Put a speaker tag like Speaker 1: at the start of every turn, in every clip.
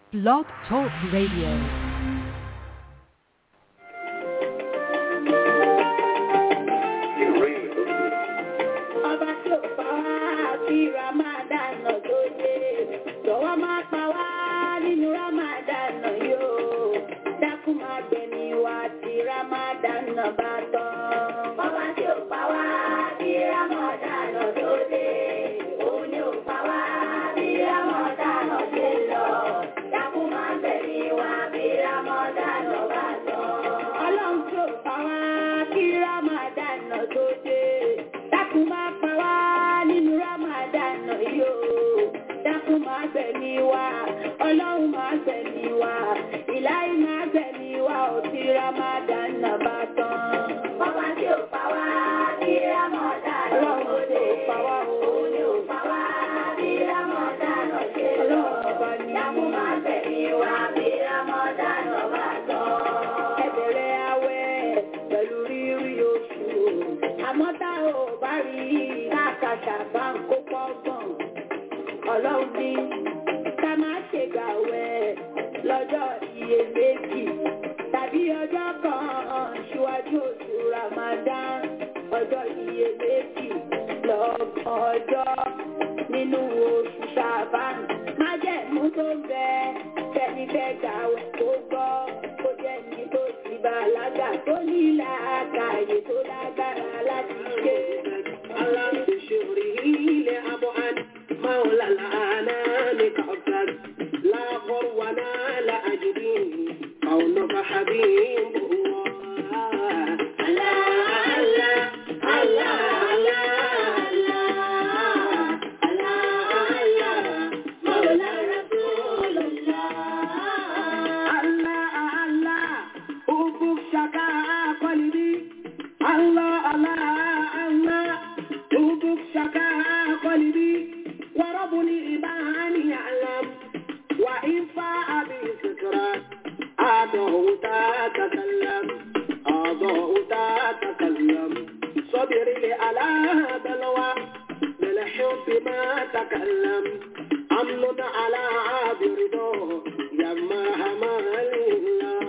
Speaker 1: Blog Talk Radio.
Speaker 2: Ọba tí ò pa wá kí Ramadan tó dé. Jọ̀wọ́ máa pa wá nínú Ramadan yóò. Dákun máa gbẹ̀mí wa tí Ramadan bá tán. Ọba tí ò pa wá kí Ramadan tó dé. Òun ni ò pa wá bí Ramadan ṣe lọ. Dákun máa gbẹ̀mí wa bí Ramadan bá tán. Ọlọ́run tí ò pa wá kí Ramadan tó dé. Dákun máa pa wá nínú Ramadan yìí o. Dákun máa gbẹ̀mí wa, Ọlọ́run máa gbẹ̀mí wa, ìláyé máa gbẹ̀mí wa ò tí Ramadan bá tán. Bàbá tí ò pa wá ní Ramadan Ọlọ́run tí ò pa wá o. Òun ni ò pa wá bí Ramadan ṣe lọ. Dákun máa gbẹ̀mí wa bí Ramadan bá tán. Ẹ bẹ̀rẹ̀ àwẹ̀ pẹ̀lú rírí oṣù. Àmọ́ tá ò bá rí káàkàṣà bá ń kó pọ́gbọ̀n. Ọlọ́run ní ká má ṣe gbàwẹ̀ lọ́jọ́ iyèméjì tàbí ọjọ́ kan ṣíwájú oṣù Ramadan ọjọ́ iyèméjì lọ́gbọ̀n ọjọ́ nínú oṣù Ṣàbán. Májẹ̀mú tó ń bẹ tẹ́ni fẹ́ gbàwẹ̀ tó gbọ́ kó jẹ́ ní tó ti bàlágà tó ní làákàyè tó lágbára láti ṣe.
Speaker 3: Allah بشره لأبعد مولى الأنام كأبتد لا غرونا لا أجدين كونك حبيب الله الله الله الله الله الله مولى رسول الله الله الله أبوك شكا قلبي الله الله الله أبوك شكا قلبي وربني إباني يعلم وإن فاء بسكرة أضعت تتكلم أضعت تتكلم صبر لي على بلوى بالحب ما تكلم أمن على عابر يا مرحمة لله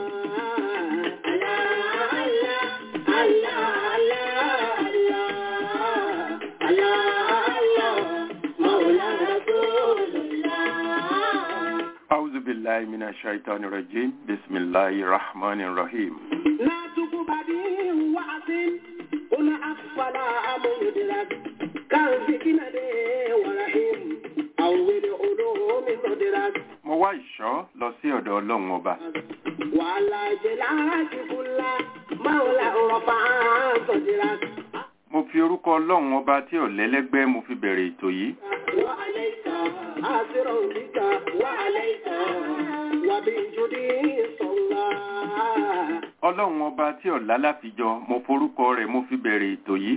Speaker 3: الله الله الله الله الله الله مولى رسول الله
Speaker 4: أعوذ بالله من الشيطان الرجيم بسم الله الرحمن الرحيم
Speaker 3: لا تقبدي وعظم قل أفضل مدرك كان ذكنا ورحيم أول علوم مدرك
Speaker 4: mo wá ìṣọ́ lọ sí ọ̀dọ̀ ọlọ́run ọba
Speaker 3: وعلى جلاك كل مولى رفع صدرك
Speaker 4: mo fi orúkọ ọlọ́run ọba tí ò lẹ́lẹ́gbẹ́ mo fi bẹ̀rẹ̀ ètò yìí
Speaker 3: وعليك آثر بك وعليك وبجدي صلى
Speaker 4: ọlọ́run ọba tí ò lálàfijọ mo forúkọ rẹ̀ mo fi bẹ̀rẹ̀ ètò yìí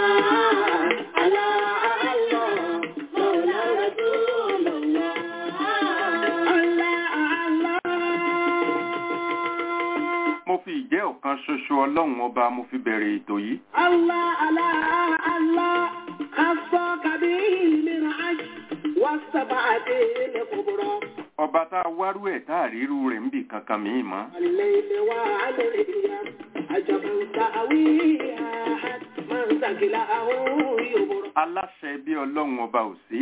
Speaker 4: mo fi ìjẹ́ ọ̀kan ṣoṣo ọlọ́run ọba mo fi bẹ̀rẹ̀ ètò yìí ọba tá a wárú ẹ̀ tá a ríru rẹ̀ ń bì kankan mìí mọ́ aláṣẹ bí ọlọ́run ọba ò sí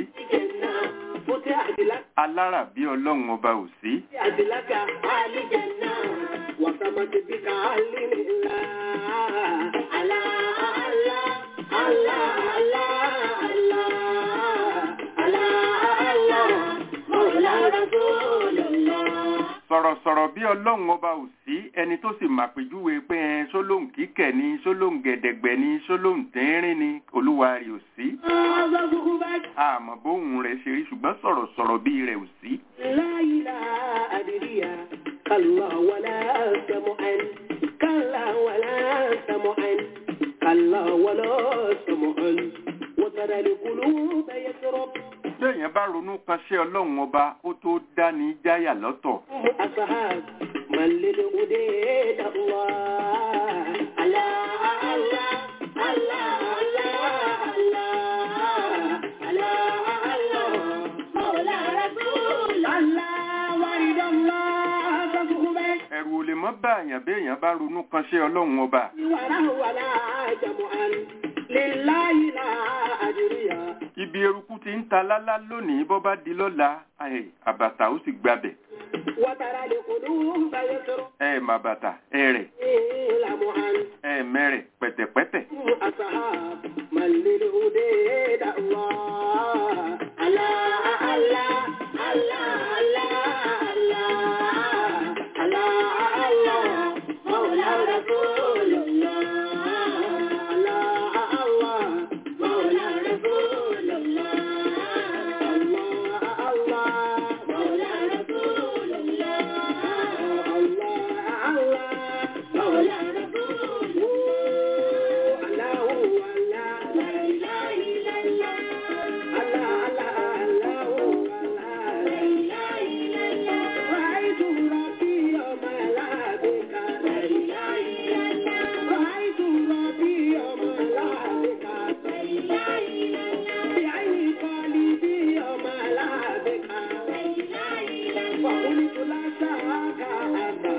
Speaker 4: alára bí ọlọ́run ọba ò sí
Speaker 3: أدلك آل جنة وسمت بك آل الله الله الله الله الله الله الله مولى رسول الله
Speaker 4: sọ̀rọ̀sọ̀rọ̀ bí ọlọ́run ọba ò sí ẹni tó sì màpèjúwe pé ẹ sólóhùn kíkẹ̀ ni sólóhùn gẹ̀dẹ̀gbẹ̀ ni sólóhùn tẹ́rín ni olúwa rẹ̀ ò sí àmọ́ bóhùn rẹ̀ ṣe rí ṣùgbọ́n sọ̀rọ̀sọ̀rọ̀ bí rẹ̀ ò sí
Speaker 3: لا إله أدري كلا ولا سمعا كلا ولا سمعا كلا ولا سمعا وترى القلوب يسرب
Speaker 4: bẹ́ẹ̀yẹn bá ronú kan ṣe ọlọ́run ọba ó tó dání jáyà lọ́tọ̀
Speaker 3: أصحاب من للهدى الله الله الله الله الله الله الله
Speaker 4: lè mọ́ bá àyàn bí èèyàn bá ronú kan ṣe ọlọ́run ọba
Speaker 3: ولا ولا جمعا لله لا أجريا
Speaker 4: ibi eruku ti ń ta lálá lónìí bọ́ bá di lọ́la ẹ̀, àbàtà ó sì gbabẹ̀
Speaker 3: وترى القلوب يسر
Speaker 4: ẹ mà bàtà ẹ rẹ̀
Speaker 3: لمعا
Speaker 4: ẹ mẹ́rẹ̀ pẹ̀tẹ̀pẹ̀tẹ̀
Speaker 3: أصحاب من للهدى الله الله الله الله الله الله الله مولى رسول الله الله الله مولى رسول الله الله الله مولى رسول الله الله الله مولى رسول وقلت لا شاك أبا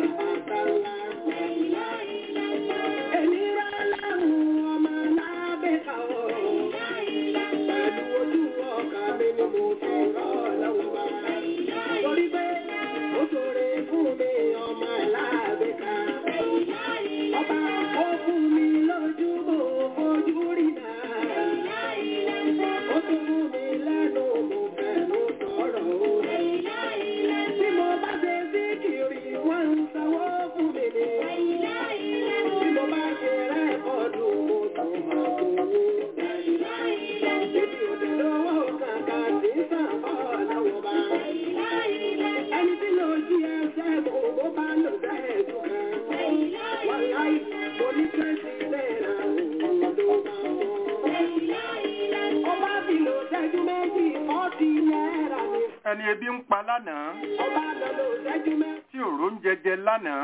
Speaker 3: Ènìyàn aláwọ̀ ọmọ lábẹ́ka ọ̀. Pẹ̀lú ojú ọkà mi ni mo fi rọ́ lọ́wọ́ bá. Torí pé ó ṣoore fún mi ọmọ lábẹ́ka. Ọba ó fún mi lójú mo fojú rí náà. Ó tún fún mi lẹ́nu mo fẹ̀nu sọ̀rọ̀ o. Tí mo bá ṣe síkìrì wọ́n ń sanwó fún mi ni. Tí mo bá ṣe rẹ́kọ̀dù mo tún máa gbowó. Èmi ò dẹ̀ lówó kankan tí ń sàn bọ́ lọ́wọ́ bá. Ẹni tí ló jí ẹsẹ̀ mo bó bá lò bẹ́ẹ̀ tó kan. Wàláì, mo ní twenty náírà òun ló máa wọ́. Ọba fi lò ṣẹ́jú méjì fọ́ọ̀tì náírà ni.
Speaker 4: ẹni ebi ń pa lánàá
Speaker 3: Ọba lọ lò ṣẹ́jú méjì.
Speaker 4: tí òró ń jẹjẹ lánàá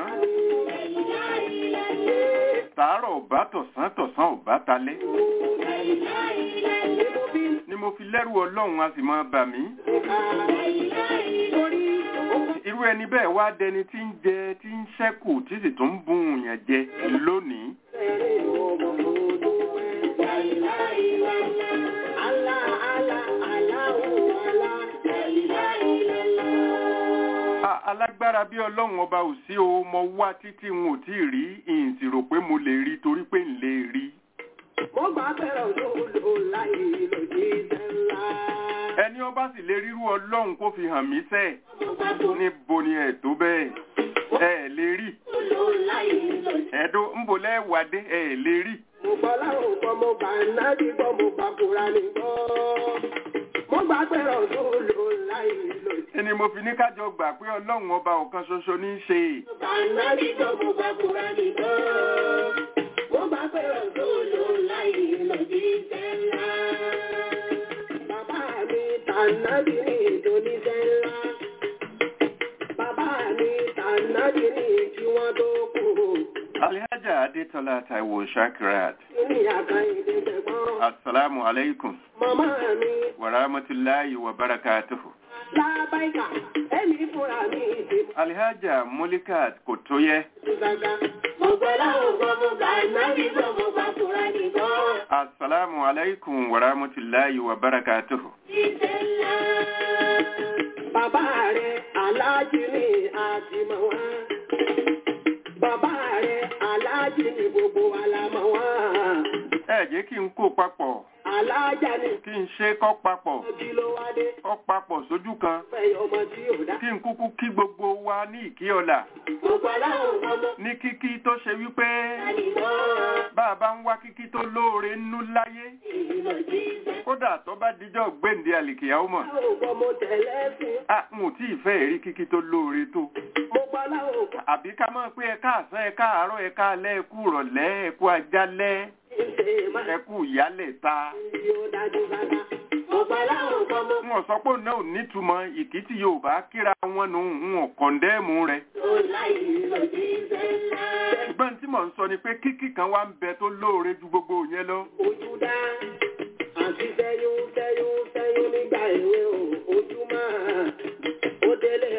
Speaker 4: tàárọ̀ ò bá tọ̀sán tọ̀sán ò bá talẹ́ ni mo fi lẹ́rù ọlọ́run a sì máa bà mí irú ẹni bẹ́ẹ̀ wá dẹni tí ń jẹ tí ń ṣẹ́kù tí sì tún ń bùn yàn jẹ lónìí A- alágbára bí ọlọ́run ọba ò sí o mo wá títí n ò tí ì rí ìyìn sì rò pé mo lè rí torí pé n lè rí
Speaker 3: Mo gbà bẹ̀rẹ̀ òṣòlò láì lòdì sẹ́ńlá.
Speaker 4: ẹni ọba sì lè rírú ọlọ́run kó fi hàn mí sẹ́ẹ̀ níbo ni ẹ̀ tó bẹ́ẹ̀ ẹ̀ lè rí ẹ̀dọ́ ńbo lẹ́wàdé ẹ̀ lè rí
Speaker 3: Mo gbọ́ láwọn gbọ́, mo gbà náàbí gbọ́, mo gbà kúra ní gbọ́. Mo gbà bẹ̀rẹ̀ òṣòlò láì lòdì.
Speaker 4: ẹni mo fi ní kájọ gbà pé ọlọ́run ọba ọ̀kan ṣoṣo ní í ṣe
Speaker 3: Gbà náàbí gbọ́, mo gbà kúra ní gbọ́. Mo gbà bẹ̀rẹ̀ òṣòlò láì lòdì sẹ́ńlá. Bàbá mi tànàbí ní ìdóníṣẹ́ ńlá. Bàbá mi tànàbí ní kí wọ́n tó kú.
Speaker 4: alhaja adetola taiwo shakirat
Speaker 3: Ní àkàìdé tẹ̀gbọ́n.
Speaker 4: assalamu alaikum
Speaker 3: Màmá mi
Speaker 4: wa rahmatulahi wa barakatuhu
Speaker 3: lábáìkà, ẹ̀mí fúnra mi ìdìbò.
Speaker 4: alhaja mulikat kò tó yẹ assalamu alaikum wa rahmatulahi wa barakatuhu
Speaker 3: Bàbá rẹ̀ aláàjì ni àtìmọ̀ wá. Bàbá rẹ̀ aláàjì ni gbogbo alamọ̀ wá.
Speaker 4: ẹ jẹ́ kí n kó papọ̀
Speaker 3: Aláàjà ni
Speaker 4: kí n ṣe kọ́ papọ̀
Speaker 3: kí ló wá dé.
Speaker 4: kọ́ papọ̀ sójú kan
Speaker 3: Fẹ́ ọmọ tí ò dá.
Speaker 4: kí n kúkú kí gbogbo wa ní ìkí ọ̀la
Speaker 3: Gbogbo aláwọ̀ ọmọ
Speaker 4: ní kíkí tó ṣe wípé
Speaker 3: ìbọn.
Speaker 4: bá a bá ń wá kíkí tó lóore nú láyé
Speaker 3: Ìlọ jíjẹ.
Speaker 4: kódà tó bá dijọ́ gbèǹde àlìkìyàwó mọ̀
Speaker 3: Láwọ̀ ọmọ mo tẹ̀lé sí.
Speaker 4: a n ò tí ì fẹ́ rí kíkí tó lóore tó
Speaker 3: Mo gba láwọ̀ ọmọ
Speaker 4: àbí ká mọ̀ pé ẹ káàsán ẹ káàárọ̀ ẹ káalẹ́ ẹ kú ìrọ̀lẹ́ ẹ kú ajálẹ́
Speaker 3: ìṣe máa
Speaker 4: ẹ kú ìyálẹ̀ ta
Speaker 3: tí ó dájú dáadáa. Mo gba láwọ̀ ọmọ mo
Speaker 4: wọn sọ pé náà ò nítumọ̀ ìkítí yorùbá kíra wọn nù ń wọn kọ̀ndẹ́ẹ̀mù rẹ̀
Speaker 3: tó láì lọ jíjẹ ńlá.
Speaker 4: ṣùgbọ́n tí mò ń sọ ni pé kíkí kan wá ń bẹ tó lóore ju gbogbo yẹn lọ
Speaker 3: Ojú dá. Àti sẹ́yún sẹ́yún sẹ́yún nígbà èwe o. Ojú máa. Ó délé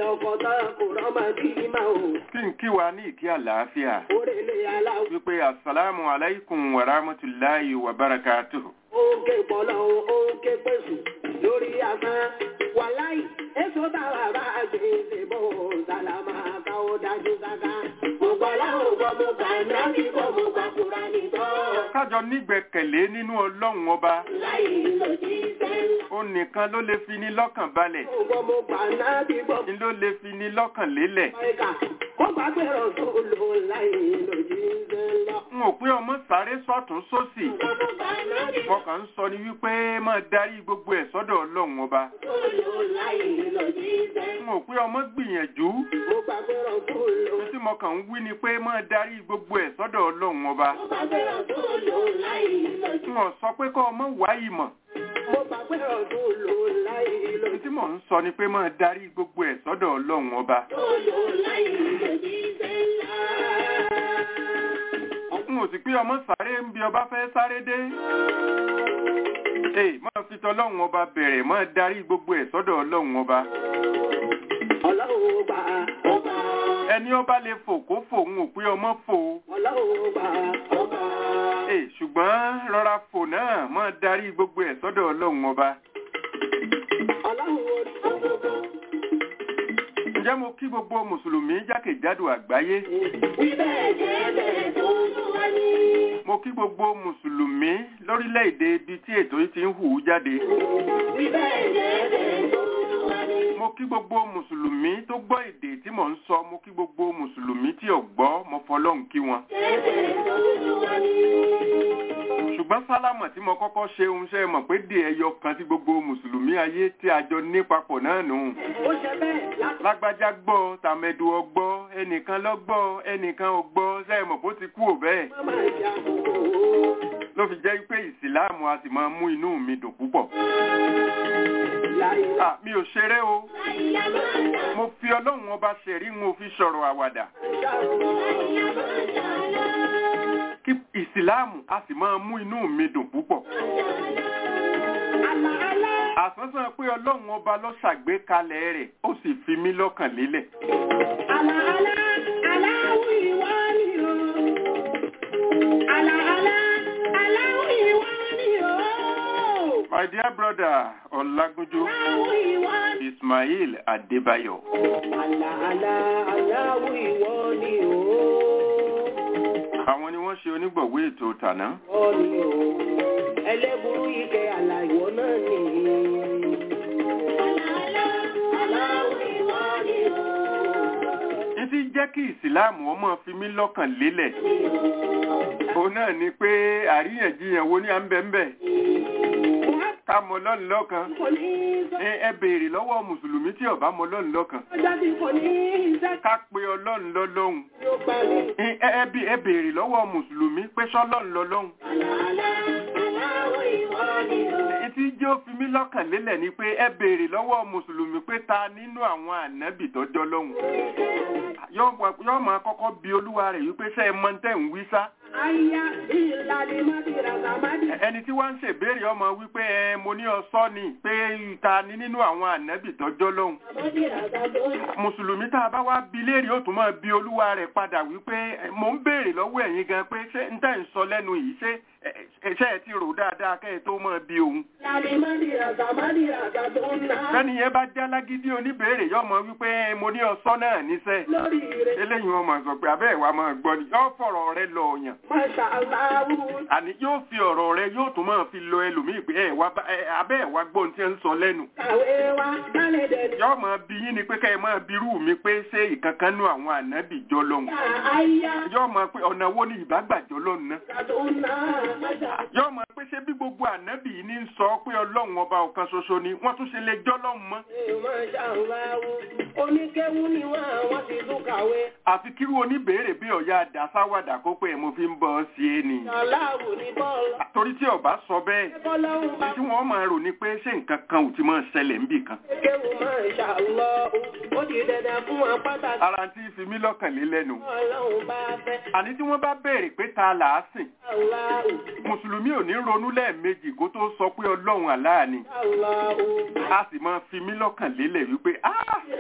Speaker 3: ọkọ̀ tán kò rọ́mọ bí ìmọ̀ o.
Speaker 4: kí n kí wa ní ìkí àlàáfíà
Speaker 3: Orèlé aláwọ̀
Speaker 4: wípé asalaamu alaykum wa rahmatulahi wa barakatuh.
Speaker 3: òǹkè pọ̀lọ́ òǹkè pèsè lórí asán. Wàláì, èso táwa bá gbèsè bò sálámà káwọ́ dájú sáká. Gbogbo aláwọ̀ gbọ́ mo kà ní àbíkọ́ mo gbà kúra nìtọ́.
Speaker 4: kájọ nígbẹ́kẹ̀lé nínú ọlọ́run ọba
Speaker 3: Láì lòdì sẹ́ńlá.
Speaker 4: ó nìkan ló lè fi ní lọ́kàn balẹ̀
Speaker 3: Gbogbo mo gbà náà bí gbọ́.
Speaker 4: ni ló lè fi ní lọ́kàn lélẹ̀.
Speaker 3: Ẹ̀ka, ó gbàgbé rọ̀ tó lò láì lòdì sẹ́ńlá.
Speaker 4: n ò pé ọmọ sáré sọ́tún sósì
Speaker 3: Gbogbo gbà náà bí
Speaker 4: mo kàn ń sọ ni wípé máa darí gbogbo ẹ̀ sọ́dọ̀ ọlọ́run ọba.
Speaker 3: tó lò láì lòdì sẹ́ńlá.
Speaker 4: n ò pé ọmọ gbìyànjú
Speaker 3: Mo gbàgbé rọ̀ tó lò.
Speaker 4: tí mo kàn ń wí ni pé máa darí gbogbo ẹ̀ sọ́dọ̀ ọlọ́run ọba.
Speaker 3: Mo gbàgbé rọ̀ tó lò láì lòdì.
Speaker 4: n ò sọ pé kọ́ ọmọ wá ìmọ̀
Speaker 3: Mo gbàgbé rọ̀ tó lò láì lòdì.
Speaker 4: tí mò ń sọ ni pé máa darí gbogbo ẹ̀ sọ́dọ̀ ọlọ́run ọba.
Speaker 3: Tó lò láì lòdì sẹ́ńlá.
Speaker 4: n ò sì pé ọmọ sáré ń bí ọba fẹ́ sáré dé. ee máa fi tọlọ́run ọba bẹ̀rẹ̀ máa darí gbogbo ẹ̀ sọ́dọ̀ ọlọ́run ọba.
Speaker 3: Ọlọ́run gbà ó gbà.
Speaker 4: ẹni ọba lè fò kó fò ń ò pé ọmọ fò.
Speaker 3: Ọlọ́run gbà ó gbà.
Speaker 4: ee ṣùgbọ́n rọra fò náà máa darí gbogbo ẹ̀ sọ́dọ̀ ọlọ́run ọba.
Speaker 3: Ọlọ́run orí gbogbo.
Speaker 4: ǹjẹ́ mo kí gbogbo mùsùlùmí jákèjádò àgbáyé.
Speaker 3: Ibẹ̀ jẹ́ bẹ́ẹ̀ tó lù wá ní.
Speaker 4: mo kí gbogbo mùsùlùmí lórílẹ̀‐èdè ibi tí ètò yìí ti ń hù ú jáde.
Speaker 3: Ibẹ̀ jẹ́ bẹ́ẹ̀ tó lù wá ní.
Speaker 4: mo kí gbogbo mùsùlùmí tó gbọ́ èdè tí mò ń sọ mo kí gbogbo mùsùlùmí tí ò gbọ́ mo fọlọ́run kí wọn.
Speaker 3: Jẹ́ bẹ́ẹ̀ tó lù wá ní.
Speaker 4: ṣùgbọ́n sálámọ̀ tí mo kọ́kọ́ ṣe ń ṣe mọ̀ pé dè ẹyọ kan tí gbogbo mùsùlùmí ayé tí a jọ ní papọ̀ náà nù.
Speaker 3: Ó ṣe bẹ́ẹ̀ láti
Speaker 4: lágbájá gbọ́ tàmẹ̀dù ọgbọ́ ẹnìkan lọ́gbọ́ ẹnìkan ò gbọ́ ṣe mọ̀ bó ti kú ò bẹ́ẹ̀.
Speaker 3: má máa jà kókó.
Speaker 4: ló fi jẹ́ pé ìsìláàmù a sì máa mú inú mi dùn púpọ̀.
Speaker 3: Láyé
Speaker 4: Ah, mi ò ṣeré o
Speaker 3: láyé máa jà.
Speaker 4: mo fi ọlọ́run ọba ṣẹ̀rí n ò fi sọ̀rọ̀ àwàdà.
Speaker 3: Láyé máa jà lọ.
Speaker 4: kí ìsìláàmù a sì máa mú inú mi dùn púpọ̀.
Speaker 3: Àlà àlà.
Speaker 4: àsánsán pé ọlọ́run ọba ló ṣàgbékalẹ̀ rẹ̀ ó sì fi mí lọ́kàn lélẹ̀.
Speaker 3: Àlà àlà. Aláwọ̀ ìwà ni o. Àlà àlà. Aláwọ̀ ìwà ni o.
Speaker 4: my dear brother ọlágúnjú
Speaker 3: Aláwọ̀ ìwà ni
Speaker 4: ismail adébáyọ̀
Speaker 3: Àlà àlà. Aláwọ̀ ìwà ni o.
Speaker 4: àwọn ni wọ́n ṣe onígbọ̀wé ètò tàná.
Speaker 3: Ìwọ ni o. Ẹlẹ́burú ike àlà ìwọ náà ni. Àlà àlà. Aláwọ̀ ìwà ni o.
Speaker 4: ní ti jẹ́ kí ìsìláàmù ọmọ fi mí lọ́kàn lélẹ̀. òun náà ni pé àríyànjiyàn wo ni à ń bẹ̀ ń bẹ̀. ká mọ lọ́nù lọ́kan.
Speaker 3: Kò ní í sọ.
Speaker 4: ẹ ẹ béèrè lọ́wọ́ mùsùlùmí tí ó bá mọ lọ́nù lọ́kan.
Speaker 3: Ọjọ́ tí kò ní í sẹ́.
Speaker 4: ká pe ọlọ́run lọ́lọ́hun.
Speaker 3: Yóò pa mí.
Speaker 4: ẹ ẹ bí ẹ béèrè lọ́wọ́ mùsùlùmí pé sọ́lọ́run lọ́lọ́hun.
Speaker 3: Àlàálá, aláwọ̀ ìwọ ni o.
Speaker 4: Etí jẹ́ ó fi mí lọ́kàn lélẹ̀ ni pé ẹ béèrè lọ́wọ́ mùsùlùmí pé ta nínú àwọn ànábì tọ́jọ́ lọ́hùn. Yọ́ máa kọ́kọ́ bi olúwa rẹ̀ wípé ṣé ẹ mọ tẹ́ ń wí sá.
Speaker 3: Aya ìlàlẹ̀ mádìrà sàmádì.
Speaker 4: Ẹni tí wọ́n ń ṣèbéèrè ọmọ wípé ẹ mo ní ọsọ́ ni pé ta ni nínú àwọn ànábì tọ́jọ́ lọ́hùn.
Speaker 3: Mádìrà sàmádì.
Speaker 4: Mùsùlùmí tá a bá wá bi léèrè ó tún máa bi olúwa rẹ̀ padà wípé ẹ, mo ń béèrè lọ́wọ́ ẹ̀yin gan pé ṣé ń tẹ́ ń sọ lẹ́nu yìí ṣé ẹ, ẹ, ṣé ẹ ti rò dáadáa kẹ́ ẹ tó máa bi òun.
Speaker 3: Ìlàlẹ̀ mádìrà sàmádì ràgà tó ń ná.
Speaker 4: Bẹ́ni yẹn bá já lágídí oníbèrè yọ mọ wípé ẹ, mo ní ọsọ́ náà níṣẹ́.
Speaker 3: Lórí rẹ̀,
Speaker 4: Eléyìí wọn máa sọ pé abẹ́ ìwà máa gbọ́ ni yóò fọ̀rọ̀ rẹ lọ ọ̀yàn.
Speaker 3: Máṣá Aláwù.
Speaker 4: Àní yóò fi ọ̀rọ̀ rẹ yóò tún máa fi lọ ẹlòmíì pé ẹ wá bá- ẹ, abẹ́ ìwà gbọ́n tí ń sọ lẹ́nu.
Speaker 3: Kàwé wa, dálẹ̀ dẹ̀
Speaker 4: Yọ́ máa bi yín ni pé ká ẹ máa birú mi pé ṣé ìkankan nú àwọn ànábì jọ lọ́hùn.
Speaker 3: Aya
Speaker 4: Yọ́ máa pé ọ̀nà wo ni ìbágbàjọ́ lọ́hùn náà.
Speaker 3: tó ń ná. Máṣá
Speaker 4: Yọ́ máa pé ṣé bí gbogbo ànábì yìí ní ń sọ pé ọlọ́run ọba ọ̀kan ṣoṣo ni wọ́n tún ṣe lè jọ́ lọ́hùn mọ́.
Speaker 3: Máṣá Aláwù. Oníkéwú ni wọ́n àwọn ti tún kàwé.
Speaker 4: Àfi kírú oníbèrè bí ọ̀yá àdásáwàdà kó pé mo fi ń bọ́ ọ sí é ni.
Speaker 3: Aláwù ní bọ́ọ̀lù.
Speaker 4: Torí tí ọba sọ bẹ́ẹ̀,
Speaker 3: Bọ́lọ́hún bá
Speaker 4: tí wọ́n máa rò ní pé ṣé nǹkan kan ò ti máa ṣẹlẹ̀ níbì kan.
Speaker 3: kéwù Máṣá Aláwù. Ó di dandan fún wọn pàtàkì.
Speaker 4: Ara tí fi mí lọ́kàn lé lẹ́nu.
Speaker 3: Ọlọ́run bá fẹ́.
Speaker 4: Àní tí wọ́n bá béèrè pé ta là á sìn,
Speaker 3: Aláwù.
Speaker 4: Mùsùlùmí ò ní ronú lẹ́ẹ̀mejì kó tó sọ pé Ọlọ́run àláà ni.
Speaker 3: Aláwù.
Speaker 4: A sì máa fi mí lọ́kàn lélẹ̀ wípé, "Ah!
Speaker 3: Ìràgàmá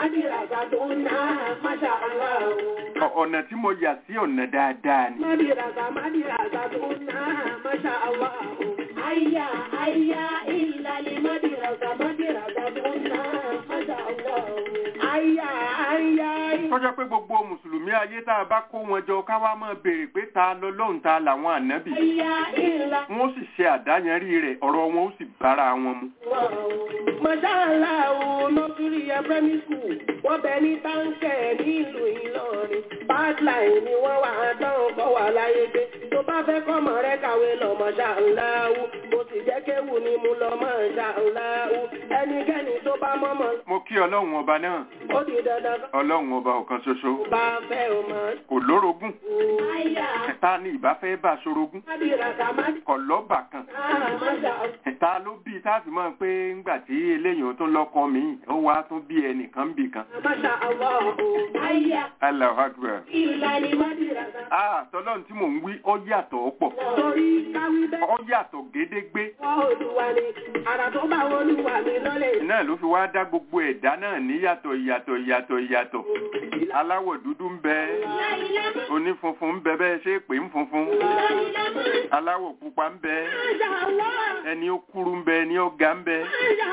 Speaker 3: Madirasa tó ń ná, Masha Allah.
Speaker 4: Ọ- ọ̀nà tí mo yà sí ọ̀nà dáadáa ni
Speaker 3: Madirasa, madirasa tó ń ná, Masha Allah.
Speaker 2: Aya, aya, ìlàlẹ̀ madirasa, madirasa tó ń ná, Masha Allah.
Speaker 3: Aya, aya,
Speaker 4: tọ́jọ́ pé gbogbo mùsùlùmí ayé tá a bá kó wọn jọ ká wá máa béèrè pé ta lọ́lọ́run ta làwọn ànábì
Speaker 2: Aya, ìlà.
Speaker 4: wọn ó sì ṣe àdáyanrí rẹ̀ ọ̀rọ̀ wọn ó sì bára wọn mu.
Speaker 3: Masha Allah, nursery and primary school. Wọ́n bẹ ní táǹkẹ̀ nílùú Ìlọrin. Badline ni wọ́n wà á dán kọ́ wà láyé gbé. Tó bá fẹ́ kọ́mọ rẹ kàwé lọ Masha Allah. Mo sì jẹ́ kéwù ni mo lọ Masha Allah. Ẹnikẹ́ni tó bá mọ́mọ́,
Speaker 4: mo kí ọlọ́run ọba náà
Speaker 3: ó di dandan kọ́.
Speaker 4: ọlọ́run ọba ọ̀kan ṣoṣo
Speaker 3: Bá fẹ́ o mọ̀.
Speaker 4: kò lórogún
Speaker 2: Aya,
Speaker 4: ta ni ìbá fẹ́ bá ṣorogún
Speaker 3: Madirasa, madirasa,
Speaker 4: kò lọ́bà kan
Speaker 3: Masha Allah.
Speaker 4: ta ló bí tá a fi mọ̀ pé ńgbà tí eléyìí tó lọ́kọ mi ó wá tún bí ẹnìkan bì kan
Speaker 3: Masha Allah.
Speaker 2: aya,
Speaker 4: Allahu Akbar.
Speaker 2: ìlàlẹ̀ madirasa.
Speaker 4: ah tọ́lọ́run tí mò ń wí ó yàtọ̀ ó pọ̀
Speaker 3: Torí káwí bẹ́ẹ̀.
Speaker 4: ó yàtọ̀ gédégbé
Speaker 3: Olúwa ni, àrà tó bá olúwa mi lọ́lẹ̀.
Speaker 4: náà ló fi wá dá gbogbo ẹ̀dá náà ní yàtọ̀ ìyàtọ̀ ìyàtọ̀ ìyàtọ̀ aláwọ̀ dúdú ń bẹ onífunfun ń bẹ bẹ́ẹ̀ ṣe é pé ń funfun aláwọ̀ pupa ń bẹ ẹni ó kúrú ń bẹ ẹni ó ga ń bẹ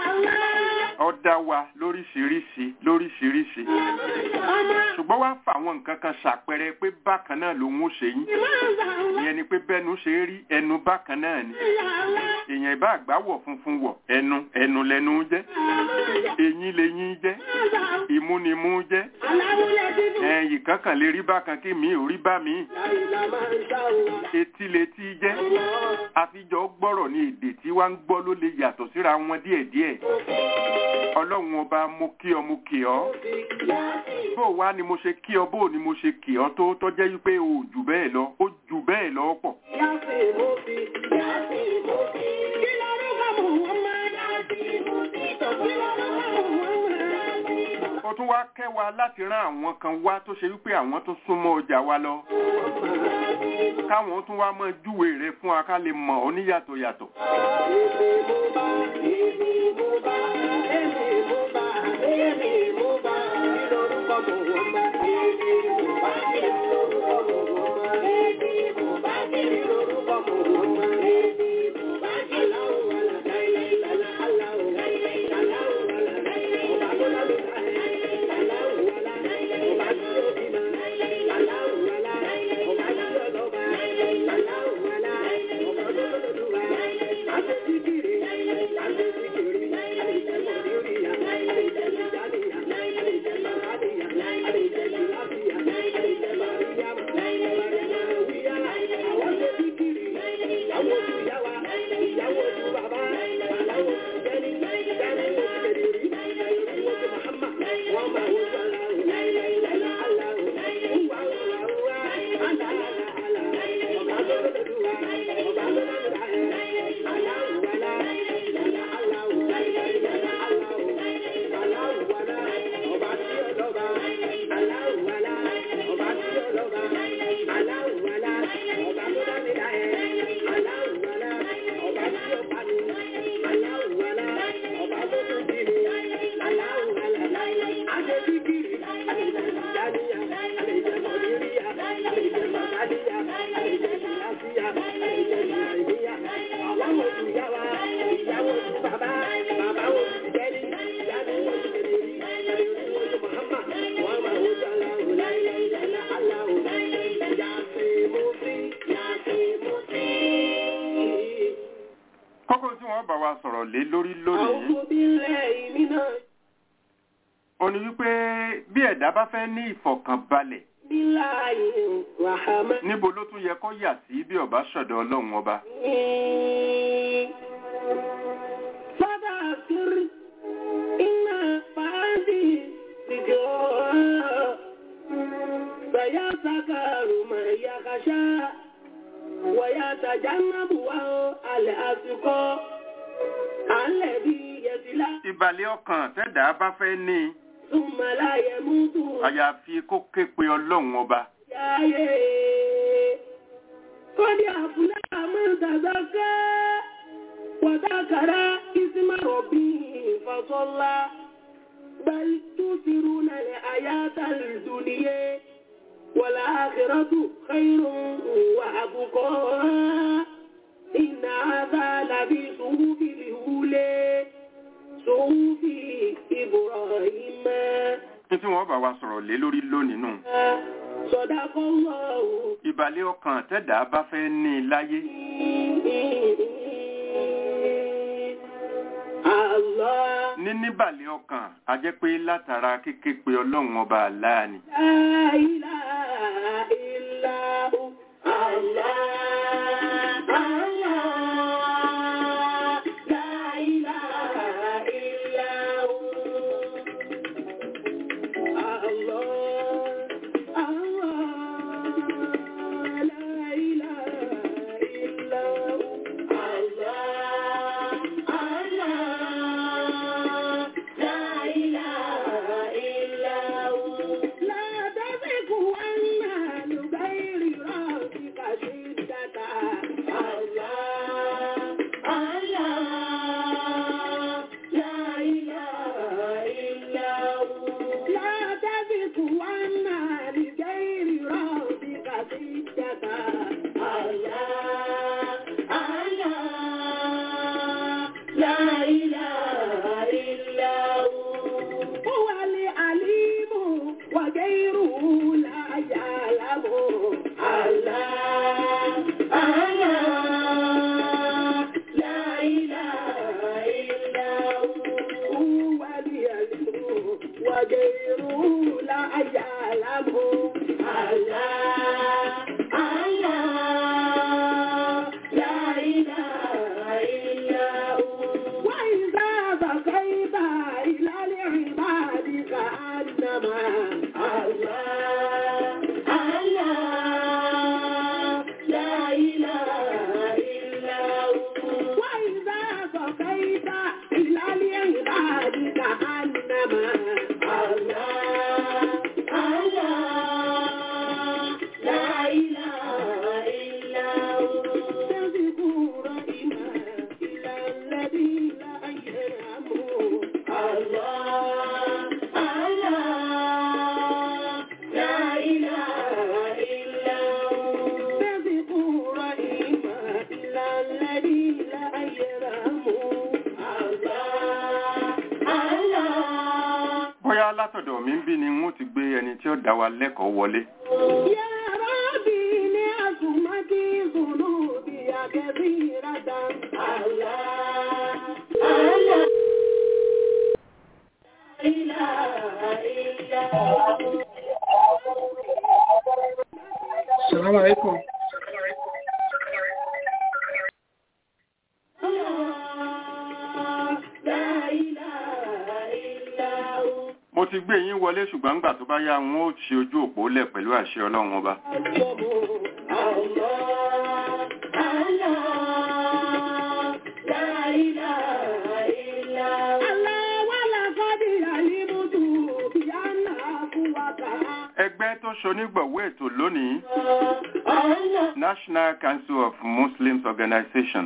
Speaker 4: ó dá wa lóríṣiríṣi lóríṣiríṣi ṣùgbọ́n wá fà àwọn nǹkan kan ṣàpẹẹrẹ pé bákan náà lòun ó ṣe yín ìyẹn ni pé bẹ́nu ṣe rí ẹnu bákan náà ni èèyàn ìbá àgbáwọ̀ funfun wọ̀ ẹnu ẹnu lẹnu jẹ́ eyín leyín jẹ́ imú ni imú jẹ́ ẹ̀yìn kankan lè rí bákan kí mi ò rí bá mi etí letí jẹ́ àfijọ́ gbọ́rọ̀ ní èdè tí wá ń gbọ́ ló lè yàtọ̀ síra wọn díẹ̀díẹ̀ ọlọ́run ọba mo kí ọ mo kì ọ́ bó wá ni mo ṣe kí ọ bó ni mo ṣe kì ọ́ tó tọ́jẹ́ wípé o ò jù bẹ́ẹ̀ lọ ó jù bẹ́ẹ̀ lọ pọ̀ ó tún wá kẹ́ wa láti rán àwọn kan wá tó ṣe wípé àwọn tó súnmọ́ ọjà wa lọ káwọn tún wá mọ júwe rẹ̀ fún wa ká lè mọ̀ ọ́ níyàtọ̀ yàtọ̀ kókó tí wọ́n bá wa sọ̀rọ̀ lé lórí lónìí ó ní wípé bí ẹ̀dá bá fẹ́ ní ìfọ̀kànbalẹ̀ níbo ló tún yẹ kó yà sí bí ọba ṣọ̀dọ̀ ọlọ́run ọba
Speaker 3: ويتجنبها الأتقى الذي يصلى
Speaker 4: ìbàlẹ̀ ọkàn tẹ́dà bá fẹ́ ní
Speaker 3: ثم لا يموت
Speaker 4: àyàfi kó ké pe ọlọ́run ọba
Speaker 3: قد أفلح من تزكى وذكر اسم ربه فصلى بل تؤثرون الحياة الدنيا والآخرة خير وأبقى إن هذا لفي صحف الأولى صحف إبراهيم
Speaker 4: ní tí wọ́n bá wa sọ̀rọ̀ lé lórí lónìí nù
Speaker 3: صدق الله
Speaker 4: ìbàlẹ̀ ọkàn tẹ́dàá bá fẹ́ ní i láyé
Speaker 3: Allah
Speaker 4: ní níbàlẹ̀ ọkàn a jẹ́ pé látara kéké pé ọlọ́run ọba àláà ni
Speaker 3: La ilaha illa hu. Allah, Allah. La ilaha illa hu. Allah, Allah. La ilaha illa hu. Allah, Allah. La ilaha illa hu. لا تزغ عنا لغير ربك شدة الله الله لا إله إلا هو لا تزغ عنا لغير ربك شدة الله الله لا إله إلا هو هو العليم وغيره لا يعلم الله الله لا إله إلا هو هو العليم وغيره لا يعلم الله الله لا إله إلا هو وإذا بقيت إلى العباد كأنما الله الله لا إله إلا هو وإذا بقيت إلى العباد كأنما الله الله لا إله إلا هو تذكر إما إلى الذي لا يرحمه الله الله لا إله إلا هو تذكر إما إلى الذي لا يرحمه الله الله
Speaker 4: bóyá látọ̀dọ̀ mi ń bí ni wọ́n ti gbé ẹni tí ó dá wa lẹ́kọ̀ọ́ wọlé
Speaker 3: يا ربي لعظمتي ذنوبي كثيرة الله الله لا إله إلا هو
Speaker 5: السلام عليكم
Speaker 3: الله لا إله إلا هو
Speaker 4: mo ti gbé yín wọlé ṣùgbọ́n ńgbà tó bá yá wọn ó ṣe ojú òpó lẹ̀ pẹ̀lú àṣẹ ọlọ́run ọba ẹgbẹ́ tó ṣonígbọ̀wọ́ ètò lónìí National Council of Muslims Organization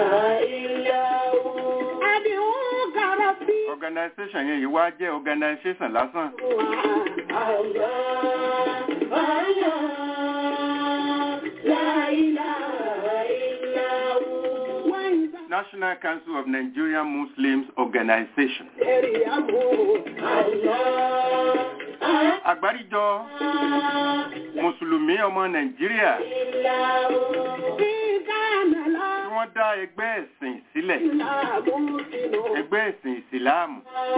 Speaker 4: organization yẹn yìí wá jẹ́ organization lásán National Council of Nigerian Muslims Organization àgbáríjọ mùsùlùmí ọmọ Nàìjíríà tí wọ́n dá ẹgbẹ́ ẹ̀sìn sílẹ̀ ẹgbẹ́ ẹ̀sìn ìsìláàmù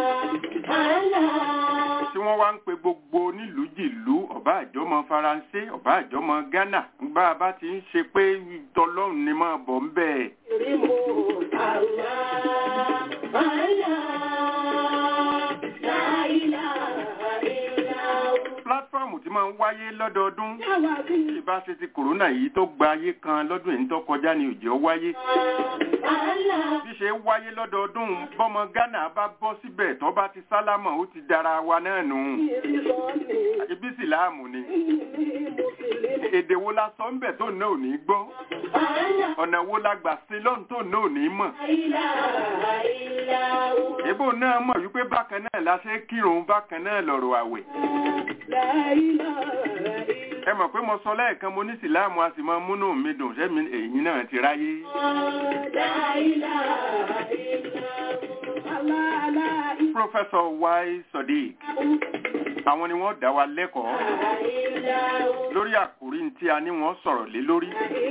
Speaker 4: tí wọ́n wá ń pe gbogbo nílùú jìlú ọ̀bá àjọmọ faransé ọ̀bá àjọmọ ghana bá a bá ti ń ṣe pé tọlọ́run ni máa bọ̀ ń bẹ́ẹ̀. pílátífọ́ọ̀mù tí máa ń wáyé lọ́dọọdún tí ìbá ṣe ti kòrónà yìí tó gba ayé kan lọ́dún èyí tó kọjá ní òjò wáyé bí ṣe ń wáyé lọ́dọọdún bọ́mọ ghana bá bọ́ síbẹ̀ tó bá ti sálámọ̀ ó ti dára wa náà nù ibi síláàmù ni èdè wo la sọ ń bẹ̀ tó náà ò ní gbọ́ ọ̀nà wo la gbà sí lọ́n tó náà ní mọ̀ ìbò náà mọ̀ wípé bákan náà la ṣe kírun bákan náà lọ̀rọ̀ àwẹ̀ ẹ mọ̀ pé mo sọ lẹ́ẹ̀kan mo ní sìláàmù a sì máa múnú mi dùn ṣẹ́mi èyí náà ti ráyé Professor Y. Sodiq àwọn ni wọ́n dá wa lẹ́kọ̀ọ́ lórí àkòrí tí a ní wọ́n sọ̀rọ̀ lé lórí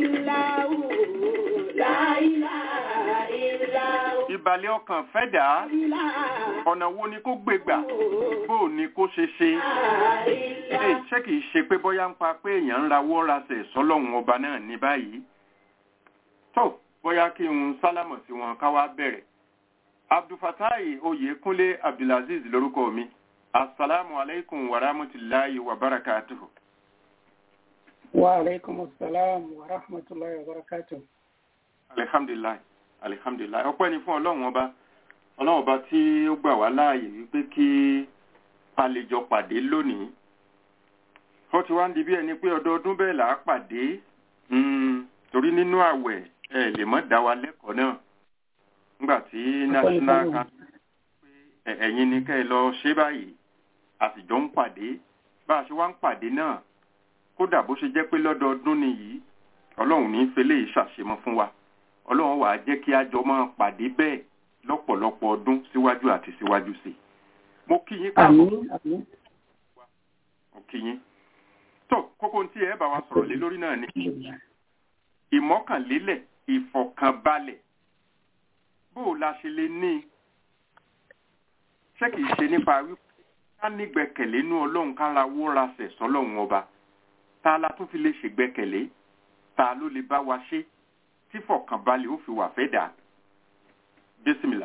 Speaker 4: ìbàlẹ̀ ọkàn fẹ́ dà á ọ̀nà wo ni kó gbégbà bó ni kó ṣe ṣe Ẹ, ṣé kìí ṣe pé bóyá ń pa pé èèyàn ń rawọ́ rasẹ̀ sọ́lọ́run ọba náà ní báyìí tó bóyá kí n sálámọ̀ sí wọn ká wá bẹ̀rẹ̀ abdulfatai oyèkúnlé abdulaziz lórúkọ mi asalaamu alaikum wa rahmatulahi wa barakatuhu.
Speaker 5: Wa alaikum assalam wa rahmatullahi wa barakatuh.
Speaker 4: alihamdulilayi alihamdulilayi ọpẹ́ ni fún ọlọ́run ọba ọlọ́run ọba tí ó gbà wá láàyè wípé kí a lè jọ pàdé lónìí ó ti wá ń di bí ẹni pé ọdọọdún bẹ́ẹ̀ là á pàdé Mm, torí nínú àwẹ̀ ẹ lè mọ́ dá wa lẹ́kọ̀ọ́ náà nígbà tí national
Speaker 5: fún
Speaker 4: council pé ẹ- ẹ̀yin ni kẹ́ ẹ lọ ṣe báyìí a sì jọ ń pàdé bá a ṣe wá ń pàdé náà kódà bó ṣe jẹ́ pé lọ́dọọdún nìyí ọlọ́run ní fẹlẹ́ yìí ṣàṣemọ́ fún wa ọlọ́run wàá jẹ́ kí a jọ máa pàdé bẹ́ẹ̀ lọ́pọ̀lọpọ̀ ọdún síwájú àti síwájú sí i mo kí yín káàbọ̀
Speaker 5: Àmín, àmín.
Speaker 4: mo kí yín tó kókó tí ẹ bá wa sọ̀rọ̀ lé lórí náà ni ìmọ́kànlélẹ̀ ìfọ̀kànbalẹ̀ bó o la ṣe lè ní i? ṣé kìí ṣe nípa wípé ká nígbẹ̀kẹ̀lé nú ọlọ́run ká ra wó ra sẹ̀ sọ́lọ́run ọba ta la tún fi lè ṣègbẹ́kẹ̀lé ta ló lè bá wa ṣe tí fọ̀kànbalẹ̀ ó fi wà fẹ́ dà bísímìlà.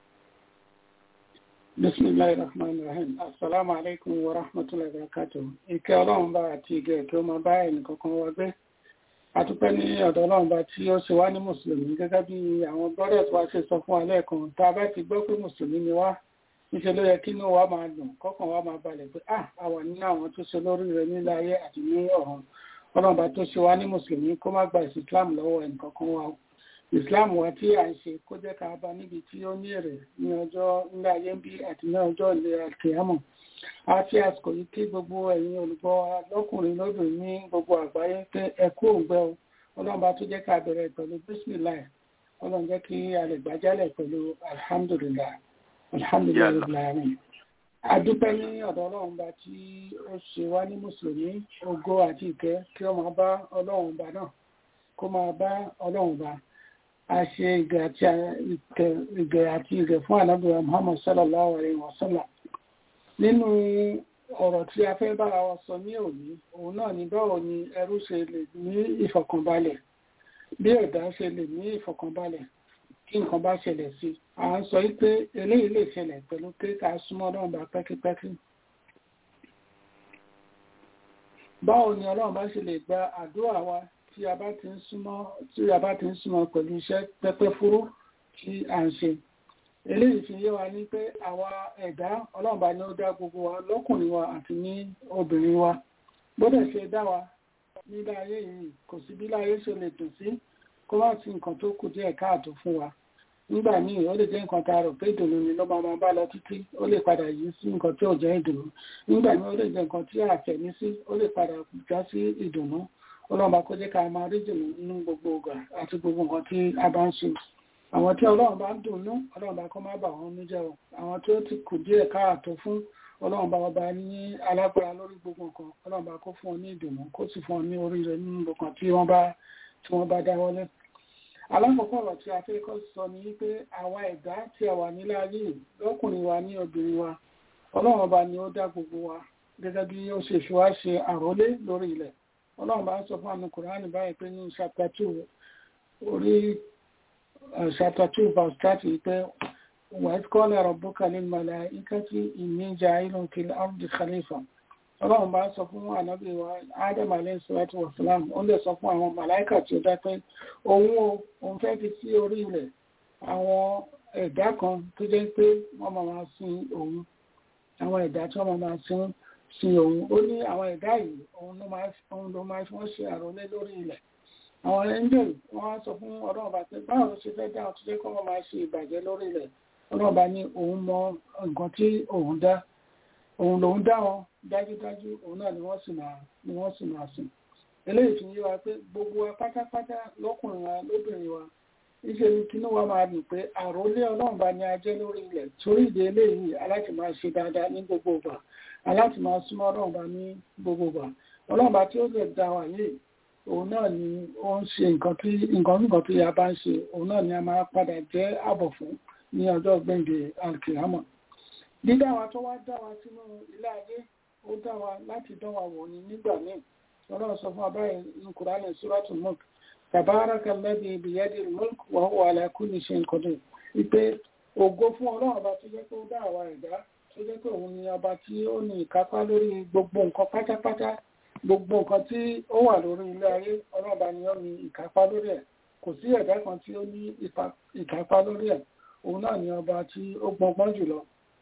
Speaker 5: Bismillahir Rahmanir Rahim. Assalamu alaikum wa rahmatullahi wa barakatuh. Ìkẹ́ ọlọ́run bá àti ìgẹ̀ kí ó máa bá ẹnì kankan wa gbé. Àtúpẹ́ ní ọ̀dọ̀ ọlọ́run bá tí ó ṣe wá ní Mùsùlùmí gẹ́gẹ́ bí àwọn brothers wa ṣe sọ fún wa lẹ́ẹ̀kan. Tá a bá ti gbọ́ pé Mùsùlùmí ni wá, níṣẹ́ ló yẹ kí inú wa máa dùn, kọ́kàn wa máa balẹ̀ pé à a wà nínú àwọn tó ṣe lórí rẹ̀ nílé ayé àti ní ọ̀run. Ọlọ́run bá tó ṣe wá ní Mùsùlùmí kó má gba ìsìn Islam lọ́wọ́ ẹnì kankan wa o islam wa tí à ń ṣe kó jẹ́ ká bá níbi tí ó ní èrè ní ọjọ́ ńlá ayé ń bí àti ní ọjọ́ ìlera kìámọ̀ a fi àsìkò yìí kí gbogbo ẹ̀yin olùgbọ́ wa lọ́kùnrin lóbìnrin ní gbogbo àgbáyé pé ẹ kú òǹgbẹ o ọlọ́run bá tún jẹ́ ká bẹ̀rẹ̀ pẹ̀lú bismillah ọlọ́run jẹ́ kí a lè gbàjálẹ̀ pẹ̀lú alhamdulillah alhamdulillah
Speaker 4: Yàlla.
Speaker 5: rabbil alamin adúpẹ́ ní ọ̀dọ̀ ọlọ́run bá tí ó ṣe wá ní mùsùlùmí ògo àti ìkẹ́ kí ó máa bá ọlọ́run bá náà kó máa bá ọlọ́run bá a ṣe ìgẹ̀ àti ìkẹ́- ìgẹ̀ àti ìgẹ̀ fún ànábìyà Muhammad sallallahu alaihi wa sallam nínú ọ̀rọ̀ tí a fẹ́ bára wa sọ ní òní òun náà ni báwo ni ẹrú ṣe lè ní ìfọ̀kànbalẹ̀ bí ẹ̀dá ṣe lè ní ìfọ̀kànbalẹ̀ kí nǹkan bá ṣẹlẹ̀ sí à ń sọ wípé eléyìí lè ṣẹlẹ̀ pẹ̀lú pé ká súnmọ́ Ọlọ́run bá pẹ́kípẹ́kí báwo ni Ọlọ́run bá ṣe lè gba àdúrà wa tí a bá ti ń súnmọ́ tí a bá ti ń súnmọ́ pẹ̀lú iṣẹ́ pẹ́pẹ́ fúrú tí à ń ṣe eléyìí fi yé wa ní pé àwa ẹ̀dá Ọlọ́run bá ní ó dá gbogbo wa lọ́kùnrin wa àti ní obìnrin wa gbọ́dọ̀ ṣe dá wa nílé ayé yìí kò sí bí láyé ṣe lè dùn sí kó má sí nǹkan tó kù díẹ̀ káàtó fún wa nígbà míì ó lè jẹ́ nǹkan tá a rò pé ìdùnnú ni ló máa máa bá lọ títí ó lè padà yí sí nǹkan tí ò jẹ́ ìdùnnú nígbà míì ó lè jẹ́ nǹkan tí a fẹ̀mí sí ó lè padà já sí ìdùnnú ọlọ́run bá kó jẹ́ ká máa rí dùnnú nínú gbogbo ọgbà àti gbogbo nǹkan tí a bá ń ṣe àwọn tí ọlọ́run bá ń dùnnú ọlọ́run bá kó má bà wọ́n níjẹ́ o àwọn tí ó ti kù díẹ̀ káàtó fún ọlọ́run bá ọba ní alágbára lórí gbogbo nǹkan ọlọ́run bá kó fún ọ ní ìdùnnú kó sì fún ọ ní oríire nínú gbogbo nǹkan tí wọ́n bá tí wọ́n bá dáwọ́lé alákọ̀ọ́kọ́ ọ̀rọ̀ tí a fẹ́ kọ́ sọ ni wípé àwa ẹ̀dá tí a wà nílé ayé yìí, lọ́kùnrin wa ní obìnrin wa ọlọ́run ọba ni ó dá gbogbo wa gẹ́gẹ́ bí ó ṣe fi wá ṣe àrólé lórí ilẹ̀ ọlọ́run bá ń sọ fún àmì kùránì báyìí pé ní chapter two orí uh, chapter two verse thirty pé wàá kọ́ lẹ́rọ̀ bókà ní mọ̀lá ikẹ́tì ìníjà ìlú kìlọ̀ ardi khalifa ọlọ́run bá sọ fún ànábì wa adam alayhi salatu wa salam ó lè sọ fún àwọn màláìkà tí ó dá pé òun o òun fẹ́ fi sí orí ilẹ̀ àwọn ẹ̀dá kan tó jẹ́ pé wọ́n máa máa sin òun àwọn ẹ̀dá tí wọ́n máa máa sin sin òun ó ní àwọn ẹ̀dá yìí òun ló máa òun ló máa fi wọ́n ṣe àròlé lórí ilẹ̀ àwọn angel wọ́n á sọ fún ọlọ́run bá pé báwo ló ṣe fẹ́ dá àwọn tó jẹ́ kó wọ́n máa ṣe ìbàjẹ́ lórí ilẹ̀ ọlọ́run bá ní òun mọ nǹkan tí òun dá òun lòun dá wọn dájúdájú òun náà ni wọ́n sì máa ni wọ́n sì máa sìn eléyìí fi yé wa pé gbogbo wa pátápátá lọ́kùnrin wa lóbìnrin wa níṣẹ́ ni kí wa máa dùn pé àròlé ọlọ́run bá ní ajẹ́ lórí ilẹ̀ torí ìdí eléyìí aláti máa ṣe dáadáa ní gbogbo ìgbà aláti máa súnmọ́ ọlọ́run bá ní gbogbo ìgbà ọlọ́run bá tí ó lè dá wa yìí òun náà ni ó ń ṣe nǹkan tí nǹkan nǹkan tí a bá ń ṣe òun náà ni a máa padà jẹ́ àbọ̀ fún ní ọjọ́ gbẹ̀ǹdẹ̀ alkiyama dídá wa tó wá dá wa sínú ilé ayé ó dá wa láti dán wa wò ní nígbà míì ọlọ́run sọ fún abáyé ní kùránì suratul mulk tabaraka alladhi biyadil mulk wa huwa ala kulli shay'in qadir wípé ògo fún ọlọ́run ọba tó jẹ́ pé ó dá àwa ẹ̀dá tó jẹ́ pé òun ni ọba tí ó ní ìkápá lórí gbogbo nǹkan pátápátá gbogbo nǹkan tí ó wà lórí ilé ayé ọlọ́run ọba ni ó ní ìkápá lórí ẹ̀ kò sí ẹ̀dá kan tí ó ní ìkápá lórí ẹ̀ òun náà ni ọba tí ó gbọngbọ́n jùlọ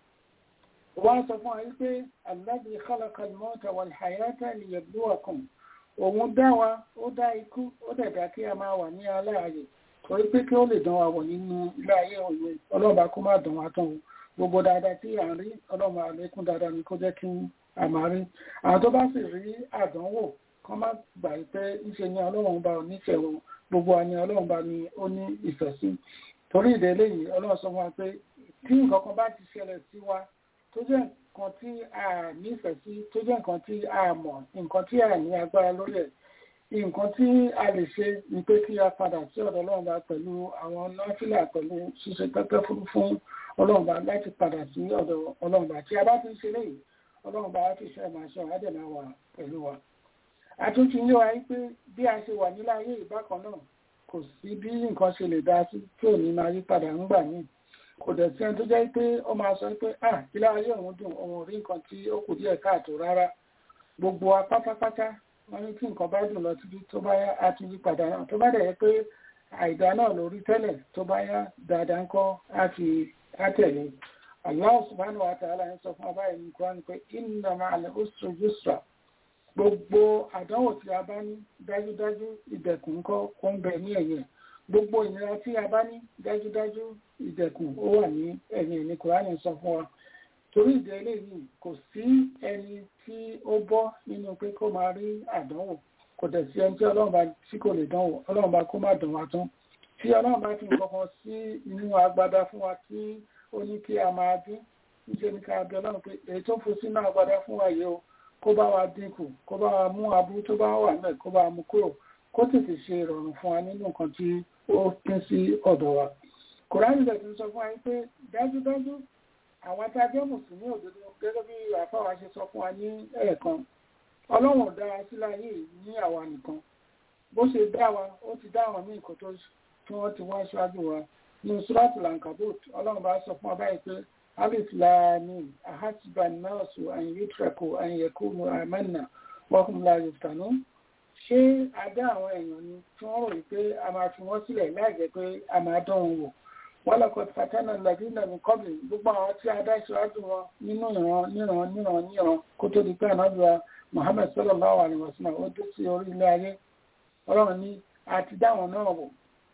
Speaker 5: wọ́n sọ fún ayé pé alladhi khalaqa al-mawta wal-hayata liyabluwakum òun dá wa ó dá ikú ó dẹ̀dá kí a máa wà ní aláàyè torí pé kí ó lè dán wa wọ̀ nínú ilé ayé òye ọlọ́ba kó má dán wa tán o gbogbo dáadáa tí à ń rí ọlọ́ba àlékún dáadáa ni kó jẹ́ kí a máa rí àwọn tó bá sì rí àdánwò kán má gbà pé ńṣe ni ọlọ́run bá onífẹ̀ẹ́ wọn gbogbo àni ọlọ́run bá ní ó ní ìfẹ́ sí torí ìdẹ́lẹ́ yìí ọlọ́run sọ fún wa pé tí nǹkan kan bá ti ṣẹlẹ̀ sí wa tó jẹ́ nǹkan tí a nífẹ̀ẹ́ sí tó jẹ́ nǹkan tí a mọ̀ nǹkan tí a ní agbára lórí ẹ̀ nǹkan tí a lè ṣe ni pé kí a padà sí ọ̀dọ̀ ọlọ́run bá pẹ̀lú àwọn nọ́fìlà pẹ̀lú ṣíṣe pẹ́pẹ́ fún fún ọlọ́run bá láti padà sí ọ̀dọ̀ ọlọ́run bá tí a bá ti ń ṣe léyìí ọlọ́run bá ti ṣe máa ṣe ọ̀hádẹ̀ máa wà pẹ̀lú wa. àtúntì ń yé wa pé bí a ṣe wà nílé ayé ìbákan náà kò sí bí nǹkan ṣe lè dá sí tí ò ní máa yí padà ń gbà míì kò dẹ̀ sí ẹni tó jẹ́ pé ó máa sọ pé ah ilé ayé òun dùn òun rí nǹkan tí ó kù díẹ̀ káàtó rárá gbogbo wa pátápátá wọ́n ní tí nǹkan bá dùn lọ títí tó bá yá á ti yí padà náà tó bá dẹ̀ yẹ pé àìdá náà lórí tẹ́lẹ̀ tó bá yá dáadáa ń kọ́ á ti á tẹ̀lé Allah subhanahu wa ta'ala ń sọ fún abáyé ní kúrán pé inna ma'al usri yusra gbogbo àdánwò tí a bá ní dájúdájú ìdẹ̀kùn kọ́ kó ń bẹ ní ẹ̀yìn gbogbo ìnira tí a bá ní dájúdájú ìdẹ̀kùn ó wà ní ẹ̀yìn ní kùránì sọ fún wa torí ìdẹ eléyìí kò sí ẹni tí ó bọ́ nínú pé kó máa rí àdánwò kò dẹ̀ sí ẹni tí ọlọ́run bá tí kò lè dánwò ọlọ́run bá kó má dán wa tán tí ọlọ́run bá fi nǹkan kan sí inú agbada fún wa tí ó ní kí a máa dín níṣẹ́ ní ká bí ọlọ́run pé èyí tó fún sínú agbada fún wa yìí o kó bá wa dínkù kó bá wa mú aburú tó bá wà náà kó bá wa mú kúrò kó tètè ṣe ìrọ̀rùn fún wa nínú nǹkan tí ó pín sí ọ̀dọ̀ wa kòránì bẹ̀ tí ń sọ fún wa pé dájúdájú àwọn tí a jẹ́ mùsùlùmí òdodo gẹ́gẹ́ bí àfáwà ṣe sọ fún wa ní ẹ̀ẹ̀kan ọlọ́run dá wa sílẹ̀ ayé ní àwa nìkan bó ṣe dá wa ó ti dá àwọn míì kó tó tí wọ́n ti wá ṣáájú wa ní sùràtù lankabot ọlọ́run bá sọ fún wa báyìí pé alif laami ahasiba nọ́ọ̀sù àyìnbítrẹ̀kù àyìnyẹ̀kùnú àmẹ́nà wọ́kùn la yòftànú ṣé a dá àwọn èèyàn ni tí wọ́n rò wípé a máa fi wọ́n sílẹ̀ láì jẹ́ pé a máa dán wọn wò wọ́n lọ́kọ̀ fatana ladina ní kọ́bì gbogbo àwọn tí a dá ìṣíwájú wọn nínú ìran níran níran níran kó tó di pé ànábìá Muhammad sallallahu alaihi wasallam ó dé sí orí ilé ayé ọlọ́run ní àti dáwọn náà wò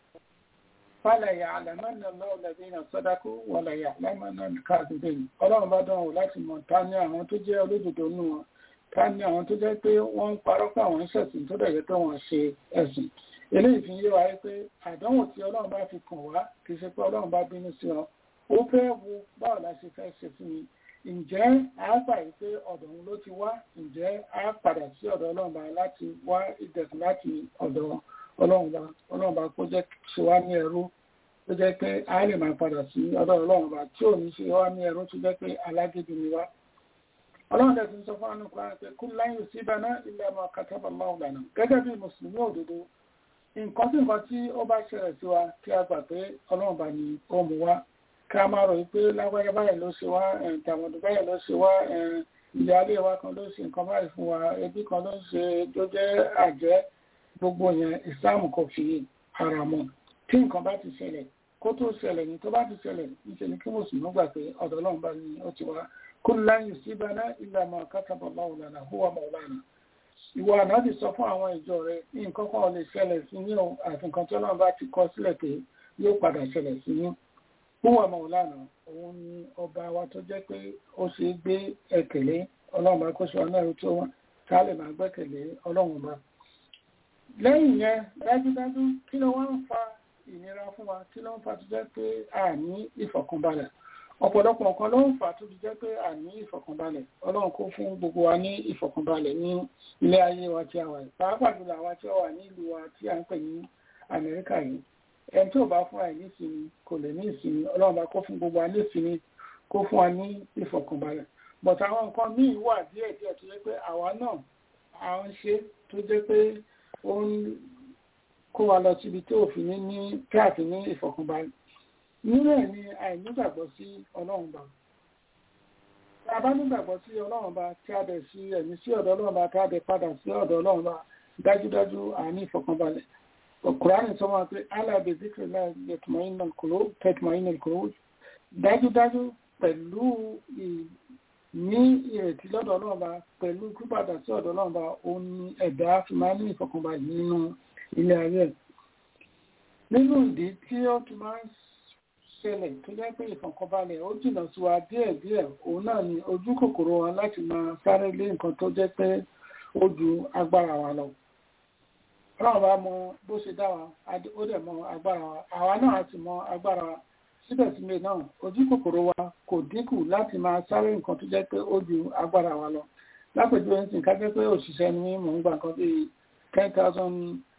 Speaker 5: fálẹ̀ yà àlàmánà lọ́wọ́ ladina sadaku wala yà àlàmánà káàdùdé ọlọ́run bá dán wò láti mọ̀ ta ní àwọn tó jẹ́ olódodo nù wọn ta ní àwọn tó jẹ́ pé wọ́n ń parọ́ pé àwọn ń ṣẹ̀sìn tó dẹ̀ jẹ́ pé wọ́n ṣe ẹ̀sìn eléyìí fi yé wa pé àdánwò tí ọlọ́run bá fi kàn wá kì í ṣe pé ọlọ́run bá bínú sí ọ ó fẹ́ wo báwo la ṣe fẹ́ ṣe fún mi ǹjẹ́ a gbà yìí pé ọ̀dọ̀ òun ló ti wá ǹjẹ́ a padà sí ọ̀dọ̀ ọlọ́run bá láti wá ìdẹ̀kùn láti ọ̀dọ̀ ọlọ́run bá ọlọ́run bá kó jẹ́ ṣe wá ní ẹrú tó jẹ́ pé a lè máa padà sí ọ̀dọ̀ ọlọ́run bá tí ò ní ṣe wá ní ẹrú tó jẹ́ pé alágídí ni wá ọlọ́run dẹ̀ ti ń sọ fún àwọn ọkùnrin pé kú láyé sí báná ilẹ̀ ọmọ kataba Allahu lana gẹ́gẹ́ bí mùsùlùmí òdodo nǹkan tí nǹkan tí ó bá ṣẹlẹ̀ sí wa kí a gbà pé ọlọ́run bá ní ó mú wa ká máa rò pé lágbáyé báyìí ló ṣe wá tàmọ̀dù báyìí ló ṣe wá ìyáálé wa kan ló ṣe nǹkan báyìí fún wa ẹbí kan ló ṣe tó jẹ́ àjẹ́ gbogbo yẹn ìsìláàmù kò fi ara mọ́ tí nǹkan bá ti ṣẹlẹ̀ kó tó ṣẹlẹ̀ ní tó bá ti ṣẹlẹ̀ níṣẹ́ ni kí mùsùlùmí gbà pé ọ̀dọ̀ ọlọ́run bá ní ó ti wá kul lan yusibana illa ma kataba Allahu lana huwa maulana ìwọ ànábì sọ fún àwọn ìjọ rẹ nǹkan kan lè ṣẹlẹ̀ sí yín o àti nǹkan tí ọlọ́run bá ti kọ sílẹ̀ pé yóò padà ṣẹlẹ̀ sí yín fún ọmọ òlànà òun ni ọba wa tó jẹ́ pé ó ṣe é gbé ẹ̀kẹ̀lé ọlọ́run bá kó ṣe ọ̀nà ẹ̀rú tó ká lè máa gbẹ́kẹ̀lé ọlọ́run bá lẹ́yìn yẹn dájúdájú kí ló wá ń fa ìnira fún wa kí ló ń fa tó jẹ́ pé a ní ìfọ̀kànbalẹ̀ ọ̀pọ̀lọpọ̀ nǹkan ló ń fà tó fi jẹ́ pé a ní ìfọ̀kànbalẹ̀ ọlọ́run kó fún gbogbo wa ní ìfọ̀kànbalẹ̀ ní ilé ayé wa tí a wà yìí pàápàá jùlọ àwa tí ó wà ní ìlú wa tí a ń pè ní amẹ́ríkà yìí ẹni tí ò bá fún wa ní ìsinmi kò lè ní ìsinmi ọlọ́run bá kó fún gbogbo wa ní ìsinmi kó fún wa ní ìfọ̀kànbalẹ̀ bọ̀tà àwọn nǹkan míì wà díẹ̀ díẹ̀ tó jẹ́ pé àwa náà à ń ṣe tó jẹ́ pé ó ń kó wa lọ síbi tí òfin ní ní káàkiri ní ìfọ̀kànbalẹ̀ nínú ẹ̀ ni àìnígbàgbọ́ sí ọlọ́run bá tá a bá nígbàgbọ́ sí ọlọ́run bá tí a bẹ̀ sí ẹ̀mí sí ọ̀dọ̀ ọlọ́run bá tá a bẹ̀ padà sí ọ̀dọ̀ ọlọ́run bá dájúdájú àní ìfọ̀kànbalẹ̀ ọkùnrin sọ wọn pé alábẹ̀ zikri náà tẹ̀tùmáyínà kúrò dájúdájú pẹ̀lú ní ìrètí lọ́dọ̀ ọlọ́run bá pẹ̀lú pípadà sí ọ̀dọ̀ ọlọ́run bá òun ni ẹ̀dá fi máa ní ìfọ̀kànbalẹ̀ nínú ilé ayé nínú ìdí tí ó tún máa ń ṣẹlẹ̀ tó jẹ́ pé ìfọ̀kànbalẹ̀ ó jìnnà sí wa díẹ̀ díẹ̀ òun náà ni ojú kòkòrò wa láti máa sáré lé nǹkan tó jẹ́ pé ó ju agbára wa lọ. ọlọ́run bá mọ bó ṣe dá wa ó dẹ̀ mọ agbára wa àwa náà á sì mọ agbára wa síbẹ̀síbẹ̀ náà ojú kòkòrò wa kò dínkù láti máa sáré nǹkan tó jẹ́ pé ó ju agbára wa lọ. lápèjúwe ń sìn ká jẹ́ pé òṣìṣẹ́ ni mò ń gbà nǹkan bíi ten thousand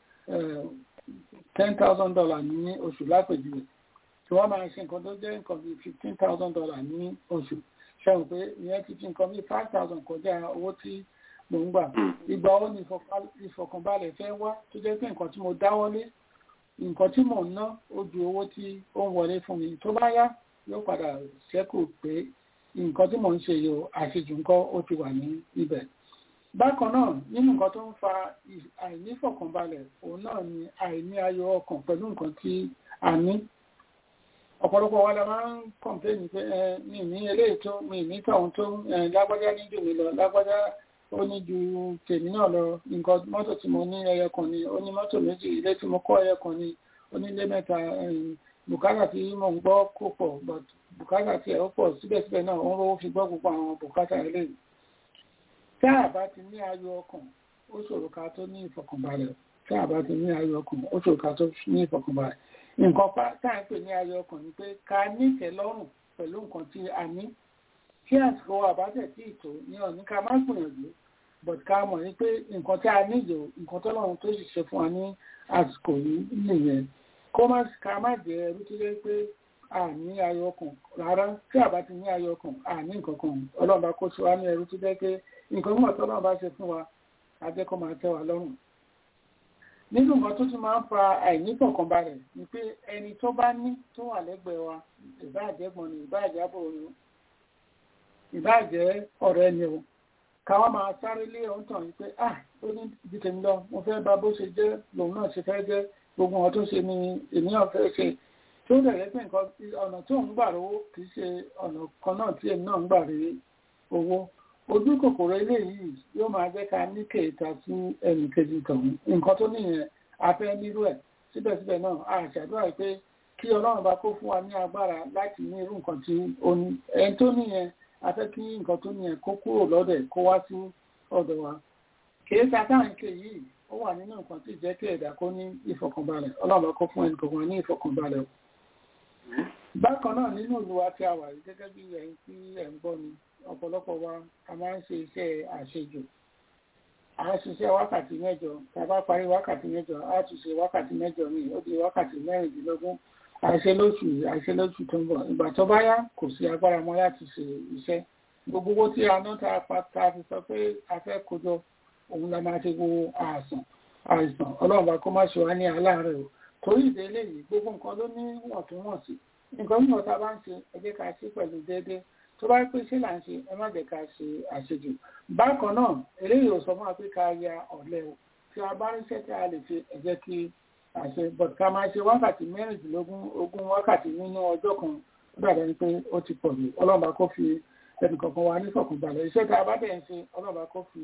Speaker 5: ten thousand dollars ní oṣù lápèjúwe tí wọ́n máa ṣe nǹkan tó jẹ́ nǹkan bíi fifteen thousand dollars ní oṣù ṣẹ́wọ̀n pé ìyẹn ti fi nǹkan bíi five thousand kọjá owó tí mò ń gbà ìgbà wo ni ìfọ̀kànbalẹ̀ fẹ́ wá tó jẹ́ pé nǹkan tí mo dáwọ́lé nǹkan tí mò ń ná ó ju owó tí ó ń wọlé fún mi tó bá yá yóò padà ṣẹ́kù pé nǹkan tí mò ń ṣe yìí àṣejù nǹkan ó ti wà ní ibẹ̀ bákan náà nínú nǹkan tó ń fa àìnífọ̀kànbalẹ̀ òun náà ni àìní ayọ̀ ọkàn pẹ̀lú nǹkan tí a ní ọ̀pọ̀lọpọ̀ wa la máa ń kọ̀m̀pléènì pé ẹ mi ní eléyìí tó mi ní tọ̀hún tó lágbájá ní jù mí lọ lágbájá ó ní ju tèmi náà lọ nǹkan mọ́tò tí mo ní ẹyẹ kan ni ó ní mọ́tò méjì ilé tí mo kọ́ ẹyẹ kan ni ó ní ilé mẹ́ta bùkátà tí mò ń gbọ́ kò pọ̀ but bùkátà tí ẹ̀ ó pọ̀ síbẹ̀síbẹ̀ náà ó ń rówó fi gbọ́ gbogbo àwọn bùkátà eléyìí tá a bá ti ní ayọ̀ ọkàn ó ṣòro ká tó ní ìfọ̀kànbalẹ̀ tá a bá ti ní ayọ̀ ọkàn ó ṣòro ká tó ní ìfọ̀kànbalẹ̀ nǹkan pa tá à ń pè ní ayọ̀ ọkàn ni pé ká nífẹ̀ẹ́ lọ́rùn pẹ̀lú nǹkan tí a ní tí àsìkò àbájẹ tí ìtò ní ọ̀ní ká má gbìyànjú but ká mọ̀ ní pé nǹkan tí a nílò nǹkan tọ́lọ́run tó sì ṣe fún wa ní àsìkò yìí nìyẹn kó má ká má jẹ ẹrú tó jẹ́ pé a ní ayọ̀ ọkàn rárá tí a bá ti ní ayọ̀ ọkàn a ní nǹkan kan ọlọ́run bá kó ṣe wá ní ẹrú tó jẹ́ pé nǹkan mọ̀ tọ́lọ́run bá ṣe fún wa a jẹ́ kó máa tẹ́ wa lọ́rùn nínú nǹkan tó ti máa ń fa àìnífọ̀kànbalẹ̀ ni pé ẹni tó bá ní tó wà lẹ́gbẹ̀ẹ́ wa ìbáàjẹ́gbọ̀n ni ìbáàjábọ̀ ni ìbáàjẹ́ ọ̀rẹ́ ni o káwọn máa sáré lé ohun tàn yìí pé ah ó ní ibi tèmi lọ mo fẹ́ bá bó ṣe jẹ́ lòun náà ṣe fẹ́ jẹ́ gbogbo wọn tó ṣe ni ènìyàn fẹ́ ṣe tó dẹ̀rẹ́ pé nǹkan ọ̀nà tó ń gbà rówó kì í ṣe ọ̀nà kan náà tí èmi náà ń gbà rí owó ojú kòkòrò eléyìí yóò máa jẹ́ ká ní kéèta sí ẹnì kejì tọ̀hún nǹkan tó nìyẹn afẹ́ nírú ẹ̀ síbẹ̀síbẹ̀ náà a ṣàdúrà pé kí ọlọ́run bá kó fún wa ní agbára láti ní irú nǹkan tí ó ní ẹni tó nìyẹn afẹ́ kí nǹkan tó nìyẹn kó kúrò lọ́dẹ̀ kó wá sí ọ̀dọ̀ wa kéèta táǹkì yìí ó wà nínú nǹkan tí jẹ́ kí ẹ̀dá kó ní ìfọ̀kànbalẹ̀ ọlọ́run bá kó fún ẹnì kọ̀ọ̀kan ní ìfọ̀kànbalẹ̀ bákan náà nínú ìlú wa tí a wà yìí gẹ́gẹ́ bí ẹ̀yin tí ẹ̀ ń gbọ́ ni ọ̀pọ̀lọpọ̀ wa a máa ń ṣe iṣẹ́ àṣejù a ń ṣiṣẹ́ wákàtí mẹ́jọ tá a bá parí wákàtí mẹ́jọ a tún ṣe wákàtí mẹ́jọ míì ó di wákàtí mẹ́rìndínlógún àìṣe lóṣù àìṣe lóṣù tó ń bọ̀ ìgbà tó bá yá kò sí agbára mọ́ láti ṣe iṣẹ́ gbogbo owó tí a ná tá a pa tá a fi sọ pé a fẹ́ kójọ òun la máa ṣe gbogbo àìsàn àìsàn ọlọ́run bá kó má ṣe wá ní aláàárẹ̀ o torí ìdí eléyìí gbogbo nǹkan ló ní wọ̀ntúnwọ̀nsì nǹkan mìíràn tá a bá ń ṣe ẹ jẹ́ ká ṣe pẹ̀lú déédéé tó bá pé ṣé là ń ṣe ẹ má jẹ́ ká ṣe àṣejù bákan náà eléyìí ò sọ fún wa pé ká ya ọ̀lẹ o tí a bá ríṣẹ́ tí a lè ṣe ẹ jẹ́ kí àṣẹ but ká máa ṣe wákàtí mẹ́rìndínlógún ogún wákàtí nínú ọjọ́ kan ó dàbẹ̀ ni pé ó ti pọ̀ jù ọlọ́run bá kó fi ẹnì kọ̀ọ̀kan wa nífọ̀kànbalẹ̀ iṣẹ́ tá a bá dẹ̀ ń ṣe ọlọ́run bá kó fi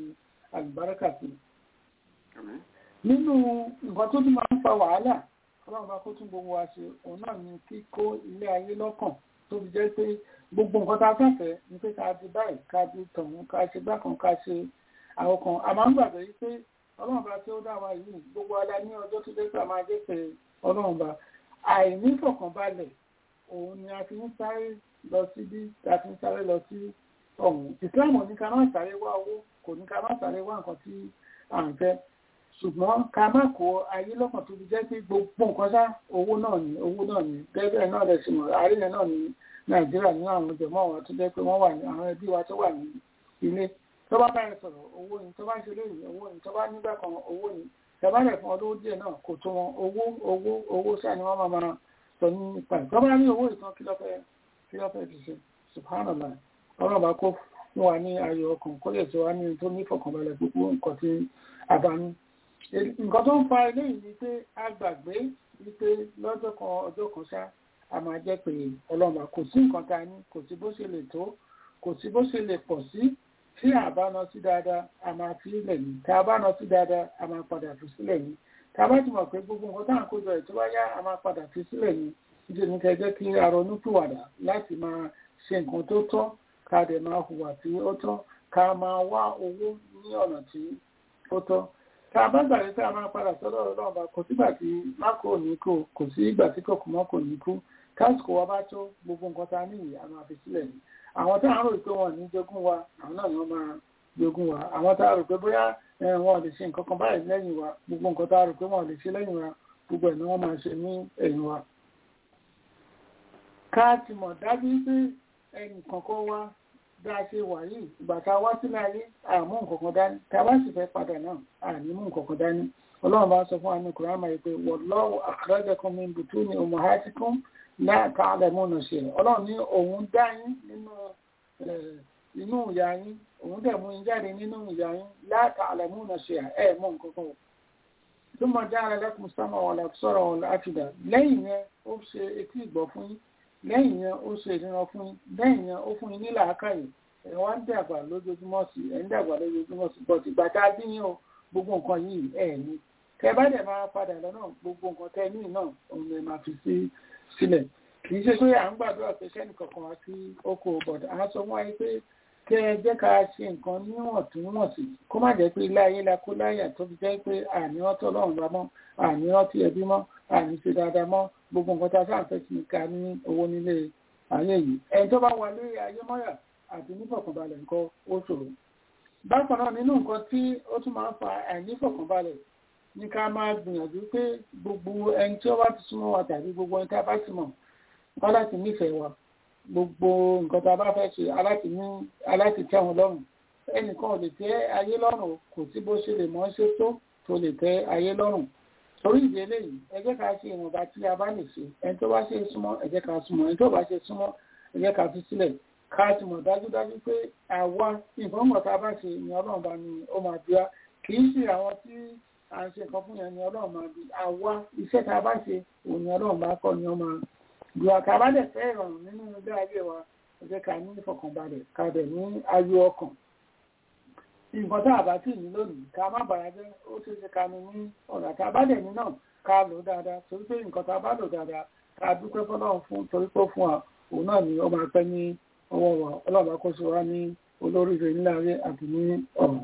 Speaker 5: àlùbáríkà sí nínú nǹkan tó tún máa ń fa wàhálà ọlọ́run bá kó tún gbogbo wa ṣe òun náà ni kíkó ilé ayé lọ́kàn tó fi jẹ́ pé gbogbo nǹkan tá a fẹ́fẹ́ ni pé ká di báyìí ká di tọ̀hún ká ṣe bákan ká ṣe àwọn kan a máa ń gbàgbé yìí pé ọlọ́run bá tí ó dá wa yìí gbogbo ala ní ọjọ́ tó dé pé a máa dé pé ọlọ́run bá àìnífọ̀kànbalẹ̀ òun ni a fi ń sáré lọ sí bí a fi ń sáré lọ sí ọ̀hún ìsìláàmù ní ká má sáré wá owó kò ní ká má sáré wá nǹkan tí à ń fẹ́ ṣùgbọ́n ká má kó ayé lọ́kàn tó fi jẹ́ pé gbogbo nǹkan sá owó náà ní owó náà ní gẹ́gẹ́ náà lẹ̀ sí mọ̀ àárín náà ní nàìjíríà ní àwọn jẹ̀mọ́ wa tó jẹ́ pé wọ́n wà ní àwọn ẹbí wa tó wà ní ilé tó bá báyìí sọ̀rọ̀ owó ni tó bá ṣe léyìn owó ni tó bá nígbà kan owó ni tẹ̀bálẹ̀ fún ọdún díẹ̀ náà kò tó wọn owó owó owó sáà ni wọ́n máa máa sọ ní ipa ẹ̀ tó bá ní owó ìtàn kí lọ́fẹ́ kí lọ́fẹ́ fi ṣe subhanallah ọlọ́run bá kó fún wa ní ayọ̀ ọkàn kó lè ṣe wá ní tó ní ìfọ̀kànbalẹ̀ gbogbo nǹkan tí a bá ní nǹkan tó ń fa eléyìí ni pé a gbàgbé wípé lọ́jọ́ kan ọjọ́ kan ṣá a máa jẹ́ pé ọlọ́mà kò sí nǹkan ta ní kò sí bó ṣe lè tó kò sí bó ṣe lè pọ̀ sí tí a bá ná sí dáadáa a máa fi ilẹ̀ ní tá a bá ná sí dáadáa a máa padà fi sílẹ̀ ní tá a bá ti mọ̀ pé gbogbo nǹkan tá à ń kójọ ẹ̀ tó bá yá a máa padà fi sílẹ̀ ní ìdí ní kẹ́ jẹ́ kí a ronú pìwàdà láti máa ṣe nǹkan tó tọ́ ká dẹ̀ máa hùwà tí ó tọ́ ká máa wá owó ní ọ̀nà tí ó tọ́ tá a bá gbàgbé pé a máa padà sọ́dọ̀ ọlọ́run bá kò sígbà tí mákò ní kú kò sí ìgbà tí kòkò mọ́ kò ní kú kásìkò wa bá tó gbogbo nǹkan tá a ní ìyá máa fi sílẹ̀ ní àwọn tá a rò pé wọn ò ní jogún wa àwọn náà ni wọ́n máa jogún wa àwọn tá a rò pé bóyá wọn ò lè ṣe nǹkan kan báyìí lẹ́yìn wa gbogbo nǹkan tá a rò pé wọn ò lè ṣe lẹ́yìn wa gbogbo ẹ̀ ni wọ́n máa ṣe ní ẹ̀yìn wa. ká ti mọ̀ dájú pé ẹnì kankan wá bí a ṣe wà yìí ìgbà tá a wá sílẹ̀ ayé àmú nǹkankan dání tá a bá sì fẹ́ padà náà àní mú nǹkankan dání ọlọ́run bá sọ fún wa ní kùrámà yìí pé wallahu akhrajakum min butuni ummahatikum la ta'lamuna shay'an ọlọ́run ní òun dá yín nínú inú ìyá yín òun dẹ̀ mú yín jáde nínú ìyá yín la ta'lamuna shay'an ẹ̀ mú nǹkankan o thumma ja'ala lakum sam'a wal absara wal afida lẹ́yìn yẹn ó ṣe etí ìgbọ́ fún yín lẹ́yìn yẹn ó ṣe ìdíran fún yín lẹ́yìn yẹn ó fún yín ní làákàyè ẹ̀ wá ń dàgbà lójoojúmọ́ sí ẹ̀ ń dàgbà lójoojúmọ́ sí bọ́ọ̀tì ìgbà tá a bí yín o gbogbo nǹkan yìí ẹ̀ ní tẹ bá dẹ̀ máa padà lọ́nà gbogbo nǹkan tẹ ní náà òun lè máa fi sí sílẹ̀ kì í ṣe pé à ń gbàdúrà pé sẹ́ni kankan wá sí oko bọ̀dà á sọ fún wa pé kẹ ẹ jẹ́ ká ṣe nǹkan níwọ̀ntúnwọ̀nsì kó má jẹ́ pé ilé ayé la kó láyà tó fi jẹ́ pé àní rántí ọlọ́run bá mọ́ àní rántí ẹbí mọ́ àní ṣe dáadáa mọ́ gbogbo nǹkan tá a sáà fẹ́ sí ká ní owó nílé ayé yìí ẹni tó bá wà lórí ayé mọ́yà àti nífọ̀kànbalẹ̀ nǹkan ó ṣòro bákan náà nínú nǹkan tí ó tún máa ń fa àìnífọ̀kànbalẹ̀ ní ká máa gbìyànjú pé gbogbo ẹni tí ó bá ti súnmọ́ wa tàbí gbogbo ẹni tí a bá ti mọ̀ wọ́n láti nífẹ̀ẹ́ wa gbogbo nǹkan tá a bá fẹ́ ṣe aláti ní aláti tẹ́ wọn lọ́rùn ẹnìkan ò lè tẹ́ ayé lọ́rùn kò sí bó ṣe lè mọ́ ṣe tó tó lè tẹ́ ayé lọ́rùn torí ìdí eléyìí ẹ jẹ́ ká ṣe ìwọ̀nba tí a bá lè ṣe ẹni tó bá ṣe súnmọ́ ẹ jẹ́ ká súnmọ́ ẹni tó bá ṣe súnmọ́ ẹ jẹ́ ká fi sílẹ̀ ká ti mọ̀ dájúdájú pé àwa ìfọ̀mọ̀ tá a bá ṣe ni ọlọ́run bá ní ó máa bí wa kì í ṣe àwọn tí à ń ṣe nǹkan fún yẹn ni ọlọ́run máa bí àwa iṣẹ́ tá a bá ṣe òun ni ọlọ́run bá kọ́ ni ó máa bí wa ká bá dẹ̀ fẹ́ ìrọ̀rùn nínú ilé ayé wa ẹ jẹ́ ká ní ìfọ̀kànbalẹ̀ ká dẹ̀ ní ayọ̀ ọkàn nǹkan tá a bá tì ní lónìí ká má bàrà jẹ́ ó ṣe ṣe ká ní ní ọ̀nà tá a bá dẹ̀ ní náà ká lò dáadáa torí pé nǹkan tá a bá lò dáadáa ká dúpẹ́ fọlọ́run fún torí pé ó fún wa òun náà ni ó máa pẹ́ ní ọwọ́ wa ọlọ́run àkóso wa ní olóríire ńlá ayé àti ní ọ̀run.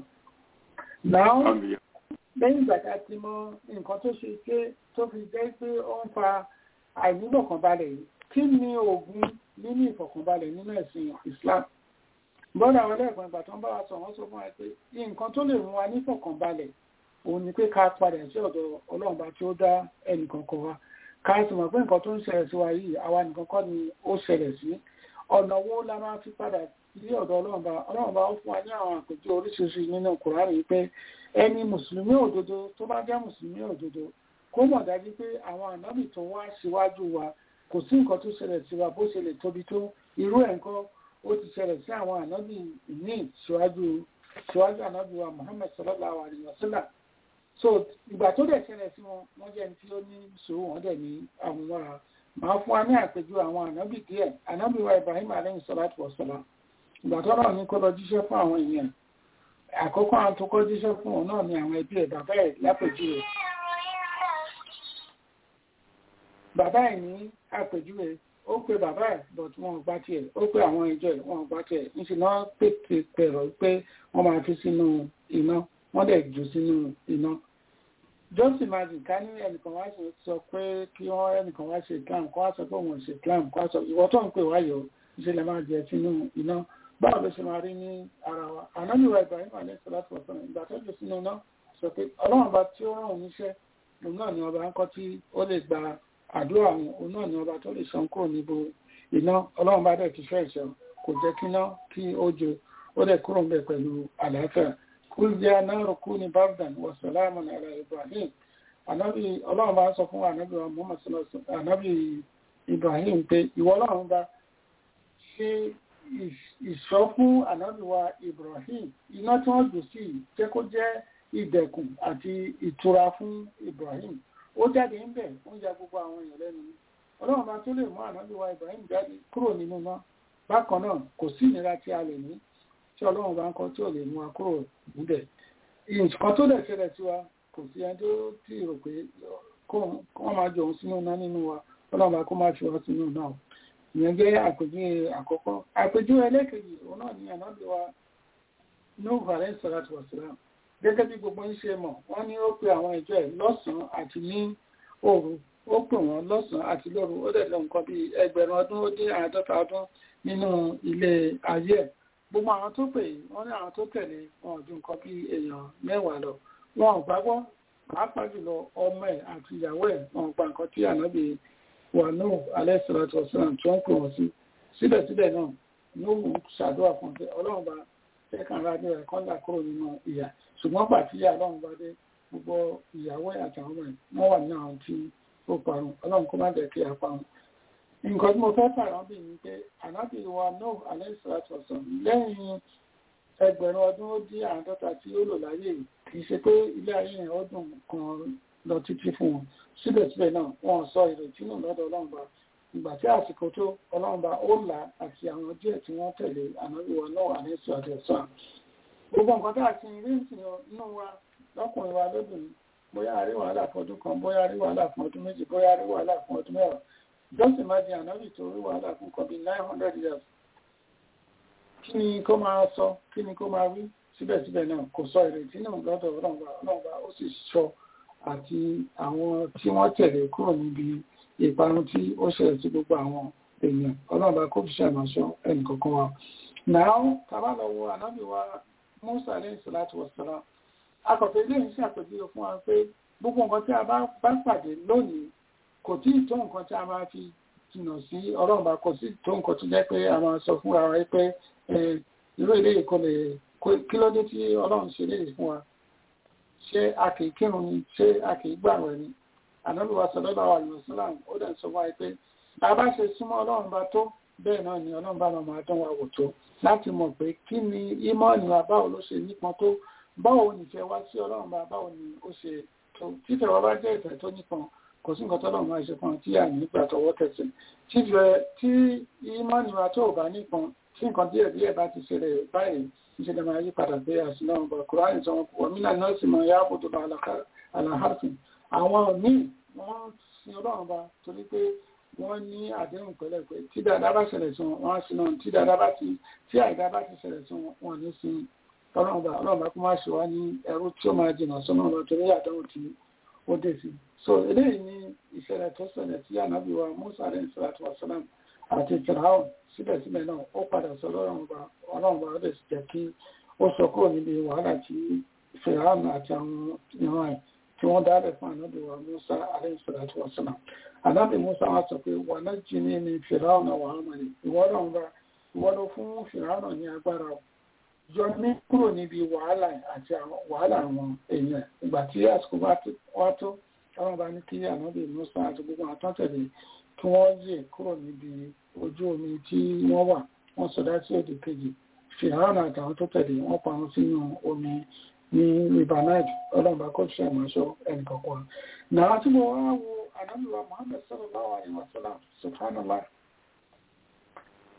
Speaker 5: Náà lẹ́yìn ìgbà tá a ti mọ nǹkan tó ṣe pé tó fi jẹ́ pé ó ń fa àìnífọ̀kànbalẹ̀ yìí kí ni oògùn nínú ìfọ̀kànbalẹ̀ nínú ẹ̀sìn Islam? bọ́dà àwọn ẹlẹ́gbọ̀n ìgbà tó ń bá wa sọ wọ́n sọ fún wa pé nǹkan tó lè mú wa nífọ̀kànbalẹ̀ òun ni pé ká padà sí ọ̀dọ̀ ọlọ́run bá tí ó dá ẹnì kankan wa ká sì mọ̀ pé nǹkan tó ń ṣẹlẹ̀ sí wa yìí àwa nìkan kọ́ ni ó ṣẹlẹ̀ sí ọ̀nà wo la máa fi padà sí ọ̀dọ̀ ọlọ́run bá ọlọ́run bá ó fún wa ní àwọn àpèjì oríṣiríṣi nínú Kùránì pé ẹni mùsùlùmí òdodo tó bá jẹ́ mùsùlùmí òdodo kó mọ̀ dájú pé àwọn ànábì tó wá síwájú wa kò sí nǹkan tó ṣẹlẹ̀ sí wa bó ṣe lè tóbi tó irú ẹ̀ nǹkan ó ti ṣẹlẹ̀ sí àwọn ànábì ní síwájú síwájú ànábì wa Muhammad sallallahu alayhi wa sallam so ìgbà tó dẹ̀ ṣẹlẹ̀ sí wọn wọ́n jẹ́ ní tí ó ní sòwò wọ́n dẹ̀ ní àwọn wàrà máa fún wa ní àpèjú àwọn ànábì díẹ̀ ànábì wa Ibrahim alayhi salatu wa salam ìgbà tó náà ní kó lọ jíṣẹ́ fún àwọn èèyàn àkọ́kọ́ àwọn tó kọ́ jíṣẹ́ fún òun náà ni àwọn ẹbí ẹ̀ bàbá ẹ̀ lápèjúwe bàbá ẹ̀ ní àpèjúwe ó pe bàbá ẹ̀ but wọn ò gbá tiẹ̀ ó pe àwọn ìjọ ẹ̀ wọn ò gbá tiẹ̀ níṣẹ́ náà pèpè pẹ̀rọ pé wọ́n máa fi sínú iná wọ́n dẹ̀ jù sínú iná just imagine ká ní ẹnìkan wá sọ pé kí wọ́n ẹnìkan wá ṣe islam kó wá sọ pé òun ṣe islam kó wá sọ ìwọ tó ń pè wáyọ̀ ìṣẹ̀lẹ̀ máa jẹ sínú iná báwo ló ṣe máa rí ní ara wa ànábìwá ibrahim alẹ́ sọ láti wọ̀sán ìgbà tó jù sínú iná sọ pé ọlọ́run bá tí ó rán òun níṣẹ́ òun náà ni ọba ń kọ́ tí ó lè gba àdúrà òun òun náà ni ọba tó lè san kúrò níbo iná ọlọ́run bá dẹ̀ ti fẹ́ ìṣẹ́ kò jẹ́ kí iná kí ó jo ó dẹ̀ kúrò ń bẹ̀ pẹ̀lú àlàáfíà kul ya naru kuni bardan wa salaman ala ibrahim anabi ọlọ́run bá sọ fún anabi wa muhammad sallallahu anabi ibrahim pé ìwọ ọlọ́run bá ṣe ìṣọ́ fún anabi wa ibrahim iná tí wọ́n jù sí jẹ́ kó jẹ́ ìdẹ̀kùn àti ìtura fún ibrahim ó jáde ń bẹ̀ ó ń ya gbogbo àwọn èèyàn lẹ́nu ọlọ́run bá tó lè mú anabi wa ibrahim jáde kúrò nínú náà bákan náà kò sí ìnira tí a lè ní tí ọlọ́run bá ń kọ́ tí ò lè mú wa kúrò níbẹ̀. nǹkan tó dẹ̀ ṣẹlẹ̀ sí wa kò sí ẹni tó tí rò pé wọ́n máa jọ òun sínú iná nínú wa ọlọ́run bá kó máa fi wá sínú náà. ìyẹn jẹ́ àpèjúwe àkọ́kọ́. àpèjúwe ẹlẹ́kejì òun náà ni ànábì wa Nuhu alayhi salatu wa salam. gẹ́gẹ́ bí gbogbo ń ṣe mọ̀ wọ́n ní ó pe àwọn ìjọ ẹ̀ lọ́sàn-án àti ní òru ó pè wọ́n lọ́sàn-án àti lóru ó dẹ̀ lọ nǹkan bíi ẹgbẹ̀rún ọdún ó dín àádọ́ta ọdún nínú ilé ayé ẹ̀ gbogbo àwọn tó pè wọ́n ní àwọn tó tẹ̀lé wọn ju nǹkan bí èèyàn mẹ́wàá lọ wọn ò gbàgbọ́ pàápàá jùlọ ọmọ ẹ̀ àti ìyàwó ẹ̀ wọn gba nǹkan tí ànábì wà náà alẹ́sìlátọ̀ ọ̀sán tí wọ́n pè wọ́n sí síbẹ̀síbẹ̀ náà ní òun ṣàdúrà fún ọ̀sẹ̀ ọlọ́run bá ẹ̀ka ara ní ẹ̀kọ́ ńlá kúrò nínú ìyà ṣùgbọ́n pàtí ìyá ọlọ́run bá dé gbogbo ìyàwó ẹ̀ àtàwọn ọmọ ẹ̀ wọ́n wà ní àwọn tí ó parun ọlọ́run kó má dẹ̀ kí a parun nǹkan tí mo fẹ́ fàrán bí ní pé ànábì wa náà alẹ́sìláàtì ọ̀sán lẹ́yìn ẹgbẹ̀rún ọdún ó dín àádọ́ta tí ó lò láyé kì í ṣe pé ilé ayé yẹn ọdún kan lọ títí fún wọn síbẹ̀síbẹ̀ náà wọ́n sọ ìrètí náà lọ́dọ̀ ọlọ́run bá ìgbà tí àsìkò tó ọlọ́run bá ó là àti àwọn díẹ̀ tí wọ́n tẹ̀lé ànábì wa náà alẹ́sìláàtì ọ̀sán gbogbo nǹkan tá a ti rí nínú wa lọ́kùnrin wa lóbìnrin bóyá a rí wàhálà fún ọdún kan bóyá a rí wàhálà fún ọdún méjì bóyá a rí wàhálà fún ọdún mẹ́wàá just imagine ànábì tó rí wàhálà fún kan bí nine hundred years kí ni kó máa sọ kí ni kó máa wí síbẹ̀síbẹ̀ náà kò sọ ìrètí náà lọ́dọ̀ ọlọ́ọ̀bá ọlọ́ọ̀bá ó sì sọ àti àwọn tí wọ́n tẹ̀lé kúrò níbi ìparun tí ó ṣẹlẹ̀ sí gbogbo àwọn èèyàn ọlọ́ọ̀bá kó fi ṣàmàṣọ ẹnìkọ̀ọ̀kan wa. náà tàbá lọ wo ànábì wa Musa alayhi salatu wassalam akọ̀tẹ̀ ilé ìṣẹ́ àpèjúwe fún wa pé gbogbo nǹkan tí a bá pàdé lónìí kò tí ì tó nǹkan tí a máa fi jìnnà sí ọlọ́run bá kò sí tó nǹkan tó jẹ́ pé a máa sọ fúnra wa pé irú ilé ìkọ́ lè kí ló dé tí ọlọ́run ṣe léyìí fún wa ṣé a kì í kírun ni ṣé a kì í gbàwẹ̀ ni ànábì wa sallallahu alaihi wasallam ó dẹ̀ sọ wáyé pé bá a bá ṣe súnmọ́ ọlọ́run bá tó bẹ́ẹ̀ náà ni ọlọ́run bá máa dán wa wò tó láti mọ̀ pé kí ni ìmọ̀ọ́nì wa báwo ló ṣe nípọn tó báwo nìfẹ́ wá sí ọlọ́run bá báwo ni ó ṣe tó títẹ̀ wa bá jẹ́ ìfẹ́ tó nípọn kò sí nǹkan tọ́lọ̀ máa ṣe fún tí à ní nígbà tọwọ́ tẹ̀sẹ̀ tí ìmọ̀ni wa tó bá nípọn tí nǹkan díẹ̀ díẹ̀ bá ti ṣẹlẹ̀ báyìí ìṣẹ̀lẹ̀ máa yí padà pé àṣìlẹ̀ ọ̀bọ̀ kùránì sọ wọn wọ́n mílà náà sì máa yáàbò tó bá aláhàfin àwọn míì wọ́n sin ọlọ́run bá torí pé wọ́n ní àdéhùn pẹ̀lẹ́ pé tí dáadáa bá ṣẹlẹ̀ sí wọn wọ́n á sin náà tí dáadáa bá ti tí àìdá bá ti ṣẹlẹ̀ sí wọn wọ́n ní sin ọlọ́run bá ọlọ́run bá kó má ṣe wá ní ẹrú tí ó máa jìnnà sọ́nà ọ̀rọ̀ torí àdéhùn tí ó dé sí so eléyìí ni ìṣẹ̀lẹ̀ tó ṣẹlẹ̀ sí ànábì wa musa alayhi salatu wa salam àti firaun síbẹ̀síbẹ̀ náà ó padà sọ ọlọ́run bá ọlọ́run bá ọdẹ sì jẹ́ kí ó sọ kúrò níbi wàhálà tí firaun àti àwọn ìran ẹ̀ tí wọ́n dálẹ̀ fún ànábì wa musa alayhi salatu wa salam ànábì musa wa sọ pé wà náà jí ní ní firaun wà á mọ̀ ní ìwọ́lọ́run bá ìwọ́lọ́ fún firaun ní agbára yọ ní kúrò níbi wàhálà àti wàhálà àwọn èèyàn ìgbà tí àsìkò wá tó táwọn bá ní kí ànábì musa àti gbogbo àtọ́tẹ̀lé kí wọ́n yè kúrò níbi ojú omi tí wọ́n wà wọ́n sọdá sí òdì kejì fìhàn àtàwọn tó tẹ̀lé wọ́n parun sínú omi ní ribanite ọlọ́mọba kò ṣe àmọ́ṣọ ẹnìkọ̀ọ̀kan náà tí mo wá wo ànábì wa muhammed sallallahu alaihi wasallam subhanallah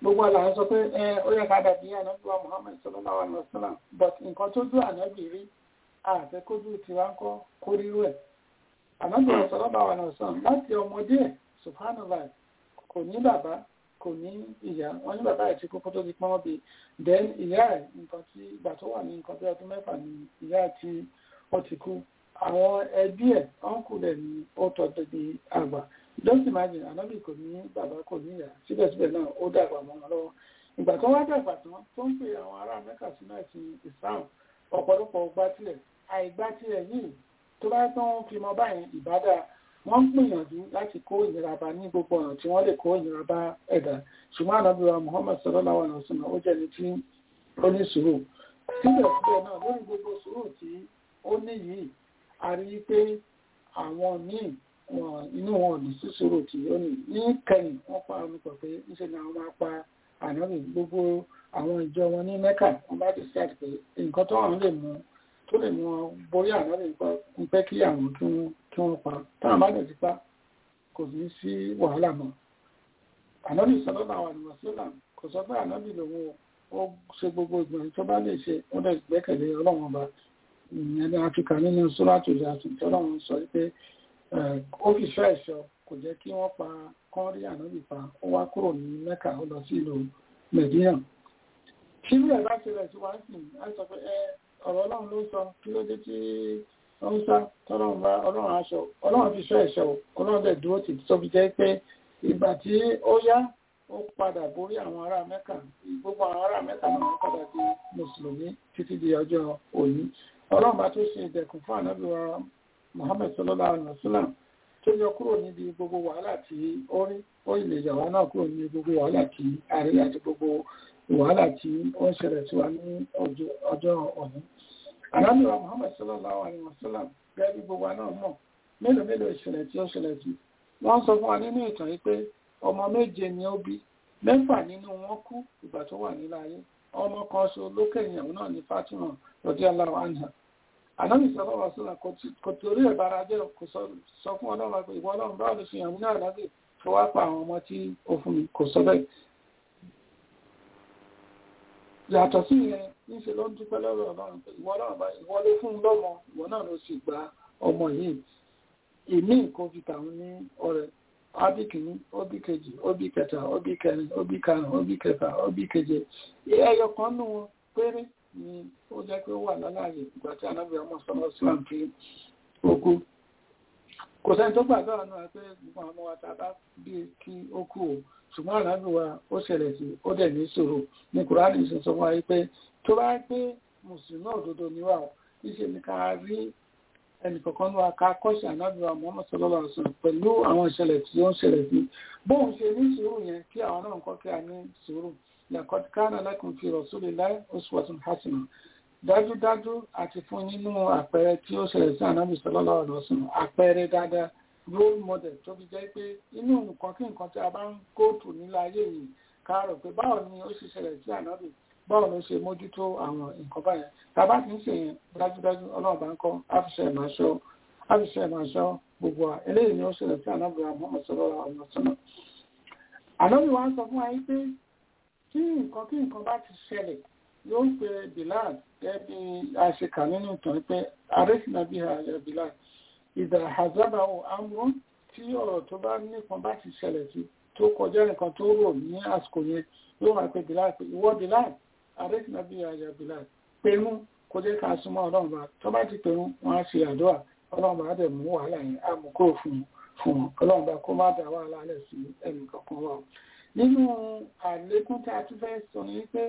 Speaker 5: gbogbo àlàyé sọ pé ẹ ó yẹ ká dàbí ànábì wa Muhammad sallallahu alaihi wasallam but nǹkan tó dún ànábì rí àfẹ́kójú tiwa ń kọ́ kó rírú ẹ̀ ànábì wa sallallahu alaihi wasallam láti ọmọdé ẹ̀ subhanallah kò ní bàbá kò ní ìyá wọn ní bàbá ẹ̀ tí kókó tó di pọ́n bí then ìyá ẹ̀ nǹkan tí ìgbà tó wà ní nǹkan bí ọdún mẹ́fà ní ìyá ẹ̀ tí ó ti kú àwọn ẹbí ẹ̀ ọ̀nkù rẹ̀ ni ó tọ́jú di àgbà just imagine ànábì kò ní bàbá kò ní ìyá síbẹ̀síbẹ̀ náà ó dàgbà mọ́ wọn lọ́wọ́ ìgbà tó wá dàgbà tán tó ń pè àwọn ará mẹ́kà sínú ẹ̀sìn Islam ọ̀pọ̀lọpọ̀ gbá tilẹ̀ àìgbá tilẹ̀ yìí tó bá tán fi mọ báyìí ìbádà wọ́n ń gbìyànjú láti kó ìnira bá ní gbogbo ọ̀nà tí wọ́n lè kó ìnira bá ẹ̀dá ṣùgbọ́n ànábì wa Muhammad sallallahu alaihi wasallam ó jẹ́ ní tí ó ní sùúrù síbẹ̀síbẹ̀ náà lórí gbogbo sùúrù tí ó ní yìí a rí i pé àwọn míì wọn inú wọn ò ní sí sùúrù tí ó ní ní kẹyìn wọ́n pa omi pọ̀ pé níṣẹ́ ni àwọn máa pa ànábì gbogbo àwọn ìjọ wọn ní Mẹ́kà wọ́n bá decide pé nǹkan tó àwọn lè mú tó lè mú wọn borí ànábì ń pẹ́ kí àwọn kí wọ́n kí wọ́n pa táwọn bá dẹ̀ ti pa kò ní sí wàhálà mọ́ ànábì sọlọ́lá àwọn àdìmọ̀ sílà kò sọ pé ànábì lòun ó ṣe gbogbo ìgbìyànjú tó bá lè ṣe ó dẹ̀ gbẹ́kẹ̀lé ọlọ́run ọba ìyẹn ní áfíríkà nínú sóràtò ìyàtọ̀ tí ọlọ́run sọ pé ó fi fẹ́ ẹ̀ṣọ́ kò jẹ́ kí wọ́n pa kán rí ànábì pa ó wá kúrò ní mẹ́kà ó lọ sí ìlú mẹ̀dínà kí ló ẹ̀ bá ṣe rẹ̀ sí wá sí á sọ pé ọ̀rọ̀ ọlọ́run ló sọ kí ló dé tí wọ́n sá tọ́lọ́run bá ọlọ́run aṣọ ọlọ́run fi fẹ́ ẹ̀ṣọ́ ọlọ́run dẹ̀ dúró tì tó fi jẹ́ pé ìgbà tí ó yá ó padà borí àwọn ará mẹ́kà gbogbo àwọn ará mẹ́kà náà wọ́n padà di mùsùlùmí títí di ọjọ́ òní ọlọ́run bá tó ṣe ìdẹ̀kùn fún ànábì wa Muhammad sallallahu alaihi wasallam tó yọ kúrò níbi gbogbo wàhálà tí ó rí ó ilé ìyàwó náà kúrò níbi gbogbo wàhálà tí a rí àti gbogbo wàhálà tí ó ń ṣẹlẹ̀ sí wa ní ọjọ́ òní ànábì wa Muhammad sallallahu alaihi wasallam gẹ́gẹ́ bí gbogbo náà mọ̀ mélòó mélòó ìṣẹ̀lẹ̀ tí ó ṣẹlẹ̀ sí wọ́n sọ fún wa nínú ìtàn yìí pé ọmọ méje ni ó bí mẹ́fà nínú wọn kú ìgbà tó wà nílá ayé ọmọ kan ṣo lókè ìyàwó náà ní Fatima radiyallahu anha ànábì sọ́lọ́ wa sọ́lá kò torí ẹ̀ bára jẹ́ kò sọ fún ọlọ́run pé ìwọ ọlọ́run báwo ló fi hàn mí náà lábẹ́ tó wá pa àwọn ọmọ tí ó fún mi kò sọ bẹ́ẹ̀. yàtọ̀ sí yẹn níṣẹ́ ló ń dúpẹ́ lọ́rọ̀ ọlọ́run pé ìwọ ọlọ́run bá ìwọ ló fún un lọ́mọ ìwọ náà ló sì gba ọmọ yìí ìmí nǹkan fi tàwọn ní ọrẹ ọbí kìíní ọbí kejì ọbí kẹta ọbí kẹrin ọbí karùn ọbí kẹfà ọbí keje ẹyọ kan nù wọn péré ni ó jẹ́ pé ó wà lálàyé ìgbà tí anábìá ọmọ sọmọ islam fi okú kò sẹ́ni tó gbàgbọ́ náà pé gbogbo àwọn ọmọ wa ta bá bí kí ó kú o ṣùgbọ́n ànábì wa ó ṣẹlẹ̀ sí ó dẹ̀ ní ṣòro ní kùránì ṣe sọ fún wa pé tó bá pé mùsùlùmí òdodo ni wà ó níṣẹ́ ni ká rí ẹnìkọ̀kan ní wa ká kọ́ṣẹ́ ànábì wa Muhammad sallallahu alaihi wasallam pẹ̀lú àwọn ìṣẹ̀lẹ̀ tí ó ń ṣẹlẹ̀ sí bóun ṣe ní sùúrù yẹn kí àwọn náà kọ́ kí a ní sùúrù laqad kana lakum fi rasulillahi uswatun hasanah dájúdájú àti fún nínú àpẹẹrẹ tí ó ṣẹlẹ̀ sí ànábì sallallahu alaihi wasallam àpẹẹrẹ dáadáa role model tó fi jẹ́ pé inú nǹkan kí nǹkan tí a bá ń kóòtù nílé ayé yìí ká rò pé báwo ni ó ṣe ṣẹlẹ̀ sí ànábì báwo ló ṣe mójútó àwọn nǹkan báyẹn tàbá ti ń ṣe yẹn dájúdájú ọlọ́run bá ń kọ́ àfiṣẹ́ ìmáṣọ́ àfiṣẹ́ ìmáṣọ́ gbogbo wa eléyìí ni ó ṣẹlẹ̀ sí ànábì Muhammad sallallahu alaihi wasallam ànábì wa ń sọ fún wa yìí pé tí nǹkan kí nǹkan bá ti ṣẹlẹ̀ yóò ń pe Bilal gẹ́gẹ́ bí a ṣe kà nínú ìtàn pé arẹ́sìnà bí i Bilal ìdà àzábàwò amúrún tí ọ̀rọ̀ tó bá nípọn bá ti ṣẹlẹ̀ sí tó kọjá nǹkan tó rò ní àsìkò yẹn yóò wá pé Bilal pé ìwọ Bilal àrẹ́sìnà bí ayà Bilal pẹ̀lú kó jẹ́ ká súnmọ́ ọlọ́run bá tó bá ti pẹ̀lú wọn á ṣe àdúrà ọlọ́run bá dẹ̀ mú wàhálà yẹn á mú kúrò fún fún wọn ọlọ́run bá kó má dá wàhálà lẹ̀ sí ẹnì kankan wa nínú àlékún tí a tún fẹ́ sọ ni pé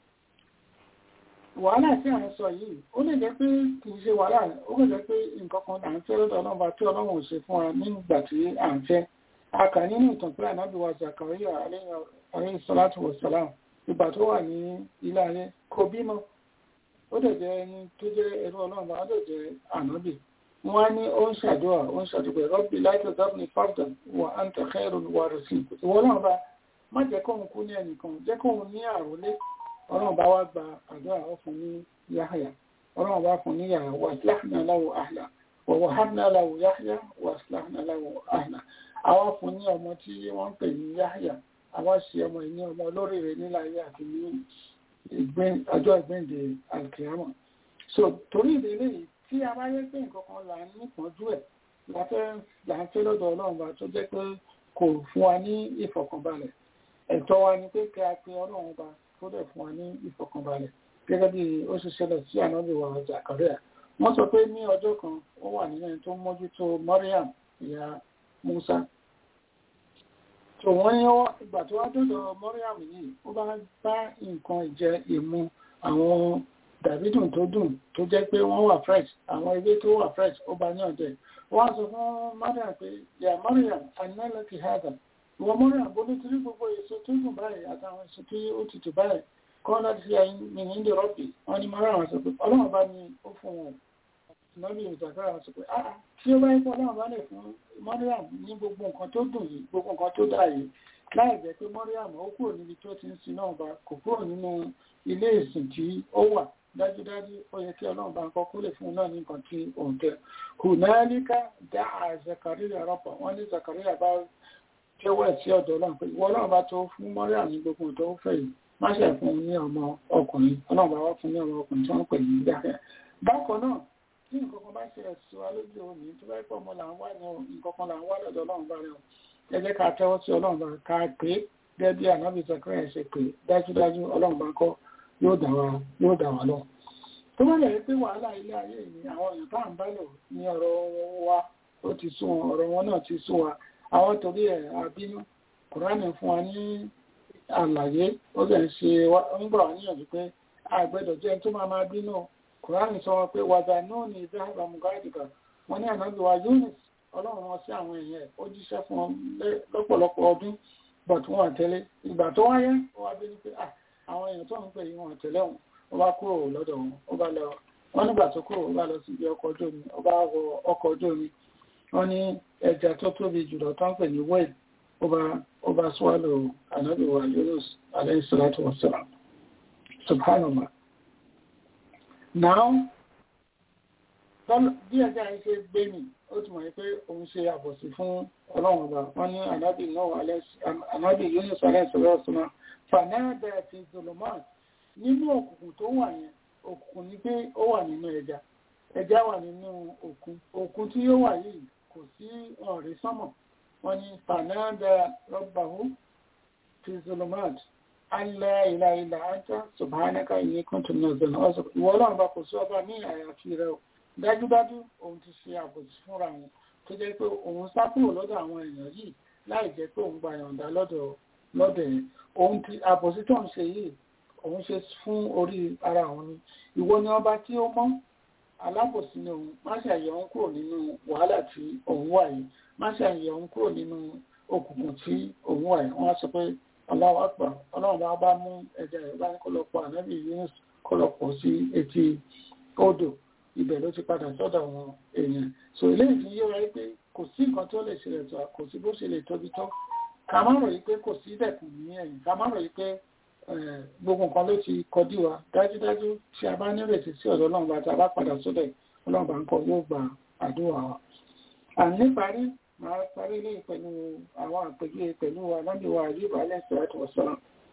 Speaker 5: wàhálà tí à ń sọ yìí ó lè jẹ́ pé kì í ṣe wàhálà ó lè jẹ́ pé nǹkan kan là ń fẹ́ lọ́dọ̀ ọlọ́run bá tí ọlọ́run ò ṣe fún wa nígbà tí à ń fẹ́ a kà nínú ìtàn pé ànábì wa Zakariya alayhi salatu wa salam ìgbà tó wà ní ilé ayé kò bímọ ó dẹ̀ jẹ́ ẹni tó jẹ́ ẹrú ọlọ́run bá dẹ̀ jẹ́ ànábì wọ́n á ní ó ń ṣàdúrà ó ń ṣàdúrà rọ́bì láìpẹ́ dábìnì fáfdà wà á ń tẹ̀kẹ́ ìrònú wa rẹ̀ sí ìwọ náà bá má jẹ́ kóhun kú ní ẹnìkan jẹ́ kóhun ní àròlé ọlọ́run bá wá gba àdúrà ó fún ní yáhàyà ọlọ́run bá fún ní yàrá wà síláhìnà láwò àhìlà wọ̀wọ̀ hàbìnà láwò yáhàyà wà síláhìnà láwò àhìlà àwọn fún ní ọmọ tí wọ́n ń pè ní yáhàyà àwa ṣe ọmọ ìní ọmọ olóríire níláyé àti ní ọjọ́ ìgbéǹde alkiyama so torí ìdílé yìí tí a bá yẹ pé nǹkan kan là ń nípọ̀njú ẹ̀ là ń fẹ́ lọ́dọ̀ ọlọ́run bá tó jẹ́ pé kò fún wa ní ìfọ̀kànbalẹ̀ ẹ̀tọ́ wa ni pé kí a pe ọlọ́run bá tó dẹ̀ fún wa ní ìfọ̀kànbalẹ̀ gẹ́gẹ́ bí ó ṣe ṣẹlẹ̀ sí ànábì wa Zakaria wọ́n sọ pé ní ọjọ́ kan ó wà nínú ẹni tó mójútó Mariam ìyá Musa tó wọ́n ní ìgbà tó wá dọ́dọ̀ Mariam yìí ó bá bá nǹkan ìjẹ ìmu àwọn dàbídùn tó dùn tó jẹ́ pé wọ́n wà fresh àwọn ewé tó wà fresh ó bá ní ọ̀dẹ̀ wọ́n sọ fún Mariam pé yà Mariam anilẹ́kì hàdà ìwọ Mariam bó ní torí gbogbo èso tó dùn báyìí àtàwọn èso tó ó tutù báyìí kọ́ láti fi àyín mi ní ìdè rọ́bì wọ́n ní Mariam sọ pé ọlọ́run bá ní ó fún wọn lọ́bì ìjàkára sọ pé ah tí ó bá yẹ kó ọlọ́run bá lè fún Mariam ní gbogbo nǹkan tó dùn yìí gbogbo nǹkan tó dà yìí láì jẹ́ pé Mariam ó kúrò níbi tó ti ń sin náà bá kò kúrò nínú ilé ìsìn tí ó wà dájúdájú ó yẹ kí ọlọ́run bá ń kọ́ kó lè fún un náà ní nǹkan tí òun tẹ hùnálíkà dá a Zakaria rọ́pọ̀ wọ́n ní Zakaria bá jẹ́wọ́ ẹ̀ sí ọ̀dọ̀ ọlọ́run pé ìwọ ọlọ́run bá tó fún Mariam ní gbogbo tó fẹ́ yìí má ṣe fún un ní ọmọ ọkùnrin ọlọ́run bá wá fún ní ọmọ ọkùnrin tí wọ́n pè ní Yahya bákan náà tí nǹkan kan bá ṣe ẹ̀sùn alójú òní tó bá pọ̀ ọmọ là ń wá ní nǹkan kan là ń wá lọ́dọ̀ ọlọ́run bá rẹ̀ ẹ jẹ́ ká tẹ́wọ́ sí ọlọ́run bá ká pé gẹ́gẹ́ bí ànábì Zakaria ṣe pé dájúdájú ọlọ́run bá kọ́ yóò dà wá yóò dà wá lọ. tó bá yẹ pé wàhálà ilé ayé ni àwọn èèyàn tá à ń bá lò ní ọ̀rọ̀ wa ó ti sún wọn ọ̀rọ̀ wọn náà ti sún wa àwọn torí ẹ̀ àbínú kùránì fún wa ní àlàyé ó lè ṣe ń gbà wá níyànjú pé àgbẹ̀dọ̀ jẹ́ tó máa máa bínú kùránì sọ wọn pé wàdà náà ní ìdá àbàmùgáàdìgà wọn ní ànábì wa Yunus ọlọ́run wọn sí àwọn èèyàn ẹ̀ ó jíṣẹ́ fún wọn lọ́pọ̀lọpọ̀ ọdún but wọn àtẹlé ìgbà tó wáyé ó wá bí ní pé ah àwọn èèyàn tó ń pè yí wọn tẹ̀lé wọn ó bá kúrò lọ́dọ̀ wọn ó bá lọ wọn nígbà tó kúrò ó bá lọ sí ibi ọkọ̀ ojú omi ó bá wọ ọkọ̀ ojú omi wọn ní ẹja tó tóbi jùlọ tó ń pè ní wẹ́ẹ̀lì ó bá ó bá swallow ànábì wa Yunus alayhi salatu wa salam subhanallah now bí ẹja yìí ṣe gbé mi ó ti mọ̀ pé òun ṣe àbọ̀sí fún ọlọ́run ọba wọn ní ànábì náà ànábì Yunus alayhi salatu wa salam fanada fi zolomat nínú òkùnkùn tó wà yẹn òkùnkùn ní pé ó wà nínú ẹja ẹja wà nínú òkun òkun tí ó wà yìí kò sí ọ̀rẹ́ sánmọ̀ wọ́n ní fanada rabbahu fi zolomat alla ilaha illa anta subhanaka inni kuntu minaz zalimin ìwọ ọlọ́run bá kò sí ọba ní àyàfi rẹ o dájúdájú òun ti ṣe àbòsí fúnra wọn tó jẹ́ pé òun sá kúrò lọ́dọ̀ àwọn èèyàn yìí láì jẹ́ pé òun gba yọ̀ǹda lọ́dọ̀ lọ́dọ̀ yẹn òun ti àbòsí tó ń ṣe yìí òun ṣe fún orí ara òun ni ìwọ ni ọba tí ó mọ́ alábòsí ni òun má ṣe àyẹ̀ òun kúrò nínú wàhálà tí òun wà yìí má ṣe àyẹ̀ òun kúrò nínú òkùnkùn tí òun wà yìí wọ́n á sọ pé Allahu Akbar ọlọ́run bá bá mú ẹja ẹ̀ bá ní kó lọ pọ̀ ànábì Yunus kó lọ pọ̀ sí etí odò ibẹ̀ ló ti padà sọ́dọ̀ àwọn èèyàn so eléyìí fi yé wa pé kò sí nǹkan tó lè ṣẹlẹ̀ tó kò sí bó ṣe lè tóbi tó ká má ròyìn pé kò sí dẹ̀kùn ní ẹ̀yìn ká má ròyìn pé gbogbo nǹkan ló ti kọjú wa dájúdájú tí a bá nírètí sí ọ̀dọ̀ ọlọ́run bá tá a bá padà sódẹ̀ ọlọ́run bá ń kọ yóò gba àdúrà wa. àní parí máa parí ilé pẹ̀lú àwọn àpèjúwe pẹ̀lú aláǹdíwá àyíbá aláìsíláàtù wọ̀sọ́lá.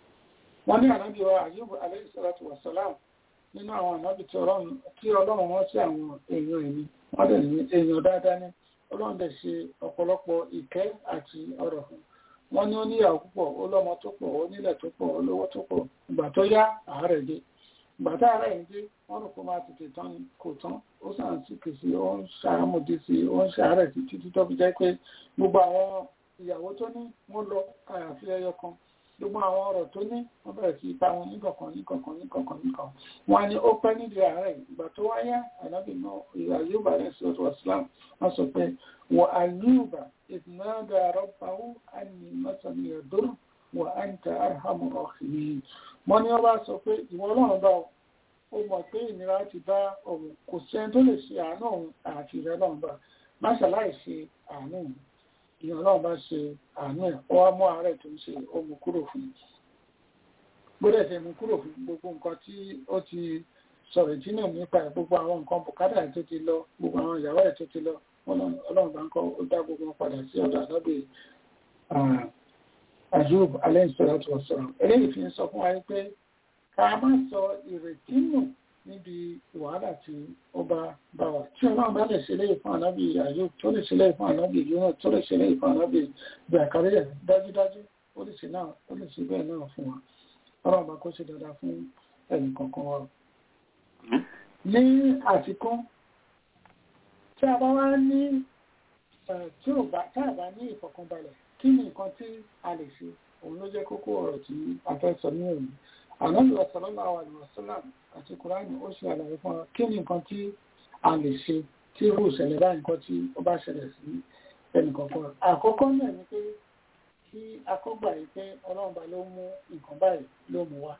Speaker 5: wọ́n ní aláǹdíwá àyíbá aláìsíláàtù wọ̀sọ́lá nínú àwọn ànábì tí ọlọ́run wọ́n sí àwọn èèyàn ẹ̀mí wọ́n dẹ̀ ní èèyàn dáadáa ní ọlọ́run dẹ̀ ṣe ọ̀pọ̀lọpọ̀ ìkẹ́ àti ọrọ̀ fún wọ́n ní ó níyàwó púpọ̀ ó lọ́mọ tó pọ̀ ó nílẹ̀ tó pọ̀ ó lówó tó pọ̀ ìgbà tó yá àárẹ̀ dé ìgbà tá àárẹ̀ yìí dé wọ́n rò pé máa tètè tán ni kò tán ó sàn sí kìsì ó ń ṣàmùdí sí ó ń ṣàárẹ̀ sí títí tó fi jẹ́ pé gbogbo àwọn ìyàwó tó ní wọ́n lọ àyàfi ẹyọ kan gbogbo àwọn ọ̀rọ̀ tó ní wọ́n bẹ̀rẹ̀ sí ipa wọn níkọ̀kan níkọ̀kan níkọ̀kan níkọ̀kan wọ́n ní ó pẹ́ nídìí àárẹ̀ ìgbà tó wáyá ànábì náà àyùbá rẹ̀ sí ọ̀tọ̀ islam wọ́n sọ pé wọ àyùbá ìdùnnàdà rọ́bàwó àní mọ́sàn-án ìyàdúró wọ àǹtà arhamu rahimin wọ́n ní wọ́n bá sọ pé ìwọ ọlọ́run bá ó mọ̀ pé ìnira ti bá òun kò sẹ́ni tó lè ṣe àánú òun àti ìrẹ́ ọlọ́run bá má ṣàláì ṣe àánú òun ìyàn náà bá ṣe àánú ẹ̀ ó wá mú ààrẹ tó ń ṣe ó mú kúrò fún gbọ́dẹ̀ ṣe mú kúrò fún gbogbo nǹkan tí ó ti sọ̀rọ̀ ìdínà nípa ẹ̀ gbogbo àwọn nǹkan bùkátà ẹ̀ tó ti lọ gbogbo àwọn ìyàwó ẹ̀ tó ti lọ ọlọ́run bá ń kọ́ ó dá gbogbo wọn padà sí ọ̀dọ̀ àdábì Ayub alayhisalatu wasalam eléyìí fi ń sọ fún wa pé ká má sọ ìrètí nù níbi wàhálà tí ó bá bá wa tí ọlọ́run bá lè ṣe léyìí fún ànábì Ayub tó lè ṣe léyìí fún ànábì Yunus tó lè ṣe léyìí fún ànábì Zakariya dájúdájú ó lè ṣe náà ó lè ṣe bẹ́ẹ̀ náà fún wa ọlọ́run bá kó ṣe dáadáa fún ẹnì kankan wa. ní àfikún tí a bá wá ní tí ò bá tá a bá ní ìfọ̀kànbalẹ̀ kí ni nǹkan tí a lè ṣe òun ló jẹ́ kókó ọ̀rọ̀ tí a fẹ́ sọ ní òní ànábì sallallahu alaihi wasallam àti kùránì ó ṣe àlàyé fún wa kí ni nǹkan tí a lè ṣe tí irú ìṣẹ̀lẹ̀ báyìí nǹkan tí ó bá ṣẹlẹ̀ sí ẹnìkọ̀ọ̀kan àkọ́kọ́ náà ni pé kí akọ́gbà yìí pé ọlọ́run bá ló mú nǹkan báyìí ló mú wa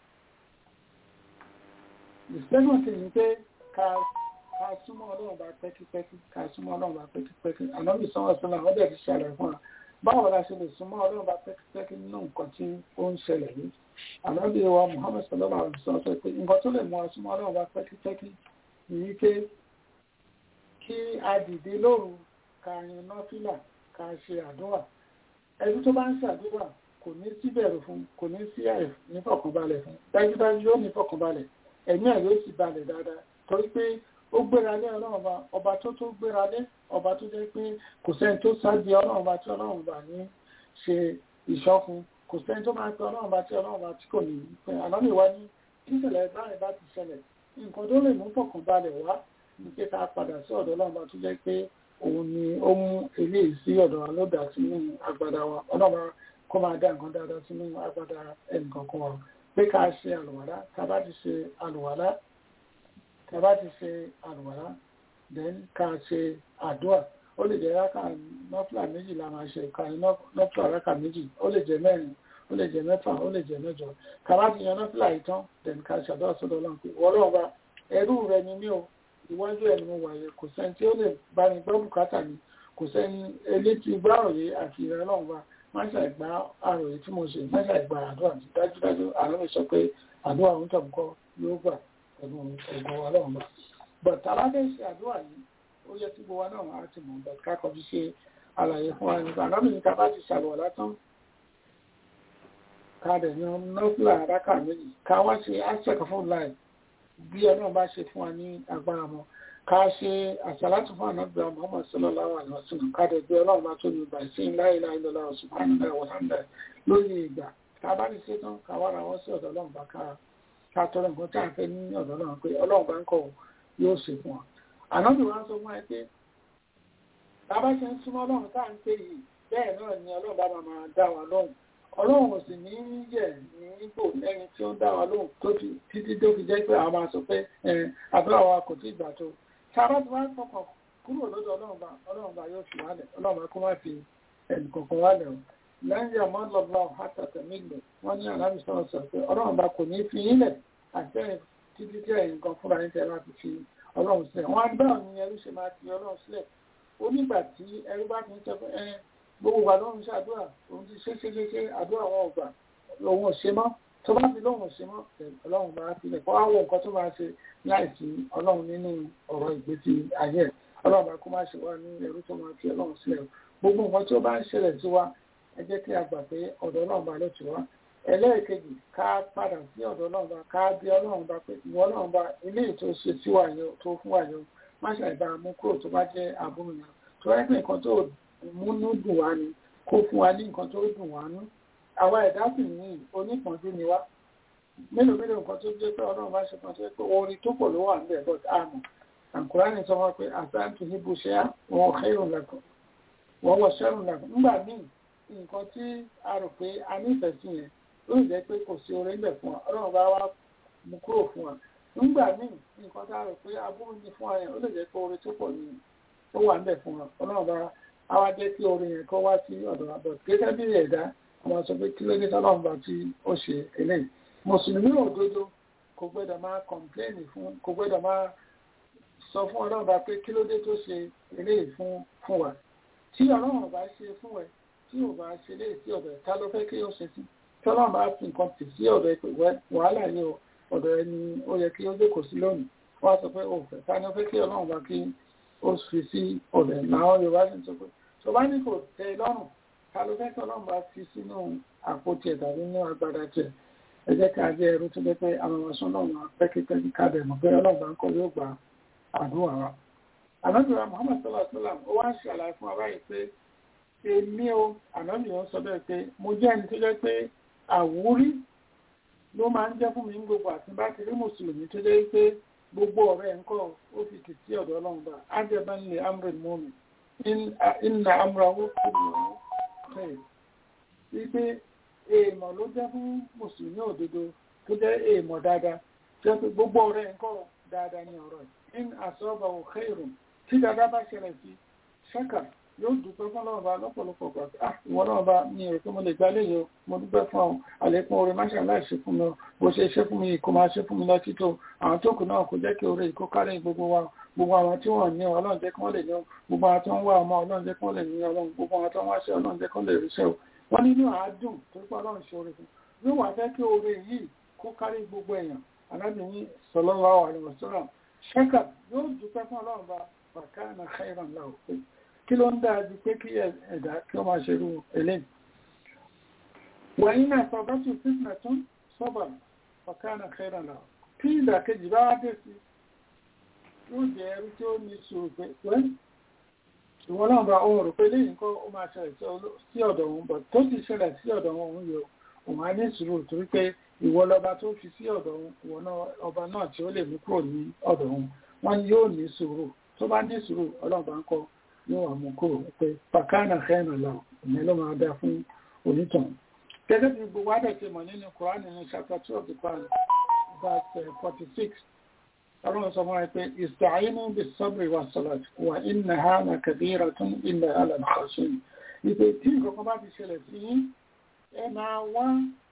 Speaker 5: ìṣẹ́gun sì ni pé ká ká súnmọ́ ọlọ́run bá pẹ́kípẹ́kí ká súnmọ́ ọlọ́run bá pẹ́kípẹ́kí ànábì sọ́wọ́ sọ́lá ó dẹ̀ ti ṣàlàyé fún wa báwo la ṣe lè súnmọ́ ọlọ́run bá pẹ́kípẹ́kí nínú nǹkan tí ó ń ṣẹlẹ̀ yìí ànábì wa Muhammad sallallahu alaihi wasallam sọ pé nǹkan tó lè mú wa súnmọ́ ọlọ́run bá pẹ́kípẹ́kí nìyí pé kí a dìde lóru ká yan nọ́fìlà ká ṣe àdúrà ẹni tó bá ń ṣàdúrà kò ní sí bẹ̀rù fún kò ní sí àì nífọ̀kànbalẹ̀ fún dájúdájú yóò nífọ̀kànbalẹ̀ ẹ̀mí ẹ̀ yóò sì balẹ̀ dáadáa torí pé ó gbéra lé ọlọ́run ọba ọba tó tó gbéra lé ọba tó jẹ́ pé kò sẹ́ni tó sáájú ọlọ́run ọba tí ọlọ́run ọba ní ṣe ìṣọ́fun kò sẹ́ni tó máa pe ọlọ́run ọba tí ọlọ́run ọba tí kò ní pé àlọ́lẹ̀ wá ní tíṣẹ̀lẹ̀ báyìí bá ti ṣẹlẹ̀ nǹkan tó lè mú fọ̀kànbalẹ̀ wá ní pé ká padà sí ọ̀dọ̀ ọlọ́run ọba tó jẹ́ pé òun ni ó mú eléyìí sí ọ̀dọ̀ wa ló dà sínú agbada wa ọlọ́run kó máa dá nǹkan dáadáa sínú agbada ẹnìkankan wa pé ká ṣe àlùwàlá tá a bá ti ṣe àlùwàlá tá a bá ti ṣe àlùwàlá then ká ṣe àdúrà ó lè jẹ́ rákà nọ́fìlà méjì la máa ṣe ká ní nọ́fìlà rákà méjì ó lè jẹ́ mẹ́rin ó lè jẹ́ mẹ́fà ó lè jẹ́ mẹ́jọ ká bá ti yan nọ́fìlà yìí tán then ká ṣàdúrà sọ́dọ̀ ọlọ́run pé wọ́n lọ́wọ́ bá ẹrú rẹ ni mí o ìwájú ẹ̀ ni mo wà yẹ kò sẹ́ni tí ó lè bá mi gbọ́ bùkátà mi kò sẹ́ni elétí gbáròyé àti ìrẹ́ ọlọ́run bá má ṣàìgbá àròyé tí mo ṣe má ṣàìgbá àdúrà tí dájúdájú àwọn mi sọ pé àdúrà òun tọ̀ nǹkan yóò gbà pẹ̀lú ẹ̀gbọ́n ọlọ́run bá but alábẹ́ ṣe àdúrà yìí ó yẹ kí gbogbo wa náà á ti mọ̀ but ká kọjú ṣe àlàyé fún wa nípa àlọ́ mi ní ká bá ti ṣàlùwà látán ká dẹ̀ yan nọ́fìlà àdákà méjì ká wá ṣe àṣẹkọ fún láì bí ọlọ́run bá ṣe fún wa ní agbára mọ́ ká ṣe àṣàlátù fún ànábìá Muhammad sallallahu alaihi wasallam ká dẹ̀ gbé ọlọ́run bá tó ní ìgbà sí la ilaha illallah subhanallahi wa hamdah lórí ìgbà ká bá ti ṣe tán ká wá ra wọ́n sí ọ̀dọ̀ ọlọ́run bá ká ká tọrọ nǹkan tí a fẹ́ ní ọ̀dọ̀ ọlọ́run pé ọlọ́run bá ń kọ̀ yóò ṣe fún wa ànábì wa sọ fún ẹ pé tá bá ṣe ń súnmọ́ ọlọ́run tá à ń pè yìí bẹ́ẹ̀ náà ni ọlọ́run bá máa dá wa lóhùn ọlọ́run ò sì ní yẹ̀ ní ipò lẹ́ni tí ó ń dá wa lóhùn títí tó fi jẹ́ pé àwọn máa sọ pé àdúrà wa kò tí ì gbà tó sábà tí wọ́n fọkàn kúrò lọ́dọ̀ ọlọ́run bá ọlọ́run bá yóò fi wálẹ̀ ọlọ́run bá kó má fi ẹnì kankan wálẹ̀ o lẹ́yìn àmọ́ lọ́gbà àtàtà nílẹ̀ wọ́n ní àlámì sọ̀rọ̀ sọ pé ọlọ́run bá kò ní fi yílẹ̀ àtẹ̀yìn títí tí ẹ̀yìn kan fúnra yín tẹ́ láti fi ọlọ́run sílẹ̀ wọ́n á gbà ní ẹrú ṣe máa fi ọlọ́run sílẹ̀ ó nígbà tí ẹrú bá ti ń sọ pé ẹ gbogbo wa lọ́run ṣàdúrà òun ti ṣe ṣe ṣe ṣe àdúrà wọn ò gbà òun ò ṣe mọ́ tó bá fi lóhùn ṣe mọ́ ọlọ́run bá filẹ̀ kó wá wo nǹkan tó máa ṣe láìsí ọlọ́run nínú ọ̀rọ̀ ìgbésí ayé ẹ̀ ọlọ́run bá kó má ṣe wá ní ẹrú tó máa fi ọlọ́run sílẹ̀ gbogbo nǹkan tí ó bá ń ṣẹlẹ̀ sí wa ẹ jẹ́ kí a gbà pé ọ̀dọ̀ ọlọ́run bá ló ti wá ẹlẹ́ẹ̀kejì ká padà sí ọ̀dọ̀ ọlọ́run bá ká bí ọlọ́run bá pé ìwọ ọlọ́run bá ilé ètò ṣe sí wa yẹn tó fún wa yẹn má ṣàìbá mú kúrò tó bá jẹ́ àbúrò yẹn tó wáyé pé nǹkan tó múnú dùn wá ni kó fún wa ní nǹkan tó dùn wá nú àwa ẹ̀dá sì ní onípọ̀njú ni wá mélòó mélòó nǹkan tó jẹ́ pé ọlọ́run bá ṣe kan tó jẹ́ pé orin tó pọ̀ ló wà níbẹ̀ but àmọ́ àǹkúránì sọ wọn pé àtàǹtì níbo ṣe á wọn kẹ́rùn lẹ́kọ̀ọ́ wọ́n wọ ṣẹ́rùn lẹ́kọ̀ọ́ nígbà míì nǹkan tí a rò pé a nífẹ̀ẹ́ sí yẹn ló jẹ́ pé kò sí orin bẹ̀ fún wa ọlọ́run bá wá mú kúrò fún wa nígbà míì nǹkan tá a rò pé aburú ni fún wa yẹn ó lè jẹ́ pé orin tó pọ̀ ni ó wà níbẹ̀ fún wa ọlọ́run bá a wá jẹ́ kí orin yẹn kó wá sí ọ̀dọ̀ wa bọ̀ gẹ́gẹ́ bí ẹ̀dá àwọn sọ pé kí ló dé tọ́lọ́run bá tí ó ṣe eléyìí mùsùlùmí òdodo kò gbọ́dọ̀ máa kọ̀ǹpléènì fún kò gbọ́dọ̀ máa sọ fún ọlọ́run bá pé kí ló dé tó ṣe eléyìí fún fún wa tí ọlọ́run bá ṣe fún ẹ tí ò bá ṣe léyìí sí ọ̀dọ̀ ẹ̀ ká ló fẹ́ kí ó ṣe sí tí ọlọ́run bá fi nǹkan tì sí ọ̀dọ̀ ẹ̀ pé wàhálà yìí o ọ̀dọ̀ ẹ̀ ni ó yẹ kí ó jókòó sí lónìí wọ́n á sọ pé ó fẹ́ ká ní ó fẹ́ kí ọlọ́run bá kí ó fi sí ọ̀dọ̀ ẹ̀ náà yorùbá sì ń sọ pé tó bá ní kò tẹ́ ẹ lọ́rùn ta ló fẹ́ kí ọlọ́run bá fi sínú àpótí ẹ̀ tàbí nínú agbada tiẹ̀ ẹ jẹ́ ká jẹ́ ẹrú tó jẹ́ pé àwọn ọmọ sọ́nà wọn pẹ́kípẹ́kí kábẹ̀ mọ̀ pé ọlọ́run bá ń kọ́ yóò gba àdúrà wa. ànábìrà Muhammad sallallahu alaihi wasallam ó wá ń ṣàlàyé fún wa báyìí pé èmi o ànábìrà sọ bẹ́ẹ̀ pé mo jẹ́ ẹni tó jẹ́ pé àwúrí ló máa ń jẹ́ fún mi ní gbogbo àti bá ti rí mùsùlùmí tó jẹ́ pé gbogbo ọ̀rẹ́ ẹ̀ ń kọ́ ó fi tì sí ọ̀dọ̀ ọlọ́run bá ájẹbá ń lè amrin mọ́mi inna amrahu kulluhu khair wípé èèmọ̀ ló jẹ́ fún mùsùlùmí òdodo tó jẹ́ èèmọ̀ dáadáa jẹ́ pé gbogbo ọ̀rẹ́ ẹ̀ ń kọ́ dáadáa ní ọ̀rọ̀ ẹ̀ in asabahu khairun tí dáadáa bá ṣẹlẹ̀ sí ṣẹ́kà yóò dúpẹ́ fún ọlọ́run bá lọ́pọ̀lọpọ̀ gbà ah ìwọ náà bá mi rò pé mo lè gbá léyìí o mo dúpẹ́ fún ọ àlékún oore máṣe aláìṣe fún mi o bó ṣe ṣe fún mi kó máa ṣe fún mi lọ títò àwọn tó kù náà kò jẹ́ kí oore ìkó kárí gbogbo wa gbogbo àwọn tí wọ́n ní ọlọ́run jẹ́ kí wọ́n lè ní gbogbo àwọn tó ń wá ọmọ ọlọ́run jẹ́ kí wọ́n lè ní ọlọ́run gbogbo àwọn tó ń wáṣẹ́ ọlọ́run jẹ́ kí wọ́n lè ríṣẹ́ o wọ́n nínú àádùn tó pọ̀ ọlọ́run ṣe oore fún yóò wá fẹ́ kí oore yìí kó kárí gbogbo èèyàn alábìyín sallallahu alaihi wasallam ṣẹ́kà yóò dúpẹ́ fún ọlọ́run bá bàkánà khairan lahu pé kí ló ń dáa ju pé kí ẹ̀dá kí ó máa ṣerú eléyìí wọ̀nyí náà sọ bá tún fitna tún sọ́bà bàkánà khairan lahu kí ìdàkejì bá wá dé sí yóò jẹ́ ẹrú tí ó ní sùúrù pé pé ìwọ náà bá ohun rò pé lẹ́yìn kọ́ ó máa ṣẹlẹ̀ sí ọ̀dọ̀ òun bọ̀ tó sì ṣẹlẹ̀ sí ọ̀dọ̀ òun yóò òun á ní sùúrù torí pé ìwọ lọba tó fi sí ọ̀dọ̀ òun ìwọ náà ọba náà tí ó lè mú kúrò ní ọ̀dọ̀ òun wọ́n ní yóò ní sùúrù tó bá ní sùúrù ọlọ́ọ̀bá ń kọ́ yóò wà mú kúrò pé pàkánà kẹ́ẹ̀nà lọ ìyẹn ló máa dá fún onítàn gẹ́gẹ́ bí gbogbo adẹ̀ ti mọ̀ nínú Quran nínú chapter two of the Quran verse forty six ọlọ́run sọ fún wa pé ìsàáyínú bí sọ́bìrì wa sọ̀rọ̀ wà iná ha na kàbíra tún ilẹ̀ alàmùsọ̀sùn ìpè tí nǹkan bá ti ṣẹlẹ̀ sí yín ẹ máa wá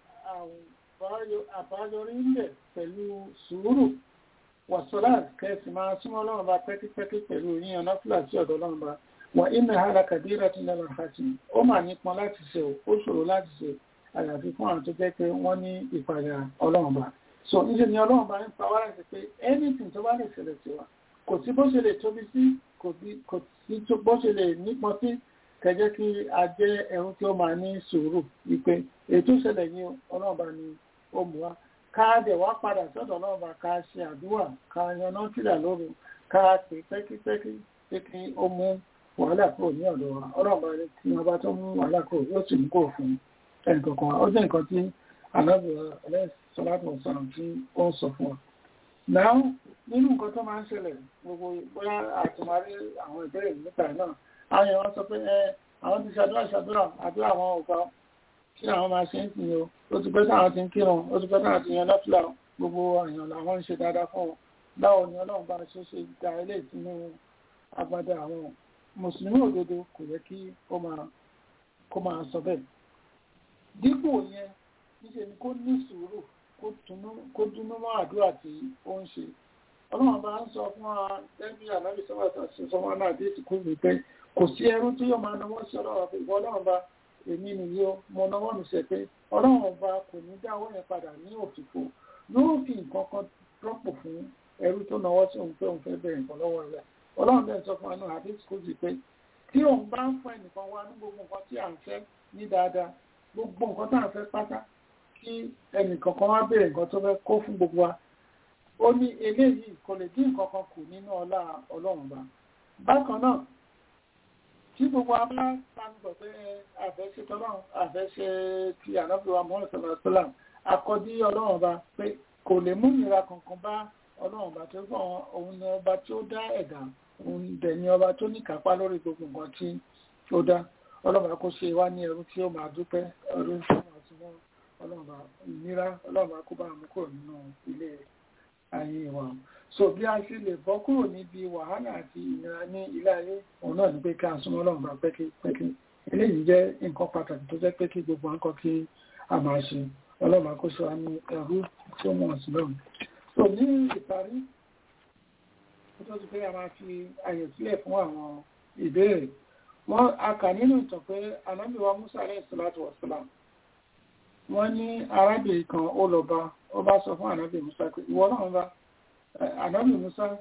Speaker 5: àbáyọrí ńlẹ̀ pẹ̀lú sùúrù wàsọ́lá kẹsì máa súnmọ́ ọlọ́run bá pẹ́kípẹ́kí pẹ̀lú yíyan náfìlà sí ọ̀dọ̀ ọlọ́run bá wà iná ha na kàbíra tún ilẹ̀ alàmùsọ̀sùn ó mà nípọn láti ṣe ó ṣòro láti ṣe àyàfi fún àwọn tó jẹ́ pé wọ́n ní ìpàdà ọlọ́run bá so níṣẹ́ ni ọlọ́run bá ń pa wá láti pé anything tó bá lè ṣẹlẹ̀ sí wa kò sí bó ṣe lè tóbi sí kò sí bó ṣe lè nípọn sí kẹjẹ́ kí a jẹ́ ẹ̀rú tí ó máa ní sùúrù wípé ètò ìṣẹ̀lẹ̀ ní ọlọ́run bá ní ó mú wa ká dẹ̀ wá padà sọ́dọ̀ ọlọ́run bá ká ṣe àdúrà ká yaná kílà lóru ká pè pẹ́kípẹ́kí pé kí ó mú wàhálà kúrò ní ọ̀dọ̀ wa ọlọ́run bá ní tí wọ́n bá tó mú wàhálà kúrò yóò sì mú kúrò fún ẹnìkankan ó jẹ́ nǹkan tí ànábìyà ẹlẹ́sìn sọláàtọ̀ sọ̀rọ̀ tí ó ń sọ fún ọ. Náà nínú nǹkan tó máa ń ṣẹlẹ̀ gbogbo bóyá àtìmárí àwọn ìbéèrè nípa náà, àwọn èèyàn sọ pé ẹ àwọn ti ṣàdúrà ṣàdúrà àdúrà àwọn ọ̀gá kí àwọn máa ṣe ń sìn o. Ó ti pẹ́ táwọn ti ń kírun, ó ti pẹ́ táwọn ti yan lọ́fìlà gbogbo èèyàn làwọn ń ṣe dáadáa fún wọn. Báwo ni Ọlọ́run bá ṣe ṣe gba ilé ìsinmi agbada àwọn Mùsùlùmí òdodo kò yẹ kí ó máa sọ bẹ́ẹ̀. Dípò yẹn, níṣẹ́ ni kó ní sùúrù kó dúnú mọ́ àdúrà tí ó ń ṣe. Ọlọ́run bá ń sọ fún wa lẹ́bí ànábì sọ́wọ́ta sí sọmọ náà dé ìsìnkú mi pé kò sí ẹrú tí yóò máa náwó sí ọlọ́run pé ìwọ ọlọ́run bá èmi nìyí ó mo náwó mi ṣe pé ọlọ́run bá kò ní dá owó yẹn padà ní òfìfo yóò fi nǹkan kan rọ́pò fún ẹrú tó náwó sí òun pé òun fẹ́ bẹ̀rẹ̀ nǹkan lọ́wọ́ rẹ̀. Ọlọ́run bẹ́ẹ̀ sọ fún wa náà àdé ìsìnkú mi pé tí òun bá ń fún ẹnìkan wá ní gbogbo nǹkan tí à ń fẹ́ ní dáadáa gbogbo nǹkan tá à ń fẹ́ pátá kí ẹnìkankan wá bèèrè nǹkan tó fẹ́ kó fún gbogbo wa ó ní eléyìí kò lè dín nǹkan kan kù nínú ọlá ọlọ́run bá bákan náà tí gbogbo wa bá pàǹgbọ̀ pé àfẹ́ṣe tọ́lọ́run àfẹ́ṣe ti ànábìwá mọ́rin sọ̀rọ̀ sọ́là akọ́dí ọlọ́run bá pé kò lè mú ìnira kankan bá ọlọ́run bá tó fún òun ní ọba tí ó dá ẹ̀dá òun dẹ̀ ní ọba tó ní kápá lórí gbogbo nǹkan tí ó dá ọlọ́run bá kó ṣe wá ní ẹrú tí ó máa dúpẹ́ ẹrú tí ó máa túbọ̀ ọlọ́ọ̀bá ìnira ọlọ́ọ̀bá kó bá mú kúrò nínú ilé ayé wa so bí a ṣe lè bọ́ kúrò níbi wàhálà àti ìnira ní ilé ayé òun náà ní pé ká súnmọ́ ọlọ́ọ̀bá pẹ́kípẹ́kí eléyìí jẹ́ nǹkan pàtàkì tó jẹ́ pé kí gbogbo nǹkan kí a máa ṣe ọlọ́ọ̀bá kó ṣe wá ní ẹrú tí ó mọ̀ sí lọ́run so ní ìparí ó tó ti pé a máa fi àyè sílẹ̀ fún àwọn ìbéèrè wọ́n a kà nínú ìtàn pé anábìwá Musa alayhi salatu wa salam wọ́n ní arábìnrin kan ó lọ bá ó bá sọ fún ànábì musa pé ìwọ náà bá ànábì musa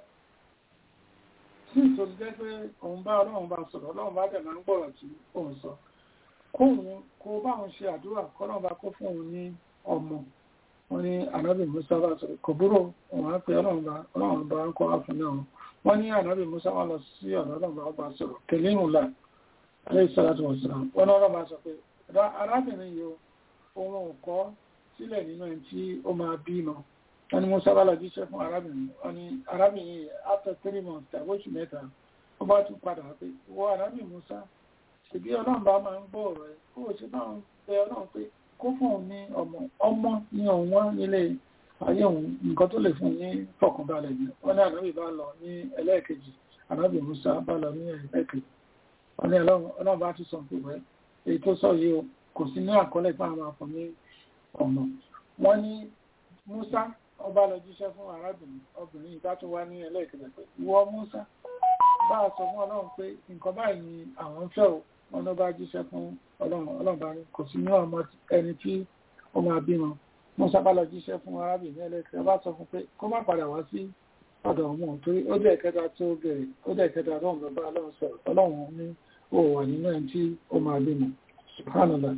Speaker 5: sí ìtòlú jẹ́ pé òun bá ọlọ́run bá sọ̀rọ̀ ọlọ́run bá dẹ̀ máa ń gbọ́rọ̀ tí òun sọ kóhun kó báwọn ṣe àdúrà kọ́nà bá kó fún òun ní ọmọ wọn ní ànábì musa bá sọ kò búrò òun á pe ọlọ́run bá ọlọ́run bá ń kọ́ wá fún náà wọ́n ní ànábì musa wá lọ sí ọ̀dọ̀ ọlọ́run bá bá sọ̀rọ̀ kẹlẹ́ ìrùn là alẹ́ ìsọ́lá tó wọ̀ síra wọn náà ọlọ́run bá sọ pé arábìnrin yìí ohun ò kọ́ sílẹ̀ nínú ẹni tí ó máa bí mọ́ wọ́n ní musa bá lọ jíṣẹ́ fún arábìnrin wọ́n ní arábìnrin yìí after three months tàbí oṣù mẹ́ta ó bá tún padà pé wọ́n arábìnrin musa ṣèbí ọlọ́run bá máa ń gbọ́ ọ̀rọ̀ ẹ̀ kó o ṣe bá ń bẹ ọlọ́run pé kó fún òun ní ọmọ ọmọ ní òun wá nílé ayé òun nǹkan tó lè fún un ní fọkànbalẹ̀ ni wọ́n ní ànábì bá lọ ní ẹlẹ́ẹ̀kejì ànábì musa bá lọ ní ẹlẹ́ẹ̀kejì wọ́n ní ọlọ́run bá tún sọ pé wẹ́ èyí tó sọ yìí o kò sí ní àkọọ́lẹ̀ fún àwọn àfọ̀ ní ọmọ wọ́n ní musa ọba lọ jíṣẹ́ fún arábìnrin obìnrin ìbá tó wá ní ẹlẹ́ẹ̀kejì pé ìwọ musa bá a sọ fún ọlọ́run pé nǹkan báyìí ni àwọn ń fẹ́ o wọn ló bá jíṣẹ́ fún ọlọ́run ọlọ́run bá ní kò sí ní ọmọ ẹni tí ó máa bímọ mo sábà lọ jíṣẹ́ fún arábìnrin ẹlẹ́kẹ̀ẹ́ bá sọ fún pé kó má padà wá sí ọ̀dọ̀ ọmọ torí ó dẹ̀ kẹta tó bẹ̀rẹ̀ ó dẹ̀ kẹta ọlọ́run ló bá ọlọ́run sọ̀rọ̀ ọlọ́run ní ó wà nínú ẹni tí ó máa bímọ subhanallah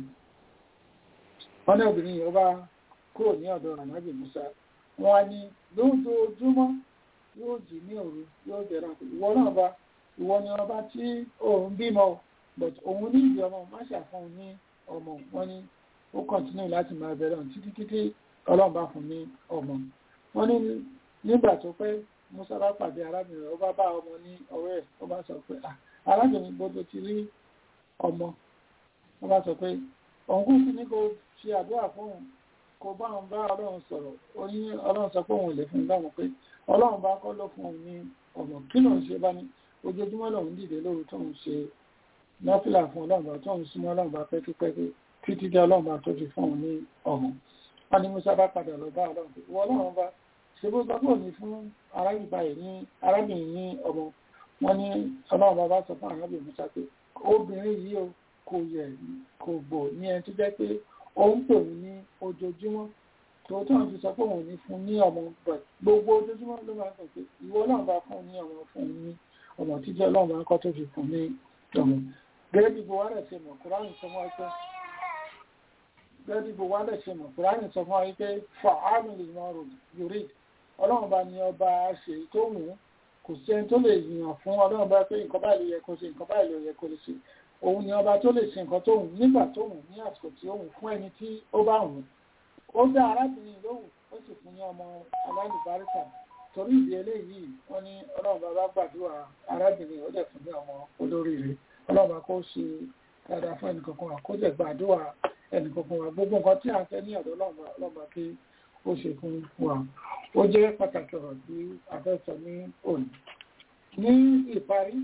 Speaker 5: wọn ní obìnrin yìí ó bá kúrò ní ọ̀dọ̀ ànábì musa wọn á ní lójoojúmọ́ yóò jì ní òru yóò jẹ̀rọ ìwọ náà bá ìwọ ni ọba tí òun bímọ but òun ní ìdí ọmọ má ṣàfihàn ní ọmọ wọn ni ó kọ̀ntínú láti máa bẹ̀rẹ̀ ọ̀hún títí títí ọlọ́run bá fún ní ọmọ wọn ní nígbà tó pé musa bá pàdé arábìnrin ó bá bá ọmọ ní ọwọ́ ẹ̀ ó bá sọ pé arábìnrin gbogbo ti rí ọmọ ó bá sọ pé òun kú sí ní kó ṣe àdúrà fún òun kó bá òun bá ọlọ́run sọ̀rọ̀ ó ní ọlọ́run sọ pé òun ò lè fún un dáhùn pé ọlọ́run bá kọ́ ló fún òun ní ọmọ kí lòun ṣe bá ní ojoojúmọ́ lòun dìde lóru tóun ṣe nọ́fìlà fún ọlọ́run bá tóun súnmọ́ ọlọ́run bá pẹ́kípẹ́kí títí dé ọlọ́run bá tó fi fún òun ní ọmọ wọn ni musa bá padà lọ bá ọlọ́run pé ìwọ ọlọ́run bá ṣe bó sọ pé òní fún arábìnrin ní ọmọ wọn ní ọlọ́run bá bá sọ fún arábìnrin musa pé obìnrin yìí o kò yẹ kò gbò ní ẹni tó jẹ́ pé òun pè mí ní ojoojúmọ́ tòótọ́ ti sọ pé òun ní fún ní ọmọ gbogbo ojoojúmọ́ ló máa ń sọ pé ìwọ náà bá fún ní ọmọ fún ní ọmọ títí ọlọ́run bá ń kọ́ tó fi fún ní ọmọ gẹ́gẹ́ bí buhari ṣe mọ̀ kúránì sọ fún wa pé gẹ́gẹ́ bí buhari ṣe mọ̀ kúránì sọ fún wa pé fọ àmì lè mọ yorì ọlọ́run bá ní ọba ṣe tó wù ú kò sí ẹni tó lè yìnyàn fún ọlọ́run bá pé nǹkan báyìí ló yẹ kó ṣe nǹkan báyìí ló yẹ kó ṣe òun ni ọba tó lè ṣe nǹkan tó wù nígbà tó wù ní àsìkò tí ó wù fún ẹni tí ó bá wù ó dá arábìnrin lóhùn ó sì fún ní ọmọ alálùbáríkà torí ìdí eléyìí wọ́n ní ọlọ́run bá bá gbàdúrà arábìnrin ó dẹ̀ fún ní ọmọ olóríire ọlọ́run bá kó ṣe dáadáa fún ẹnìkankan wa kó jẹ́ gbàdúrà ẹnìkankan wa gbogbo nǹkan tí a fẹ́ ní ọ̀dọ̀ ọlọ́run bá kí ó ṣe fún wa ó jẹ́ pàtàkì ọ̀rọ̀ tí a fẹ́ sọ ní òní ní ìparí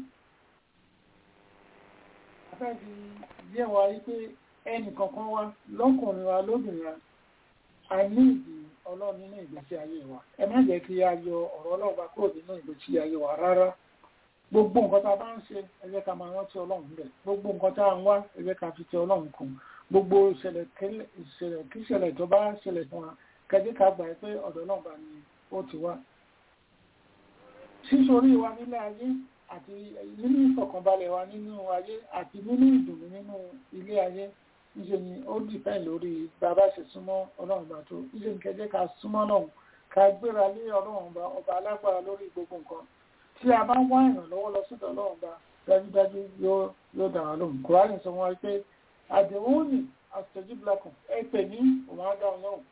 Speaker 5: a fẹ́ fi yé wa wípé ẹnìkankan wa lọ́kùnrin wa lóbìnrin wa a ní ìdí ọlọ́run nínú ìgbésí ayé wa ẹ má jẹ́ kí a yọ ọ̀rọ̀ ọlọ́run bá kúrò nínú ìgbésí ayé wa rárá gbogbo nǹkan tá a bá ń ṣe ẹ jẹ́ ká máa rántí ọlọ́run bẹ̀ gbogbo nǹkan tá a ń wá ẹ jẹ́ ká fi tẹ ọlọ́run kù gbogbo ìṣẹ̀lẹ̀ kí ìṣẹ̀lẹ̀ tó bá ṣẹlẹ̀ fún wa kẹjẹ́ ká gbà pé ọ̀dọ̀ náà bá ní ó ti wá sísorí wa nílé ayé àti nínú ìfọ̀kànbalẹ̀ wa nínú ayé àti nínú ìdùnnú nínú ilé ayé níṣẹ́ ni ó dìpẹ́ lórí bàbá ṣe súnmọ́ ọlọ́run bá tó níṣẹ́ ni kẹjẹ́ ká súnmọ́ náà ká gbéra lé ọlọ́run bá ọba alágbára lórí gbogbo nǹkan tí a bá wá ìrànlọ́wọ́ lọ sọ́dọ̀ ọlọ́run bá dájúdájú yóò dà wá lóhùn kúránì sọ wọn pé àdéhùn ní àtẹ̀jíbìlákùn ẹ pè ní òun á dáhùn lóhùn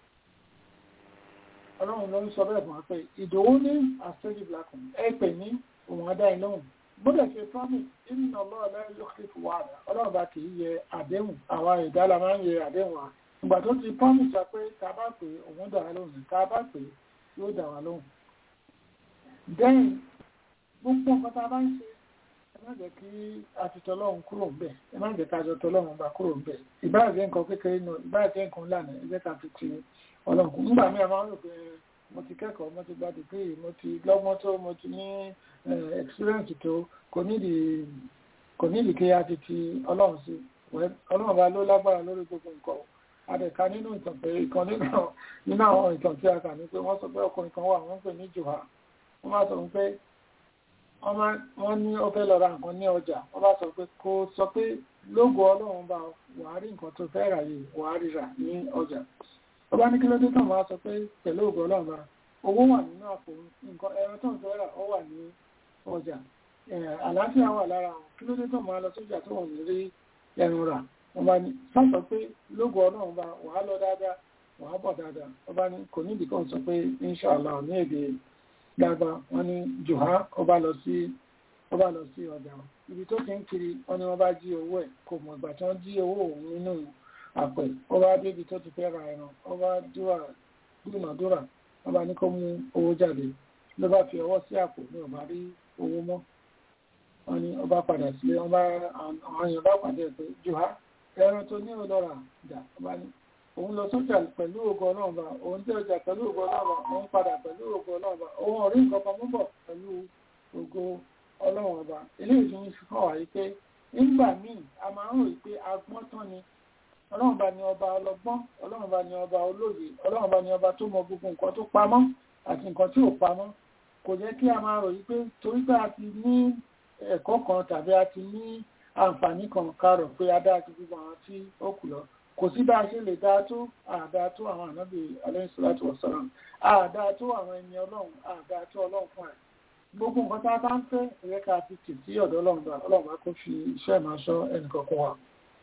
Speaker 5: ọlọ́run ló ń sọ bẹ́ẹ̀ fún wa pé ìdòwú ní àtẹ̀jíbìlákùn ẹ pè ní òun á dáhùn lóhùn gbọ́dọ̀ ṣe promise ìnà ọlọ́run lẹ́yìn ló kí fún wa ọlọ́run bá kì í yẹ àdéhùn àwa ìdálà máa ń yẹ àdéhùn wa ìgbà tó ti promise wa pé tá a bá pè òun dà wá lóhùn tá a bá pè yóò dà wá lóhùn. then gbogbo nǹkan tá a bá ń ṣe ẹ má jẹ́ kí a ti tọlọ́run kúrò ńbẹ̀ ẹ má jẹ́ ká jọ tọlọ́run bá kúrò ńbẹ̀ ìbáà jẹ́ nǹkan kékeré náà ìbáà jẹ́ nǹkan lànà ẹ jẹ́ ká fi ti ọlọ́run kù nígbà míì a máa ń rò pé mo ti kẹ́kọ̀ọ́ mo ti gba dìgírì mo ti lọ́gbọ́n tó mo ti ní experience tó kò nídìí kò nídìí kí a ti ti ọlọ́run sí ọlọ́run bá ló lágbára lórí gbogbo nǹkan adẹ̀ka nínú ìtàn pé ìkan nínú àwọn ìtàn tí a kà ní pé wọ́n sọ pé ọkùnrin kan wà wọ́n pè ní jùhà wọ́n máa sọ pé wọ́n ní ó fẹ́ lọ ra nǹkan ní ọjà wọ́n bá sọ pé kó sọ pé lógo ọlọ́run bá wàá rí nǹkan tó fẹ́ rà yìí wàá rí rà ní ọjà ọba ní kí ló dé tán wàá sọ pé pẹ̀lú ògo ọlọ́run bá owó wà nínú àpò nǹkan ẹran tó ń fẹ́ rà ó wà ní ọjà àlàáfíà wà lára wọn kí ló dé tán máa lọ sójà tó wọ́n ní rí ẹran rà wọ́n bá ní sọ́sọ pé lógo ọlọ́run bá wàá lọ dáadáa wàá bọ̀ dáadáa ọba ní kò ní ìdíkọ̀ sọ pé inṣàlá ní èdè dáadáa wọ́n ní jùhá ọba lọ sí ọba lọ sí ọjà ibi tó ti ń kiri wọ́n ní wọ́n bá jí owó ẹ̀ kò mọ̀ ìgbà tí wọ́n jí owó òun nínú àpẹ ọba débi tó ti fẹ́ ra ẹran ọba dúrà dúnàdúrà ọba ní kó mú owó jáde ló bá fi ọwọ́ sí àpò ní ọba rí owó mọ́ wọ́n ní ọba padà sílé ọba àwọn èèyàn bá pàdé ẹ̀ pé jùhá ẹran tó ní ọlọ́ra jà ọba ní òun lọ sójà pẹ̀lú ògo ọlọ́run bá òun tẹ́ ọjà pẹ̀lú ògo ọlọ́run bá òun padà pẹ̀lú ògo ọlọ́run bá òun ọ̀rí nǹkan kan mú bọ̀ pẹ̀lú ògo ọlọ́run ọba eléyìí tó ń fi hàn wáyé pé nígbà míì a máa ń rò pé agbọ́n tán ni ọlọ́run bá ní ọba ọlọ́gbọ́n ọlọ́run bá ní ọba olóye ọlọ́run bá ní ọba tó mọ gbogbo nǹkan tó pamọ́ àti nǹkan tí ò pamọ́ kò jẹ́ kí a máa rò pé torí pé a ti ní ẹ̀kọ́ kan tàbí a ti ní àǹfààní kan ká rò pé a dáa ju gbogbo àwọn tí ó kù lọ kò sí bá a ṣe lè dáa tó àdáa tó àwọn ànábì alayhi salatu wassalam àdáa tó àwọn ẹni ọlọ́run àdáa tó ọlọ́run fún ẹ̀ gbogbo nǹkan tá a bá ń fẹ́ ẹ̀yẹ́ ká fi tì sí ọ̀dọ̀ ọlọ́run bá ọlọ́run bá kó fi iṣẹ́ máa ṣọ́ ẹnìkọ̀ọ̀kan wa.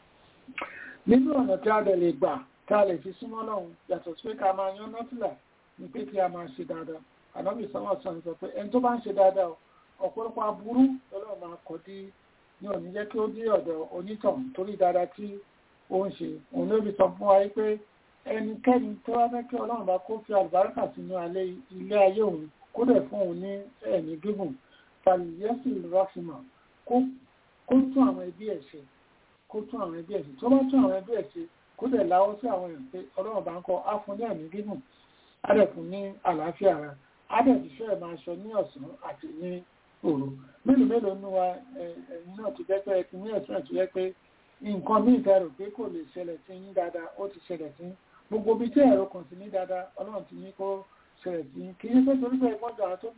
Speaker 5: nínú ọ̀nà tí a dẹ̀ lè gbà tá a lè fi súnmọ́ ọlọ́run yàtọ̀ sí pé ká máa yan nọ́tìlà ní pé kí a máa ṣe dáadáa ànábì sọ́wọ́ sọ sọ pé ẹni tó bá ń ṣe dáadáa ọ̀pọ̀lọpọ̀ aburú ọlọ́run máa kọ́ dí ní òní jẹ́ kí ó dé ọ̀dọ̀ onítàn torí dáadáa tí ó ń ṣe òun ló fi sọ fún wa pé ẹnikẹ́ni tó wá fẹ́ kí ọlọ́run bá kó fi àlùbáríkà sínú ilé ayé òun kó dẹ̀ fún òun ní ẹ̀mí gígùn fàlìyẹ́sì rọ́fìmọ̀ kó tún àwọn ẹbí ẹ̀ ṣe kó tún àwọn ẹbí ẹ̀ ṣe tó bá tún àwọn ẹbí ẹ̀ ṣe kó dẹ̀ láwọ́ sí àwọn èèyàn pé ọlọ́run bá ń kọ́ á fún ní ẹ̀mí gígùn á dẹ̀ fún ní àlàáfíà ara á dẹ̀ fi fẹ́ máa ṣọ ní ọ̀sán àti ní òru mélòó mélòó nú wa ẹ̀yin náà ti jẹ́ pé ẹ ti ní ẹ̀sùn ẹ̀ tó jẹ́ pé nǹkan ní ìtẹ̀rù pé kò lè ṣẹlẹ̀ sí yín dáadáa ó ti ṣẹlẹ̀ sí gbogbo ibi tí ẹ̀rọ kan sí ní dáadáa ọlọ́run ti ní kó ṣẹlẹ̀ sí kì í ṣe torí pé ẹgbọ́n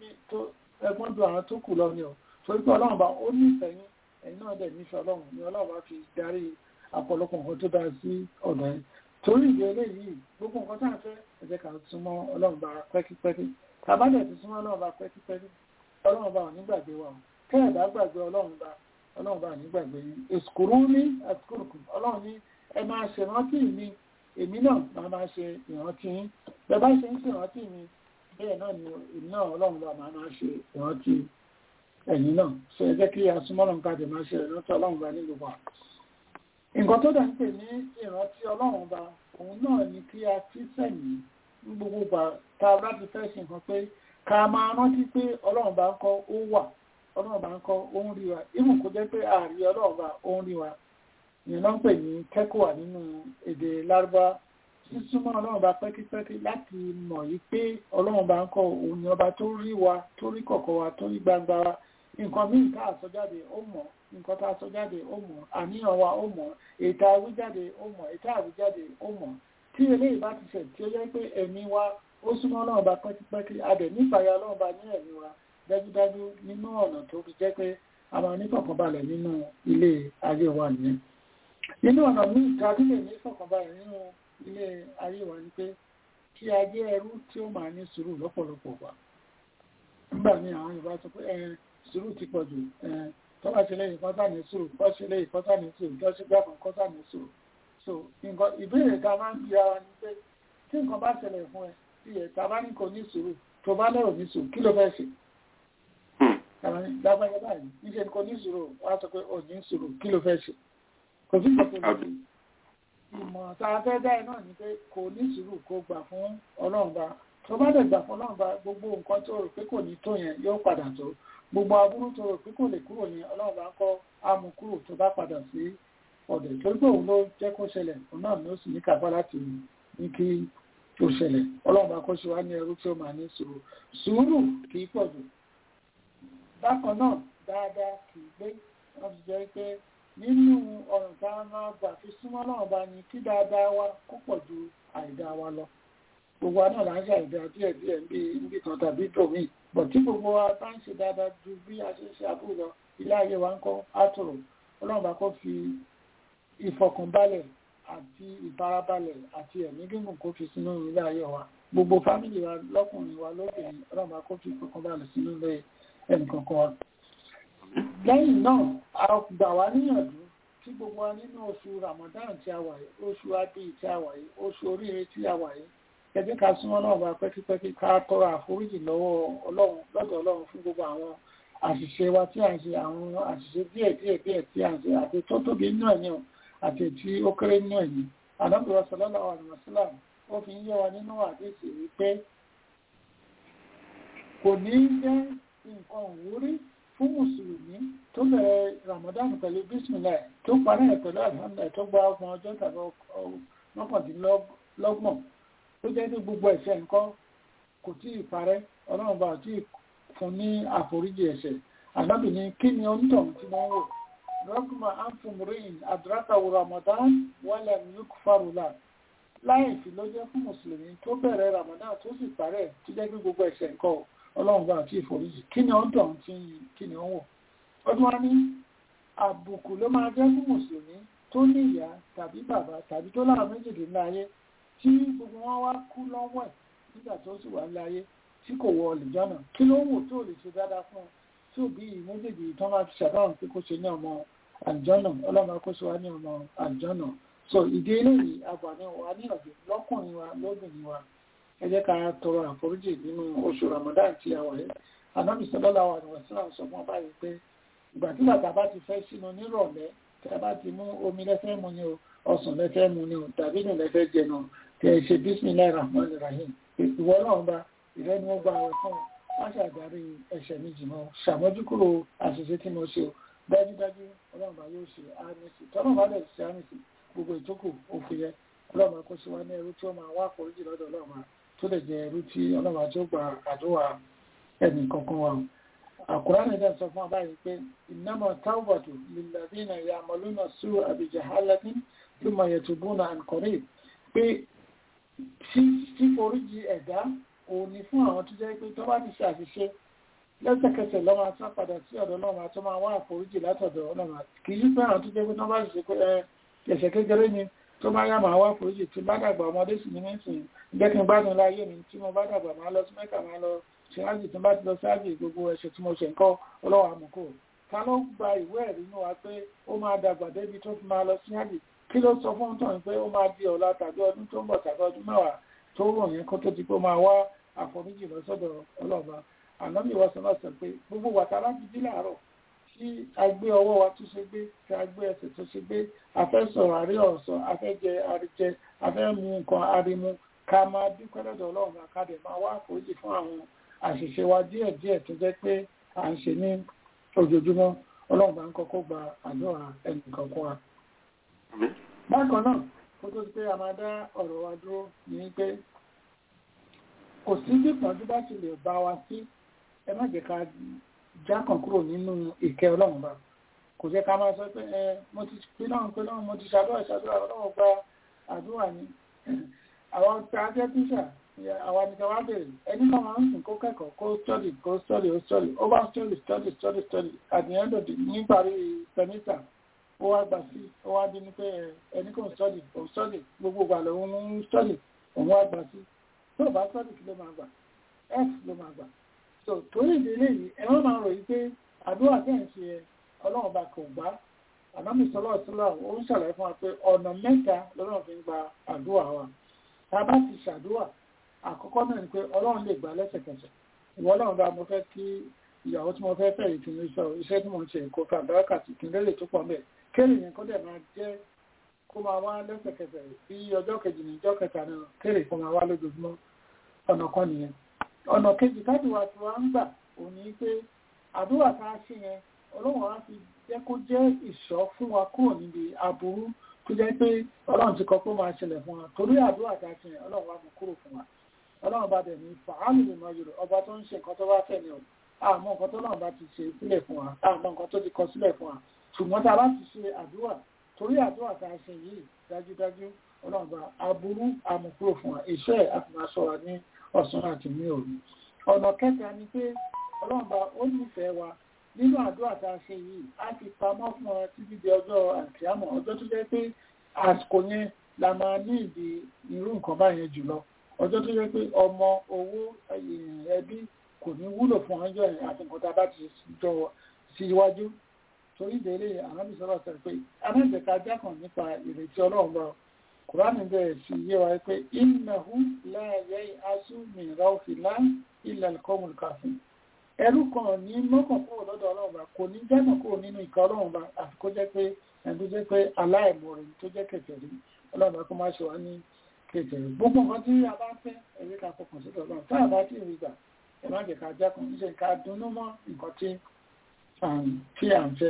Speaker 5: ju àwọn tó kù lọ ni ọ torí pé ọlọ́run bá ó nífẹ̀ẹ́ yín ẹ̀yin náà dẹ̀ nífẹ̀ẹ́ ọlọ́run ni ọlọ́run bá fi darí àpọ̀lọpọ̀ nǹkan tó dáa sí ọ̀dọ̀ yín torí ìdí eléyìí gbogbo nǹkan tá à ń fẹ́ ẹ jẹ́ ká súnmọ́ ọlọ́run bá pẹ́kípẹ́kí tàbá dẹ̀ ti súnmọ́ ọlọ́run bá pẹ́kípẹ́kí ọlọ́run bá ò ní gbàgbé wa kẹ́ẹ̀dá gbàgbé ọlọ́run bá ọlọ́run bá ní gbàgbé yín èsùkúrú ní àtúkùrùkù ọlọ́run ní ẹ máa ṣe ìrántí mi èmi náà máa máa ṣe ìrántí yín bẹ́ẹ̀ bá ṣe ń ṣe ìrántí mi bẹ́ẹ̀ náà ni èmi náà ọlọ́run bá máa máa ṣe ìrántí ẹ̀yin náà ṣe ẹ jẹ́ kí asúmọ́lọ́run káàdì máa ṣe ìrántí ọlọ́run bá nílùú wa. nǹkan tó dà ń pè ní ìrántí ọlọ́run bá òun náà ni kí a fi sẹ́yìn ní gbogbo gbà tá a bá ti fẹ́ ṣe nǹkan pé ká máa rántí pé ọlọ́run bá ń kọ́ ó wà ọlọ́run bá ń kọ́ ó ń rí wa ìmù kó jẹ́ pé ààrí ọlọ́run bá ó ń rí wa ìyẹn náà ń pè ní kẹ́kọ̀ọ́ nínú èdè lárúbá sísúnmọ́ ọlọ́run bá pẹ́kípẹ́kí láti mọ̀ yí pé ọlọ́run bá ń kọ́ òun ni ọba tó rí wa tó rí kọ̀kọ̀ wa tó rí gbangba wa nǹkan míì tá a sọ jáde ó mọ̀ nǹkan tá a sọ jáde ó mọ̀ àníyàn wa ó mọ̀ ètò àwíjáde ó mọ̀ ètò àwíjáde ó mọ̀ tí eléyìí bá ti ṣẹ̀ tí ó jẹ́ pé ẹ̀mí wa ó súnmọ́ ọlọ́run bá pẹ́kípẹ́kí adẹ̀ nífàyà ọlọ́run bá ní ẹ̀mí wa dájúdájú nínú ọ̀nà tó fi jẹ́ pé a máa ní fọ̀kànbalẹ̀ nínú ilé ayé wa nìyẹn nínú ọ̀nà míì tàbí lè ní fọ̀kànbalẹ̀ nínú ilé ayé wa ni pé kí a jẹ́ ẹrú tí ó máa ní sùúrù lọ́pọ̀lọpọ̀ wa nígbà míì àwọn Yorùbá sọ pé ẹ sùúrù ti pọ̀ jù ẹ tọ́lá ṣe lẹ́yìn kọ́tà ní sùúrù tọ́ ṣe lẹ́yìn kọ́tà ní sùúrù tọ́ ṣe gbàgbọ́n kọ́tà ní sùúrù so nǹkan ìbéèrè ta máa ń bi ara ni pé tí nǹkan bá ṣẹlẹ̀ fún ẹ tí ẹ̀ ta bá ní kò ní sùúrù tó bá lẹ́rù ní sùúrù kí ló fẹ́ ṣe lágbàáyé báyìí níṣẹ́ ni kò ní sùúrù wá sọ pé ò ní sùúrù kí ló fẹ́ ṣe kò sí ìgbà tó lè ìmọ̀ tá a fẹ́ dá ẹ náà ni pé kò ní sùúrù kó gbà fún ọlọ́run bá tó bá dẹ̀ gbà fún ọlọ́run bá gbogbo nǹkan tó rò pé kò ní tó yẹn yóò padà tó gbogbo aburú tó rò pé kò lè kúrò yẹn ọlọ́run bá ń kọ́ amú kúrò tó bá padà sí ọ̀dẹ̀ torí pé òun ló jẹ́ kó ṣẹlẹ̀ òun náà ló sì ní kápá láti ní kí ó ṣẹlẹ̀ ọlọ́run bá kó ṣe wá ní ẹrú tí ó máa ní sùúrù sùúrù kì í pọ̀ jù bákan náà dáadáa kì í gbé wọ́n ti jẹ́ pé nínú ọ̀rùn tá a máa gbà fi súnmọ́ náà bá ní kí dáadáa wa kó pọ̀ ju àìdá wa lọ gbogbo wa náà là ń ṣe àìdá díẹ̀ díẹ̀ bí níbi kan tàbí tòmí bọ̀ tí gbogbo wa bá ń ṣe dáadáa ju bí a ṣe ń ṣe àbúrò lọ ilé ayé wa ń kọ́ àtòrò ọlọ́run bá kó fi ìfọkànbalẹ̀ àti ìfarabalẹ̀ àti ẹ̀mí gígùn kó fi sínú ilé ayé wa gbogbo fámìlì wa lọ́kùnrin wa lóbìnrin ọlọ́mà kó fi ìfọkànbalẹ̀ sínú ilé ẹnìkankan wa lẹ́yìn náà a gbà wá níyànjú tí gbogbo wa nínú oṣù Ramadan tí a wà yìí oṣù abi tí a wà yìí oṣù oríire tí a wà yìí ẹ jẹ́ ká súnmọ́ náà bá pẹ́kípẹ́kí ká tọrọ àforíjì lọ́wọ́ ọlọ́run lọ́dọ̀ ọlọ́run fún gbogbo àwọn àṣìṣe wa tí a ń ṣe àwọn àṣìṣe díẹ̀ díẹ̀ díẹ̀ tí a ń ṣe àti tó tóbi nínú ẹ̀yìn àti tí ó kéré nínú ẹ̀yìn àdábìrọ̀ sallallahu alaihi wasallam ó fi ń yé wa nínú àdéhùn wípé kò ní jẹ́ nǹkan òwúrí fún mùsùlùmí tó bẹ̀rẹ̀ Ramadan pẹ̀lú bismillah tó parí ẹ̀ pẹ̀lú alhamdulillah tó gba ọgbọ̀n ọjọ́ tàbí mọ́kàndínlọ́gbọ̀n tó jẹ́ ní gbogbo ẹ̀ṣẹ̀ nǹkan kò tí ì parẹ́ ọlọ́run bá tí fún ní àforíjì ẹ̀ṣẹ̀ ànábì ní kí ni onítọ̀hún tí wọ́n wò rọ́gbùmọ̀ anfumurin adrakawo Ramadan wọ́lẹ̀ nukfarula láì fi ló jẹ́ fún mùsùlùmí tó bẹ̀rẹ̀ Ramadan tó sì parẹ́ tó jẹ́ ní gbogbo ẹ̀ṣẹ̀ nǹkan ọlọ́run bá tí ìforíjì kí ni onítọ̀hún tí kí ni ó wò ọdún wa ní àbùkù ló máa jẹ́ fún mùsùlùmí tó ní ìyá tàbí bàbá tàbí tó láwọn méjìdínláyé tí gbogbo wọn wá kú lọ́wọ́ ẹ̀ nígbà tó sì wà láyé tí kò wọ ọ̀lùjọ́nà kí ló wò tó lè ṣe dáadáa fún un tí òbí méjèèjì tán máa fi ṣàdáhùn pé kó ṣe ní ọmọ àlùjọ́nà ọlọ́mọ kó ṣe wá ní ọmọ àlùjọ́nà so ìdí eléyìí àgbàní wa ní ọ̀dọ̀ lọ́kùnrin wa lóbìnrin wa ẹ jẹ́ ká tọrọ àforíjì nínú oṣù Ramadan tí a wà yìí Ànábì sallallahu alaihi wasallam sọ fún ọba yìí pé ìgbà tí bàtà bá ti fẹ́ sínú nírọ̀lẹ́ tí a bá ti mú omi lẹ́fẹ́ mu ni o ọsàn lẹ́fẹ́ mu ni o tàbí nù lẹ́fẹ́ jẹ náà tẹ ṣe bismillah rahman rahim ìwọ náà bá ìrẹ́ ni wọ́n gba ọ̀rọ̀ fún wọ́n ṣàdarí ẹ̀ṣẹ̀ mi jìnnà ṣàmójúkúrò àṣìṣe tí mo ṣe o dájúdájú ọlọ́run bá yóò ṣe àmìsì tọ́lọ́run bá dẹ̀ ṣe àmìsì gbogbo ìtókù òfin yẹ ọlọ́run kó sí wa ní ẹrú tí ó máa wá àforíjì lọ́dọ̀ ọlọ́run tó lè jẹ ẹrú tí ọlọ́run tí ó gba àdúrà ẹnì kankan wa àkùrán ẹ̀dá sọ fún abáyé pé innama tawbatu lilladhina ya'maluna su'a bi jahalatin thumma yatubuna an qarib pé fíforíjì ẹ̀dá òun ni fún àwọn tó jẹ́ pé tó bá ti ṣe àṣìṣe lẹ́sẹ̀kẹsẹ̀ lọ́mọ atán padà sí ọ̀dọ̀ ọlọ́run tó máa wá àforíjì látọ̀dọ̀ ọlọ́run kì í pé àwọn tó jẹ́ pé tó bá ṣe pé ẹ̀ṣẹ̀ kékeré ni tó bá yá máa wá àforíjì tí bá dàgbà ọmọdé sì ní mẹ́sìn jẹ́ kí n bá nílá ayé mi tí mo bá dàgbà máa lọ sí mẹ́kà máa lọ ṣe ájì tí n bá ti lọ sí ájì gbogbo ẹ̀ṣẹ̀ tí mo ṣe nǹkan ọlọ́wọ́ àmùkò ta ló gba ìwé ẹ̀rí inú wa pé ó máa dàgbà débi tó fi máa lọ sí ájì kí ló sọ fún tọ̀ pé ó máa di ọ̀la tàbí ọdún tó ń bọ̀ tàbí ọdún mẹ́wàá tó rò yẹn kó tó ti pé máa wá àforíjì lọ́sọ̀dọ̀ ọlọ́ba ànábì wa sọ náà sọ pé gbogbo wàtá láti jí láàárọ̀ tí a gbé ọwọ́ wa tó ṣe gbé tí a gbé ẹsẹ̀ tó ṣe gbé a fẹ́ sọ̀rọ̀ àrí ọ̀sọ̀ a fẹ́ jẹ àríjẹ a fẹ́ mu nǹkan arimu ká máa dúpẹ́ lọ́dọ̀ ọlọ́run àkàdé máa wá àforíjì fún àwọn àṣìṣe wa díẹ̀ díẹ̀ tó jẹ́ pé à ń ṣe ní ojoojúmọ́ ọlọ́run bá ń kọ́kọ́ gba àdúrà ẹnìkan kan wa. bákan náà kó tó ti pé a máa dá ọ̀rọ̀ wa dúró ní pé kò sí bí pọ̀jù bá ti lè bá wa sí ẹ má jẹ́ ká jákàn kúrò nínú ìkẹ́ ọlọ́run bá kò jẹ́ ká máa sọ pé ẹ mo ti pín náà pé náà mo ti ṣàdúrà ṣàdúrà ọlọ́run gba àdúrà ni àwọn tí a jẹ́ tíṣà àwọn nìkan wá bèrè ẹni náà máa ń sìn kó kẹ́kọ̀ọ́ kó study kó study ó study ó bá study study study study at the end of the níparí semester ó wá gbà sí ó wá dín ní pé ẹni kò study kò study gbogbo ìgbà lòun ń study òun wá gbà sí tó bá study kí ló máa gbà f ló máa gbà so torí ìdílé yìí ẹ má máa rò yí pé àdúrà tẹ̀ ń ṣe ẹ ọlọ́run bá kò gbá ànámì sọlọ́ ọ̀sọ́lá ó ń ṣàlàyé fún wa pé ọ̀nà mẹ́ta lọ́rùn fi ń gba àdúrà wa tá a bá ti ṣàdúrà àkọ́kọ́ náà ni pé ọlọ́run lè gbà lẹ́sẹ̀kẹsẹ̀ ìwọ ọlọ́run bá mo fẹ́ kí ìyàwó tí mo fẹ́ fẹ́ yìí kí n sọ iṣẹ́ tí mo ń ṣe kó fà báràkà sí kí n lélẹ̀ tó pọ̀ mẹ́ kéèrè yẹn kó dẹ̀ máa jẹ́ kó máa wá lẹ́sẹ̀kẹsẹ̀ bí ọjọ́ kejì ní ọjọ́ kẹta náà kéèrè kó máa wá lójoojúmọ́ ọ̀nà kan nìyẹn ọ̀nà kejì káàdùwà tí wọ́n ń gbà òun ni pé àdúrà tá a ṣe yẹn ọlọ́run á fi jẹ́ kó jẹ́ ìṣọ́ fún wa kúrò níbi aburú tó jẹ́ pé ọlọ́run ti kọ pé ó máa ṣẹlẹ̀ fún wa torí àdúrà tá a ṣe yẹn ọlọ́run wá mú kúrò fún wa ọlọ́run bá dẹ̀ ní fàálù lè mọ yorùbá ọba tó ń ṣe nǹkan tó bá fẹ́ ni o àmọ́ nǹkan tó náà bá ti ṣe sílẹ̀ fún wa àmọ́ nǹkan tó ti kọ sílẹ̀ fún wa ṣùgbọ́n tá a bá ti ṣe àdúrà torí àdúrà tá a ṣe yìí dájúdájú ọlọ́run bá aburú àmúkúrò fún wa iṣẹ́ àfihàn wa ní ọ̀sán àti ní òru ọ̀nà kẹta ni pé ọlọ́run bá ó nífẹ̀ẹ́ wa nínú àdúrà tá a ṣe yìí á fi pamọ́ fún ọ títí di ọjọ́ àkíámọ̀ ọjọ́ tó jẹ́ pé àsìkò yẹn la máa ní ìdí irú nǹkan báyẹn jùlọ ọjọ́ tó jẹ́ pé ọmọ owó ẹbí kò ní wúlò fún ọjọ́ yẹn àti nǹkan tá a bá ti jọ síwájú torí ìdílé ànábì sọ̀rọ̀ sọ pé anájẹ̀ká jákàn nípa ìrètí ọlọ́run bá kùránì bẹ̀rẹ̀ sí yé wa pé innahu la yai'asu min rawhillah illa al-qawmul kafirun ẹrú kan ní mọ́kàn kúrò lọ́dọ̀ ọlọ́run bá kò ní jákàn kúrò nínú ìka ọlọ́run bá àfi kó jẹ́ pé ẹni tó jẹ́ pé aláìmọ̀ rẹ̀ tó jẹ́ kèfèrí ọlọ́run bá kó má ṣe wá ní kèfèrí gbogbo nǹkan tí a bá fẹ́ ẹ̀rí ká fọkàn sí ọlọ́run tá a bá tí ì rí gbà ẹ má jẹ́ ká jákàn níṣẹ́ ká dunnú mọ́ nǹkan tí tí à ń fẹ́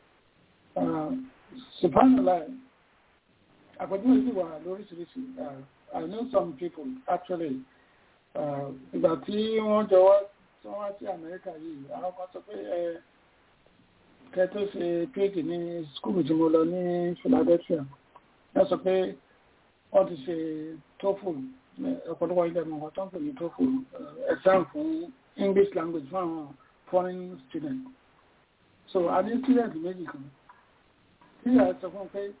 Speaker 5: subhanallah àpèjúwe sì wà lóríṣiríṣi I know some people actually ìgbà tí wọ́n jọ wá tí wọ́n wá sí Amẹ́ríkà yìí àwọn kan sọ pé ẹ kẹ tó ṣe phd ní skúlù tí mo lọ ní Philadelphia wọ́n sọ pé wọ́n ti ṣe TOEFL ọ̀pọ̀lọpọ̀ ilẹ̀ mọ̀ tó ń pè ní TOEFL exam fún English language fún àwọn foreign students so a ní student méjì kan tí a sọ fún pé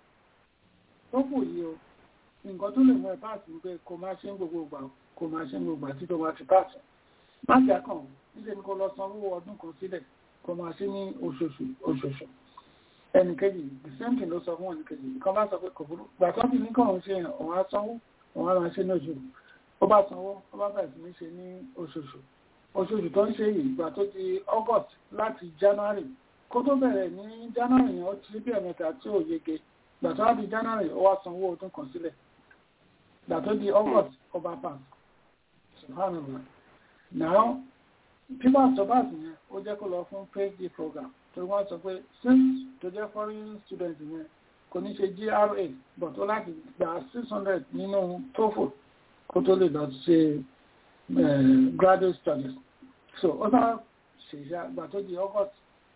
Speaker 5: TOEFL yìí o nǹkan tó lè mú ẹ páàsì ní pé kò máa ṣe ń gbogbo ìgbà kò máa ṣe ń gbogbo ìgbà tí tó máa ti páàsì má jà kàn níṣẹ́ ni kò lọ sanwó ọdún kan sílẹ̀ kò máa ṣe ní oṣooṣù oṣooṣù ẹnìkejì the same thing ló sọ fún ẹnìkejì nǹkan bá sọ pé kò burú gbà tó ti ní kàn ń ṣe òun á sanwó òun á máa ṣe ní oṣù ó bá sanwó ó bá bẹ̀rẹ̀ sí ní ṣe ní oṣooṣù oṣooṣù tó ń ṣe yìí ìgbà tó di August láti January kó tó bẹ̀rẹ̀ ní January yẹn ó ti bí ẹ̀mẹ́ta tí ò yege ìgbà tó wá di January ó wá sanwó ọdún kan sílẹ̀ ìgbà tó di August ó bá pass subhanallah now people sobas yẹn ó jẹ́ kó lọ fún phd program tó wọ́n sọ pé since tó jẹ́ foreign student yẹn kò ní ṣe GRA but ó láti gba six hundred nínú TOEFL kó tó lè lọ ṣe graduate studies so ó sábà ṣèṣe àgbà tó di August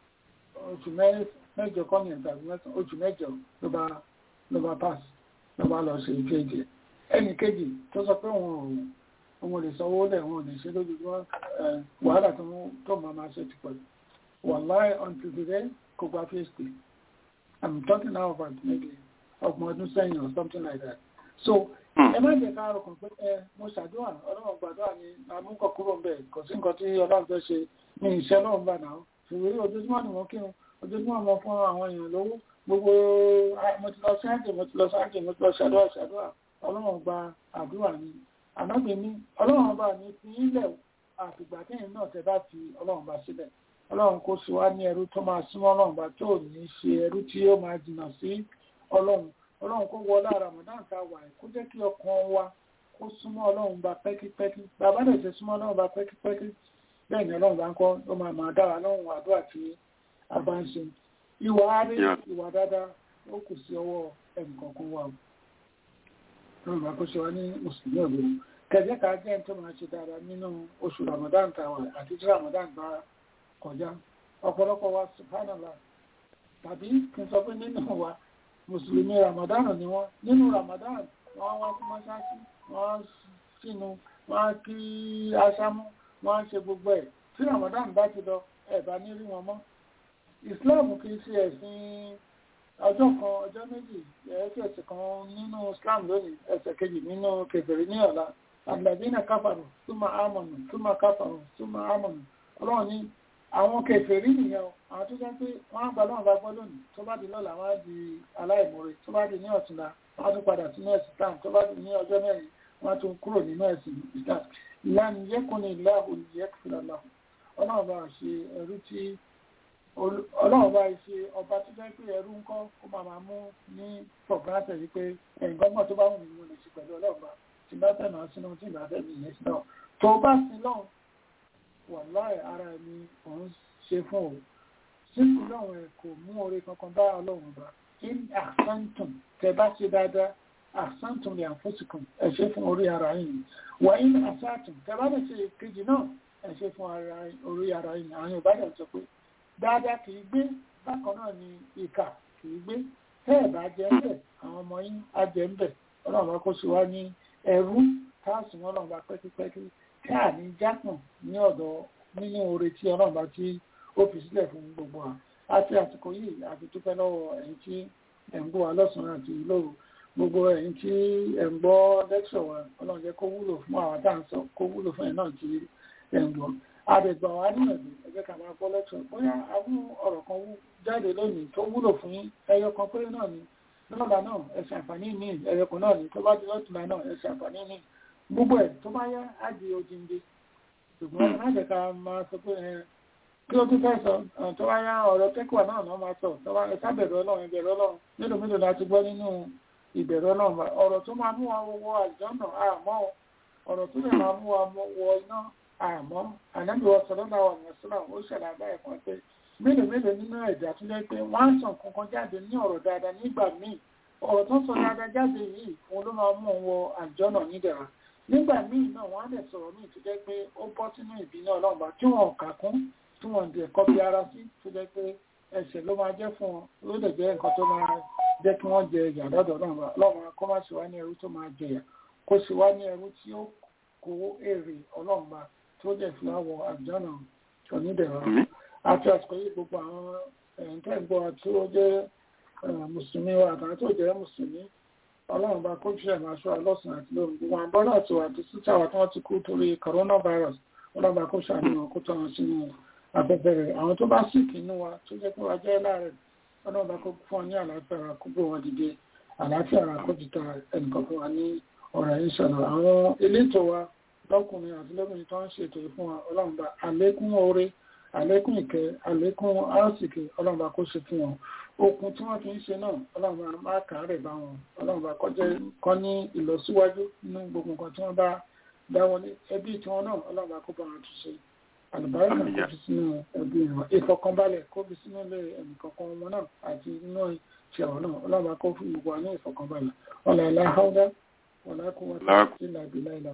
Speaker 5: oṣù mẹ́jọ kọ́nyìn tàbí mẹ́sàn oṣù mẹ́jọ ló bá ló bá pass ló bá lọ ṣe phd ẹnì kejì tó sọ pé òun ò òun lè sanwó lẹ̀ wọn lè ṣe lójoojúmọ́ wàhálà tó máa máa ṣe ti pẹ̀lú wàláì until today kò gba phd i'm talking now about maybe ọgbọ̀n ọdún sẹ́yìn or something like that so ẹ má jẹ́ ká rọkàn pé ẹ mo ṣàdúrà ọlọ́run gbàdúrà ni àmúkọ̀ kúrò ń bẹ̀ kò sí nǹkan tí ọlọ́run fẹ́ ṣe ní iṣẹ́ náà ń bà náà ṣùgbọ́n ojoojúmọ́ ni mo kírun ojoojúmọ́ mo fún àwọn èèyàn lówó gbogbo mo ti lọ sáàjì mo ti lọ sáàjì mo ti lọ ṣàdúrà ṣàdúrà ọlọ́run gba àdúrà ni ànágbé ní ọlọ́run ọba ní fi ilẹ̀ àfìgbà tẹ́yìn náà tẹ́ bá fi ọlọ́run bá sílẹ̀ ọlọ́run kó sí wá ní ẹrú tó máa súnmọ́ ọlọ́run bá tó ní ṣe ẹrú tí ó máa jìnnà sí ọlọ́run ọlọ́run kó wọlé Ramadan tá a wà kó jẹ́ kí ọkàn wa kó súnmọ́ ọlọ́run bá pẹ́kípẹ́kí bàbá lè ṣe súnmọ́ ọlọ́run bá pẹ́kípẹ́kí bẹ́ẹ̀ ni ọlọ́run bá ń kọ́ ó máa máa dára lọ́run àdúrà tí a bá ń ṣe ìwà àárẹ̀ ìwà dáadáa ó kù sí ọwọ́ ẹnìkọ̀ọ̀kan wa ọlọ́run bá kó ṣe wá ní mùsùlùmí òbí kẹjẹ ká jẹ́ tó máa ṣe dáadáa nínú oṣù Ramadan tàwa àti tí Ramadan bá kọjá ọ̀pọ̀lọpọ̀ wa subhanallah tàbí kí n sọ pé nínú wa mùsùlùmí Ramadan ni wọ́n nínú Ramadan wọ́n wá sí mọ́ṣáṣí wọ́n sínú wọ́n kí aṣámú wọ́n ṣe gbogbo ẹ̀ tí Ramadan bá ti lọ ẹ̀ bá ní rí wọn mọ́ Islam kì í ṣe ẹ̀sìn ọjọ́ kan ọjọ́ méjì ẹ̀ẹ́sẹ̀ kan nínú Islam lónìí ẹ̀sẹ̀ kejì nínú kèfèrí ní ọ̀la àgbàdínà káfàrù túmọ̀ àmọ̀nù túmọ̀ káfàrù túmọ̀ àmọ̀nù ọlọ́run ní àwọn kèfèrí nìyẹn àwọn tó jẹ́ pé wọ́n á gbà lọ́wọ́ bá gbọ́ lónìí tó bá di lọ́la wọ́n á di aláìmoore tó bá di ní ọ̀túnla wọ́n á tún padà sínú ẹ̀sìn Islam tó bá di ní ọjọ́ mẹ́rin wọ́n á tún kúrò nínú ẹ̀sìn Islam ìlànà yẹ́kùnrin ìlà olùyẹ́kùnrin ọlọ́run bá ṣe ẹrú tí ọlọ́run bá ṣe ọba tó jẹ́ pé ẹrú ń kọ́ kó máa máa mú ní fọ̀gánṣẹ̀ wípé ẹ̀yìn gbọ́ngbọ́n tó bá wù mí mo lè ṣe pẹ̀lú ọlọ́run bá tí bá fẹ́ máa sínú tí ìgbà fẹ́ mi yẹn sí náà tó bá sí lọ́hùn wàláì ara ẹni òun ṣe fún o síkú lọ́hùn ẹ̀ kò mú oore kankan bá ọlọ́run bá in àsántùn tẹ bá ṣe dáadáa àsántùn lè àfọ́sìkùn ẹ ṣe fún orí ara yìí wà in àsántùn tẹ bá lè ṣe kejì náà ẹ ṣe fún orí ara yìí àwọn Yorùbá dẹ̀ sọ pé dáadáa kì í gbé bákan náà ni ìkà kì í gbé tẹ́ ẹ̀ bá jẹ́ ń bẹ̀ àwọn ọmọ yín á jẹ́ ń bẹ̀ ọlọ́run bá kó sí wá ní ẹrú káàsùn ọlọ́run bá pẹ́kípẹ́kí tí à ní jákùn ní ọ̀dọ̀ nínú oore tí ọlọ́run bá tí ó fi sílẹ̀ fún gbogbo wa àti àsìkò yìí àti dúpẹ́ lọ́wọ́ ẹ̀yin tí ẹ̀ ń gbọ́ wa lọ́sàn-án àti lóru gbogbo ẹ̀yin tí ẹ̀ ń gbọ́ lẹ́kṣọ̀ wa ọlọ́run jẹ́ kó wúlò fún àwọn tá à ń sọ kó wúlò fún ẹ̀ náà tí ẹ̀ ń gbọ́ àdègbà wa níyànjú ẹ jẹ́ ká máa gbọ́ lẹ́kṣọ̀ bóyá àwọn ọ̀rọ̀ kan jáde lónìí tó wúlò fún yín ẹyọ kan péré náà ni lọ́la náà ẹ ṣàǹfààní ní ẹyọ kan náà ni tó bá di lọ́tùlá náà ẹ ṣàǹfààní ní gbogbo ẹ̀ tó bá yá á di odindi ṣùgbọ́n má jẹ́ ká máa sọ pé ẹ kí ló tún fẹ́ sọ tó bá yá ọ̀rọ̀ tẹ́kùwà náà náà máa sọ tó bá ẹ sábẹ̀rẹ̀ ọlọ́run ìbẹ̀rẹ̀ ọlọ́run mélòó mélòó la ti gbọ́ nínú ìbẹ̀rẹ̀ ọlọ́run ọ̀rọ̀ tó máa mú wa wọ àjọ́nà àmọ́ ọ̀rọ̀ tó lè máa mú wa wọ iná àmọ́ ànábì wa sọ̀rọ̀ náà wà ní ọ̀sán ó ṣẹlẹ̀ àbáyé kan pé mélòó mélòó nínú ẹ̀dá tó jẹ́ pé wọ́n á sàn kankan jáde ní ọ̀rọ̀ dáadáa nígbà míì ọ̀rọ̀ tó sọ dáadáa jáde yìí òun ló máa mú un wọ àjọ́nà nídẹ̀ra nígbà míì náà wọ́n á dẹ̀ sọ̀rọ̀ míì tó jẹ́ pé ó bọ́ sínú ìbínú ọlọ́run bá tí wọ́n kà kún tí wọ́n dẹ̀ kọ́ bí ara sí tó jẹ́ pé ẹsẹ̀ ló máa jẹ́ fún wọn ló dẹ̀ jẹ́ nǹkan tó máa jẹ́ kí wọ́n jẹ ìyà lọ́dọ̀ ọlọ́run bá ọlọ́run kó má sì wá ní ẹrú tó máa jẹyà kó sì wá ní ẹrú tí ó kó èrè ọlọ́run bá tó dẹ̀ fi wá wọ àjọ́nà onídẹ̀ra àti àsìkò yìí gbogbo àwọn ẹ̀ǹtẹ́gbọ́ tí ó jẹ́ mùsùlùmí wa àtàwọn tó jẹ́ mùsùlùmí ọlọ́run bá kó jẹ́ máa ṣọ́ ọlọ́sùn àti lóhun gbogbo àwọn bọ́lá àti wà tó síta wà tí wọ́n ti kú torí coronavirus ọlọ́run bá kó ṣàníyàn kó tọ́ wọn sínú afẹ́fẹ́ rẹ̀ àwọn tó bá síkì inú wa tó jẹ́ pé wà jẹ́ láàrẹ̀ ọlọ́run bá kó fún ọ ní àlàáfíà ara kó gbé wọn dìde àlàáfíà ara kó jìta ẹnìkan fún wa ní ọ̀rọ̀ yìí sọ̀rọ̀ àwọn elétò wa lọ́kùnrin àti lóbìnrin tó ń ṣètò fún wa ọlọ́run bá àlékún oore àlékún ìkẹ́ àlékún áàsìkè ọlọ́run bá kó ṣe fún wọn okun tí wọ́n fi ń ṣe náà ọlọ́run bá má kàárẹ̀ bá wọn ọlọ́run bá kọjẹ́ kọ́ ní ìlọsíwájú nínú gbogbo nǹkan tí wọ́n bá dáwọlé ẹbí tí wọ́n náà ọlọ́run bá kó bá wọn tún ṣe àlùbáríkà kó fi sínú ẹbí wọn ìfọkànbalẹ̀ kó fi sínú ilé ẹnìkankan wọn náà àti inú ìṣẹ̀wọ̀n náà ọlọ́run bá kó fún gbogbo wa ní ìfọkànbalẹ̀ ọ̀làlá haúdá ọ̀làkùnrin ìlà ìbílẹ̀ ìlà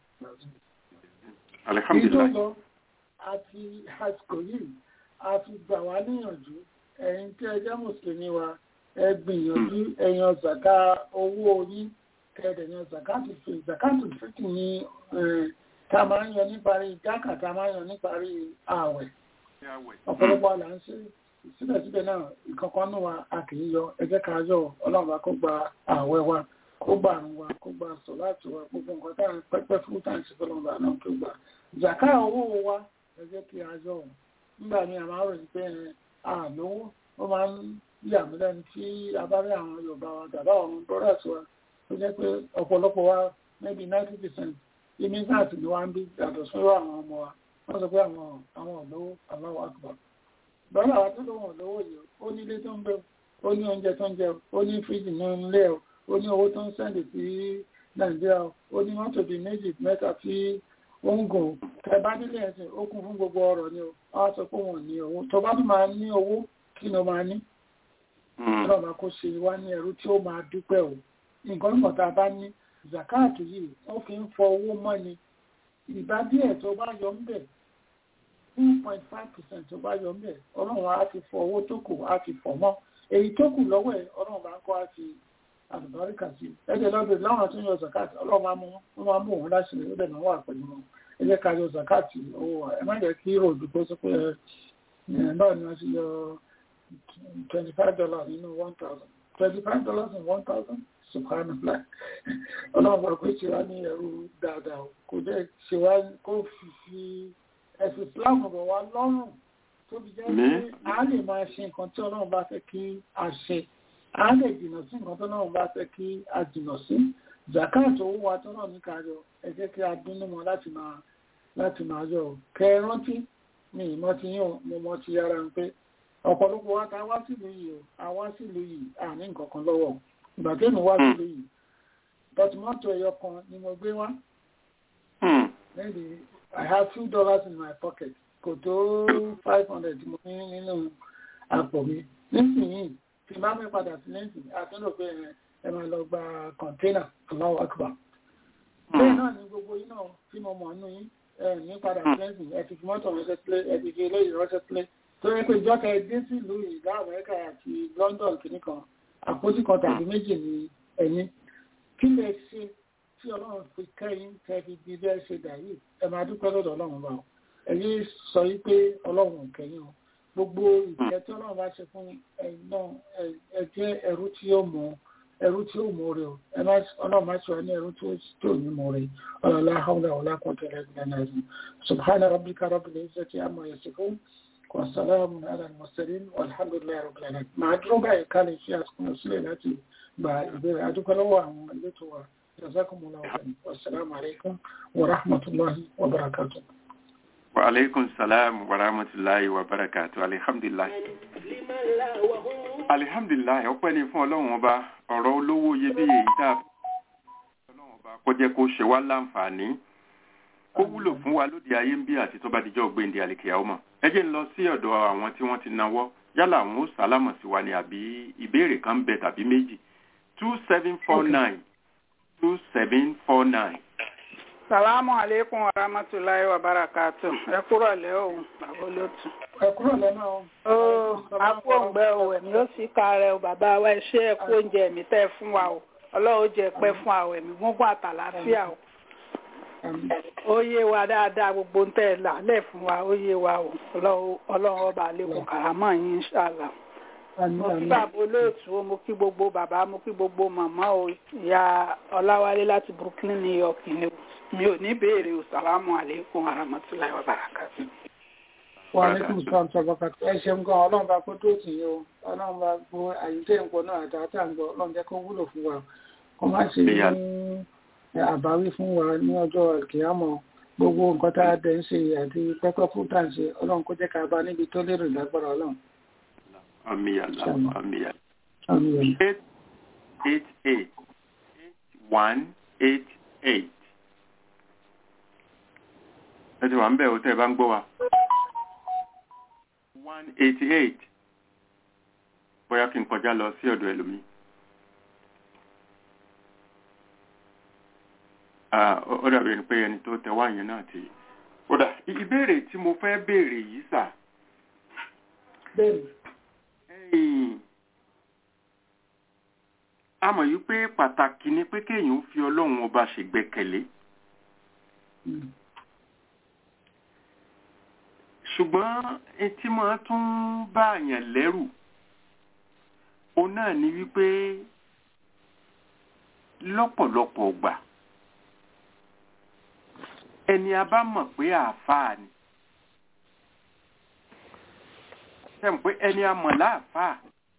Speaker 4: Alhamdulillah.
Speaker 5: àti àsìkò yìí a fi gbà wá níyànjú ẹ̀yin tí ẹ jẹ́ mùsùlùmí wa ẹ gbìyànjú ẹ̀yàn zàká owó yín kẹ́ẹ̀dẹ̀ yan zakatu fi zakatu fìtì ní ta máa ń yan níparí jákà ta máa ń yan níparí ààwẹ̀ ọ̀pọ̀lọpọ̀ àlà ń ṣe síbẹ̀síbẹ̀ náà ìkankan náà wa a kì í yọ ẹ jẹ́ ká yọ ọlọ́run bá kó gba ààwẹ̀ wa kó gba àrùn wa kó gba sọ láti wa gbogbo nǹkan tá à ń pẹ́pẹ́ fún tá à ń ṣe fọlọ́run bá náà kó gbà zaka owó wa ẹ jẹ́ kí a yọ ọ̀ nígbà míì a máa ròyìn pé àlówó ó máa ń yà mí lẹ́nu tí a bá rí àwọn Yorùbá wa dàbá àwọn brothers wa tó jẹ́ pé ọ̀pọ̀lọpọ̀ wa maybe ninety percent immigrant ni wọ́n ń bí yàtọ̀ sí àwọn ọmọ wa wọ́n sọ pé àwọn àwọn olówó aláwọ̀ àgbà bọ́lá wa tó lóun olówó yìí ó ní ilé tó ń bẹ ó ní oúnjẹ tó ń jẹ ó ní fíríjì ní ilé ẹ̀ ó ní owó tó ń sẹ́ndì sí Nàìjíríà ó ní mọ́tò bíi méjì mẹ́ta tí ó ń gùn tẹ bá nílé ẹ̀sìn ó kún fún gbogbo ọ̀rọ̀ ni ó wá sọ pé wọ́n ní owó tó bá tún máa ní owó kí ni ó máa ní ọlọ́ba kó ṣe wá ní ẹrú tí ó máa dúpẹ́ o nǹkan nígbà tá a bá ní zakatu yìí wọ́n fi ń fọ owó mọ́ni ìbá díẹ̀ tó bá yọ ń bẹ̀ two point five percent tó bá yọ ń bẹ̀ ọlọ́run á ti fọ owó tó kù á ti fọ̀ mọ́ èyí tó kù lọ́wọ́ ẹ̀ ọlọ́run bá ń kọ́ á ti àlùbáríkà sí ẹ̀jẹ̀ lọ́dọ̀ láwọn tó ń yọ zakatu ọlọ́run máa mú wọn máa mú òun láṣìírí ó dẹ̀ máa wà pẹ̀lú wọn ẹ jẹ́ ká yọ zakatu owó wa ẹ má jẹ́ kí ròdù kó sọ pé ẹ báwo ni wọ́n ti yọ twenty five dollars nínú one thousand twenty five dollars in one thousand subhanallah ọlọ́run bá pé ṣe wá ní ẹrú dáadáa kò jẹ́ ṣe wá kó fi fi ẹ̀sìn islam bọ̀ wá lọ́rùn tó fi jẹ́ pé a lè máa ṣe nǹkan tí ọlọ́run bá fẹ́ kí a ṣe a lè jìnnà sí nǹkan tí ọlọ́run bá fẹ́ kí a jìnnà sí zakat owó wa tó náà ní ká yọ ẹ jẹ́ kí a dúnú mọ́ láti máa láti máa yọ kẹ ẹ rántí ní ìmọ̀ ti yàn mo mọ̀ ti yára ń pé ọ̀pọ̀lọpọ̀ wa ta wá sílùú yìí o a wá sílùú yìí a ní nǹkan kan lọ́wọ́ ìgbà tí mo wá sílùú yìí but mọ́tò ẹ̀yọ kan ni mo gbé wá maybe I have two dollars in my pocket kò tó five hundred mo ní nínú àpò mi nísìnyí tí máa mi padà sí lẹ́sìn àtúntò pé ẹ máa lọ gba kọ̀ńténà Allahu Akbar bẹ́ẹ̀ náà ni gbogbo yín náà tí mo mọ̀ nínú yín ẹ ní padà sí lẹ́sìn ẹ ti fi mọ́tò ránṣẹ́ sílé ẹ ti fi eléyìí ránṣẹ́ sílé tó yẹ pé ìjọba ẹ dé sí ìlú ìlú Amẹ́ríkà àti London kìíní kan àpótí kan tàbí méjì ní ẹ̀yìn kí lè ṣe tí Ọlọ́run fi kẹ́yìn tẹ́ fi di bẹ́ẹ̀ ṣe dà yìí ẹ máa dúpẹ́ lọ́dọ̀ Ọlọ́run bá ọ ẹ̀yìn sọ yí pé Ọlọ́run kẹ́yìn o gbogbo ìjẹ́ tí ọlọ́run bá ṣe fún ẹ̀yin náà ẹ jẹ́ ẹrú tí ó mọ̀ ẹrú tí ó mọ̀ rẹ̀ o ẹ má ọlọ́run má ṣe wá ní ẹrú tí ó ní mọ̀ rẹ̀ ọlọ́lá hawla wala quwwata illa billah subhana rabbika rabbil izzati amma yasifun wa salamun ala al-mursalin walhamdulillahi rabbil alamin màá dúró báyìí ká lè ṣe àsìkò sílẹ̀ láti gba ìbéèrè adúpẹ́ lọ́wọ́ àwọn elétò wa jazakumullahu khairan wassalamu alaikum wa rahmatullahi wa barakatuh
Speaker 4: wa alaikum salam wa rahmatullahi wa barakatuh alhamdulillah alhamdulillah ọpẹ́ ni fún ọlọ́run ọba ọ̀rọ̀ olówó iyebíye yìí tá a fi ọlọ́run ọba kó jẹ́ kó ṣe wá láǹfààní kó wúlò fún wa lóde ayé ń bí àti tó bá dijọ́ gbéǹde àlèkèyà ọmọ ẹ jẹ́ ń lọ sí ọ̀dọ̀ àwọn tí wọ́n ti nawọ́ yálà àwọn ó sálámọ̀ sí wa ni àbí ìbéèrè kan bẹ tàbí méjì two seven four nine two seven four nine.
Speaker 6: Salamu alaikum wa rahmatulahi wa barakatu. Ẹ kúrò lẹ́ òun, bàbá olótù.
Speaker 5: ẹ kúrò lọ́nà o.
Speaker 6: Ó akú òǹgbẹ o, ẹ̀mí ó sì ka rẹ o, bàbá wa ṣé ẹ kú oúnjẹ ẹ̀mí tẹ́ fún wa o. Ọlọ́run jẹ pẹ́ fún àwọn ẹ̀mí gúngún àtàlàáfíà o. Ó yé wa dáadáa gbogbo ń tẹ́ ẹ lálẹ́ fún wa, ó yé wa o. Ọlọ́run ọba àlékún kàrámọ̀ yín ṣàlà. Mo kí bàbá olóòtú o, mo kí gbogbo bàbá, mo kí gbogbo màmá o, ìyá Ọláwálé láti Brooklyn, New York ni o mi ò ní béèrè o salamu aleykum aramatullahi wa barakatu.
Speaker 5: wa aleykum salam sabakatu ẹ ṣeun gan ọlọ́run bá kó tó tì yín o ọlọ́run bá gbọ́ àyíké nǹkan náà àti àtàǹgbọ̀ ọlọ́run jẹ́ kó wúlò fún wa kó má ṣe ní àbáwí fún wa ní ọjọ́ ìkìyàmọ̀ gbogbo nǹkan tá a dẹ̀ ń ṣe àti pẹ́pẹ́ fún tá à ń ṣe ọlọ́run kó jẹ́ ká bá níbi tó lérò lágbára ọlọ́run.
Speaker 4: àmì àlá àmì àlá.
Speaker 5: àmì àlá.
Speaker 4: eight eight eight eight one eight eight ẹ ti wà ń bẹ̀ ò tẹ́ ẹ bá ń gbọ́ wa. one eighty eight bóyá kí n kọjá lọ sí ọ̀dọ̀ ẹlòmíì. ó dàbí ẹni pé ẹni tó tẹ wá yẹn náà ti. ó dà ìbéèrè tí mo fẹ́ béèrè yìí sà.
Speaker 5: bẹ́ẹ̀ni.
Speaker 4: a mọ̀ yí pé pàtàkì ni pé kéèyàn fi ọlọ́run ọba ṣègbẹ́kẹ̀lé. ṣùgbọ́n etí máa tún bá àyàn lẹ́rù o náà ni wípé lọ́pọ̀lọpọ̀ gbà ẹni a bá mọ̀ pé àáfàá ni sẹ́m pé ẹni a mọ̀ láàfáà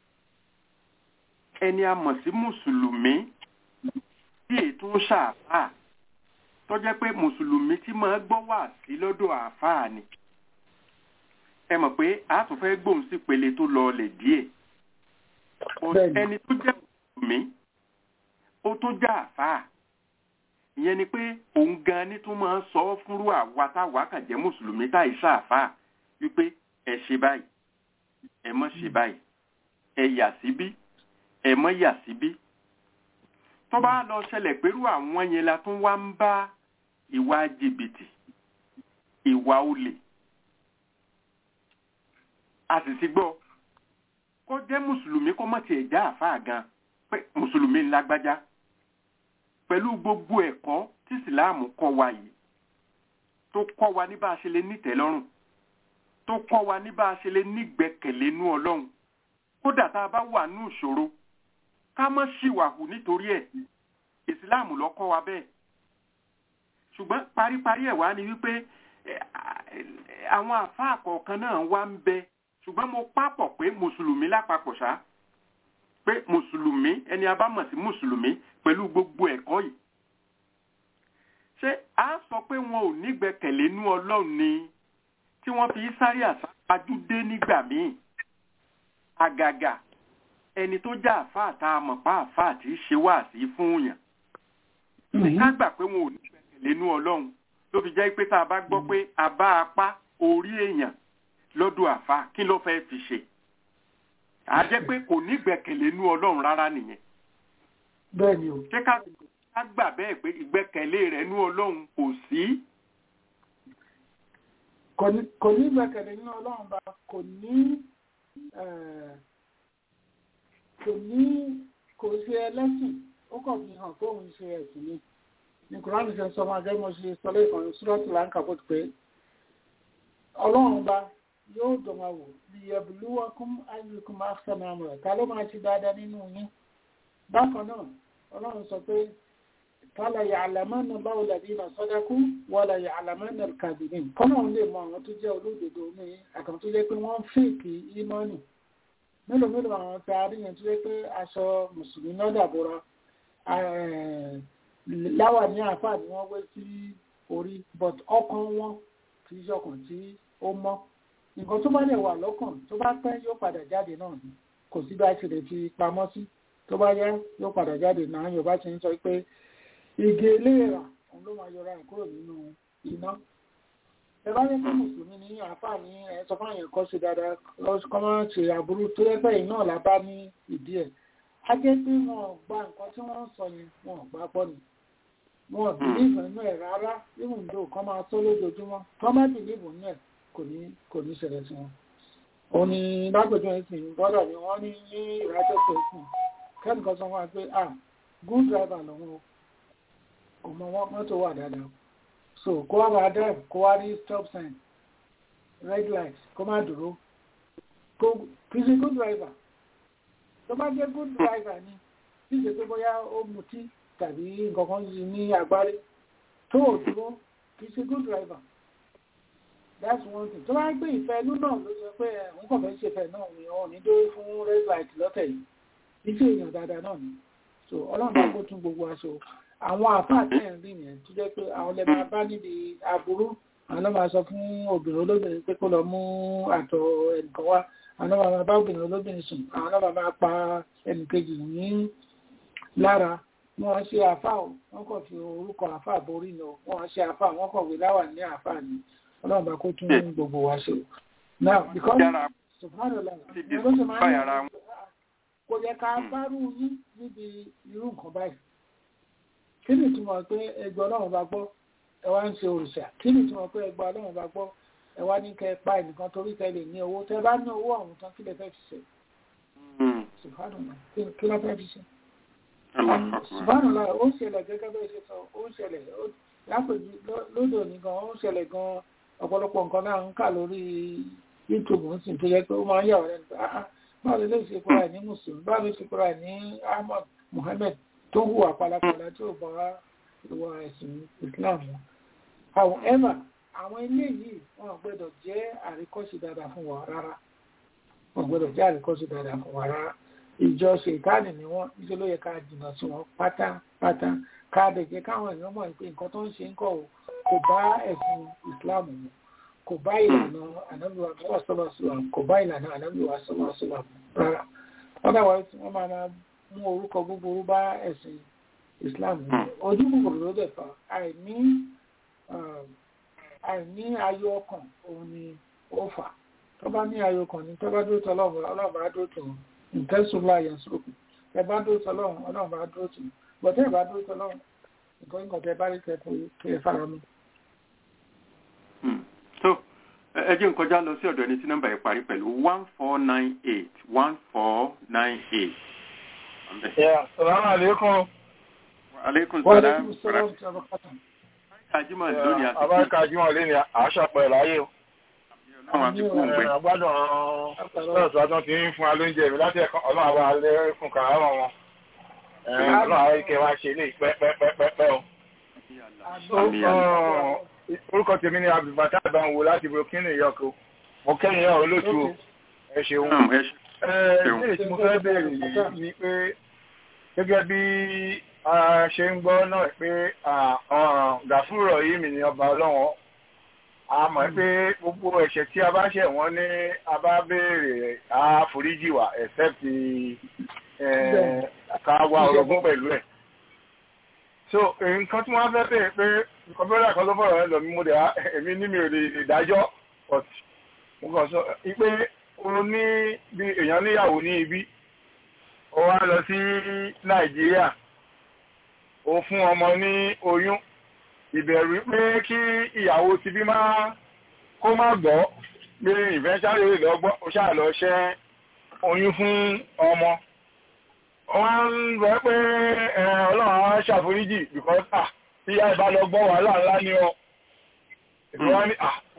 Speaker 4: ẹni a mọ̀ sí mùsùlùmí tí ètò ń ṣàfáà tó jẹ́ pé mùsùlùmí tí máa gbọ́ wà sí lọ́dọ̀ àáfàá ni ẹ mọ̀ pé a tún fẹ́ gbóhùn sí pele tó lọ lè díẹ̀ ẹni tó jẹ́ mùsùlùmí ó tó jẹ́ àfáà ìyẹn ni pé òun gan ni tó máa ń sọ fúnrú àwa táwa kàn jẹ́ mùsùlùmí táì ṣàfáà wípé ẹ ṣe báyìí ẹ mọ́ ṣe báyìí ẹ yà síbí ẹ mọ́ yà síbí tó bá lọ ṣẹlẹ̀ pẹ̀lú àwọn yẹn la tún wá ń bá ìwà jìbìtì ìwà olè a sì ti gbọ́ kó jẹ́ mùsùlùmí kó mọ̀ tiẹ̀ já àfáà gan pé mùsùlùmí ńlágbájá pẹ̀lú gbogbo ẹ̀kọ́ tí ìsìláàmù kọ́ wa yìí tó kọ́ wa ní bá a ṣe lè nítẹ̀lọ́rùn tó kọ́ wa ní bá a ṣe lè nígbẹ́kẹ̀lé nú ọlọ́run kódà tá a bá wà nú ìṣòro ká má ṣìwàhù nítorí ẹ̀ ìsìláàmù ló kọ́ wa bẹ́ẹ̀ ṣùgbọ́n paríparí ẹ̀ wá ni wípé àwọn àfáà kọ̀ọ̀kan náà wá ń bẹ ṣùgbọ́n mo pápọ̀ pé mùsùlùmí lápapọ̀ ṣá pé mùsùlùmí ẹni a bá mọ̀ sí mùsùlùmí pẹ̀lú gbogbo ẹ̀kọ́ yìí ṣé a sọ pé wọn ò nígbẹ́kẹ̀lé nú ọlọ́run ni tí wọ́n fi sáré àsápájú dé nígbà míì àgàgà ẹni tó já àfáà tá a mọ̀ pa àfáà tí í ṣe wá sí fún yàn ká gbà pé wọn ò nígbẹ́kẹ̀lé nú ọlọ́run ló fi jẹ́ pé tá a bá gbọ́ pé a bá apá orí èèyàn lọ́dọ̀ àfa kí ló fẹ́ fi ṣe a jẹ́ pé kò ní gbẹ̀kẹ̀lé nú ọlọ́run rárá nìyẹn.
Speaker 5: bẹ́ẹ̀ni o.
Speaker 4: ṣé ká gbà bẹ́ẹ̀ pé ìgbẹ́kẹ̀lé rẹ̀ nú ọlọ́run kò sí.
Speaker 5: kò ní gbẹ̀kẹ̀lé nú ọlọ́run bá kò ní kò ní kò ṣe ẹlẹ́sìn ó kàn fi hàn pé òun ṣe ẹ̀sìn ni ní kùránì ṣe sọ máa gẹ́gẹ́ mo ṣe sọ lẹ́kàn ní súrọ́tì láǹkà bó ti pé ọlọ́run bá yóò dùn wọn wò liyabluwakum ayyukum ahsanu amala ta ló máa ṣe dáadáa nínú yín bákan náà ọlọ́run sọ pé fala ya'lamanna Allahu alladhina sadaqu wala ya'lamanna al-kadhibin kọ́nà òun lè mọ àwọn tó jẹ́ olódodo ní àkàn tó jẹ́ pé wọ́n fèkì ìmánì mélòó mélòó àwọn tá a rí yẹn tó jẹ́ pé aṣọ mùsùlùmí náà dàbora láwà ní àfáà ni wọ́n wé sí orí but ọkàn wọn kì í ṣọkàn tí ó mọ́ nǹkan tó bá lè wà lọ́kàn tó bá pẹ́ yóò padà jáde náà ni kò sí bá ti lè fi pamọ́ sí tó bá yá yóò padà jáde náà yorùbá ti ń sọ pé igi eléèrà òun ló máa yọra ẹ̀ kúrò nínú iná ẹ bá yẹ kí mùsùlùmí ní àáfàá ní ẹ sọ fún àyàn kọ́ sí dáadáa kọ́ máa ṣe àbúrú tó yẹ pé iná là bá ní ìdí ẹ̀ á jẹ́ pé wọn ò gba nǹkan tí wọ́n ń sọ yẹn wọn ò gbà pọ̀ ni wọn ò bìlíìfù nínú ẹ̀ rárá even though kọ́ máa tó lójoojúmọ́ kọ́ má bìlíìfù nínú ẹ̀ kò ní kò ní ṣẹlẹ̀ sí wọn. òun ni lágbèjọ ìsìn bọ́dọ̀ ni wọ́n ní ní ìrájọ́ tó sùn kẹ́nìkan sọ wọn pé ah good driver lòun o kò mọ wọn mọ́tò wà dáadáa so kó wá máa drive kó wá rí stop sign red light kó má dúró kó kì í ṣe good driver tó bá jẹ́ good driver ni kì í ṣe pé bóyá ó mutí tàbí nǹkan kan yìí ní agbárí tó ò dúró kì í ṣe good driver that's one thing tó bá gbé ìfẹ́ inú náà ló sọ pé òun kàn fẹ́ ṣe ìfẹ́ náà ni òun ní dórí fún red light lọ́tẹ̀ yìí iṣẹ́ èèyàn dáadáa náà ni so ọlọ́run bá kó tún gbogbo aṣọ àwọn àfáà tẹ̀ ń rí yẹn tó jẹ́ pé àwọn lè máa bá níbi aburú àwọn náà máa sọ fún obìnrin olóbìnrin pé kó lọ mú àtọ̀ ẹnìkan wá àwọn náà máa bá obìnrin olóbìnrin sùn àwọn náà máa pa ẹnìkejì ní lára wọ́n ṣe àfáà wọ́n kàn fi orúkọ àfáà borí ni wọ́n ṣe àfáà wọ́n kàn wé láwà ní àfáà ni ọlọ́run bá kó tún gbogbo wa ṣe. now because subhanallah ló ṣe máa ń kò yẹ ká bárù yín níbi irú nǹkan báyìí kí ni ìtumọ̀ pé ẹgbẹ́ ọlọ́run bá gbọ́ ẹ wá ń ṣe òrìṣà kí ni ìtumọ̀ pé ẹgbẹ́ ọlọ́run bá gbọ́ ẹ wá ní kẹ ẹ pa ẹnìkan torí kẹ lè ní owó tẹ bá ní owó ọ̀hún tán kí lè fẹ́ fi ṣe subhanallah kí ló fẹ́ fi ṣe subhanallah ó ṣẹlẹ̀ gẹ́gẹ́ bẹ́ẹ̀ ṣe sọ ó ṣẹlẹ̀ lápèjì lódò ní gan ó ṣẹlẹ̀ gan ọ̀pọ̀lọpọ̀ nǹkan náà ń kà lórí youtube ń sìn tó yẹ pé ó máa ń yà wọ́n lẹ́nu báwo lè ṣe kúrò ní mùsùlùmí báwo lè ṣe kúrò ní ahmad muhammed tó hùwà pàlàpàlà tí ò bá ìwà ẹ̀sìn islam wọn. however àwọn ilé yìí wọn gbọ́dọ̀ jẹ́ àríkọ́ṣe dáadáa fún wa rárá wọn gbọ́dọ̀ jẹ́ àríkọ́ṣe dáadáa fún wa rárá ìjọ ṣètánì ni wọn níṣẹ́ ló yẹ ká jìnnà sí wọn pátápátá ká dẹ̀ jẹ́ káwọn èèyàn mọ̀ pé nǹkan tó ń ṣe ń kọ̀ kò bá ẹ̀sìn islam mu kò bá ìlànà ànábìwá sọ́lọ́sọ́lá kò bá ìlànà ànábìwá sọ́lọ́sọ́lá rárá otherwise wọ́n máa máa mú orúkọ búburú bá ẹ̀sìn islam mu ojú kòkòrò ló dẹ̀ fà àìní àìní ayọ̀ ọkàn òun ni ó fà tó bá ní ayọ̀ ọkàn ni tó bá dúró tọ́ ọlọ́run ọlọ́run bá dúró tọ́ ìtẹ́sùlá yẹn sókè ẹ bá dúró tọ́ ọlọ́run ọlọ́run bá dúró tọ́ bọ̀tẹ́ ìbá dúró tọ́ ọlọ́run nǹkan nǹkan tẹ bá rí tẹ kí ẹ fara mi.
Speaker 4: so ẹ jẹ́ n kọjá lọ sí ọ̀dọ̀ ẹni tí nọ́mbà yẹn parí pẹ̀lú one four nine eight one four nine eight.
Speaker 7: Salaam alaikum.
Speaker 4: Aleykum
Speaker 5: wọ́n lè
Speaker 4: salaam.
Speaker 5: kú sọ́wọ́ tí a bá pàtàkì.
Speaker 4: Kájímọ̀ lónìí àti
Speaker 7: Abáríkà Jímọ̀ lé ní àṣàpẹ̀ láyé o.
Speaker 4: ọlọ́run àti kú ń gbẹ.
Speaker 7: Àgbádùn ọ̀sán àtọ́ ti ń fún wa lóúnjẹ mi láti ẹ̀kọ́ ọlọ́run àwọn alẹ́ fún kàrárọ̀ wọn. Ọlọ́run àwọn ike wa ṣe lè pẹ́pẹ́pẹ́pẹ́ o.
Speaker 4: Àmì àmì.
Speaker 7: Orúkọ tèmi ni Abdulbata Ìbánwò láti Burkina Yọko. Mo kẹ́yìn náà olóòtú o. Ẹ ṣeun.
Speaker 4: Naam, ẹ ṣe-
Speaker 7: Ẹ̀ẹ́dẹ́rẹ́ tí mo fẹ́ bèèrè yìí ni pé gẹ́gẹ́ bí a ṣe ń gbọ́ náà pé gàfúrọ̀ yìí mi ni ọba ọlọ́wọ́n a mọ̀ pé gbogbo ẹ̀ṣẹ̀ tí a bá ṣẹ̀ wọ́n ní a bá béèrè àforíjì wá except eh, ká wá orogún pẹ̀lú ẹ̀. so nǹkan tí wọ́n fẹ́ bèèrè pé nǹkan bẹ́rẹ̀ kan ló fọ̀rọ̀ ẹ lọ mí mo dẹ̀ á- èmi ní mi ò lè dájọ́ but mo kàn sọ pé o ní bí èèyàn níyàwó ní ibi ó wá lọ sí nàìjíríà ó fún ọmọ ní oyún ìbẹ̀rù pé kí ìyàwó ti bí máa kó má gbọ́ pé ìfẹ́sàrè lè lọ gbọ́ ó ṣáà lọ ṣẹ́ oyún fún ọmọ wọ́n ń rọ pé ẹ, ọlọ́run á ṣàforíjì because ah tí ìyá ìbá lọ gbọ́ wàhálà ńlá ni ọ ìfọwọ́ ní ah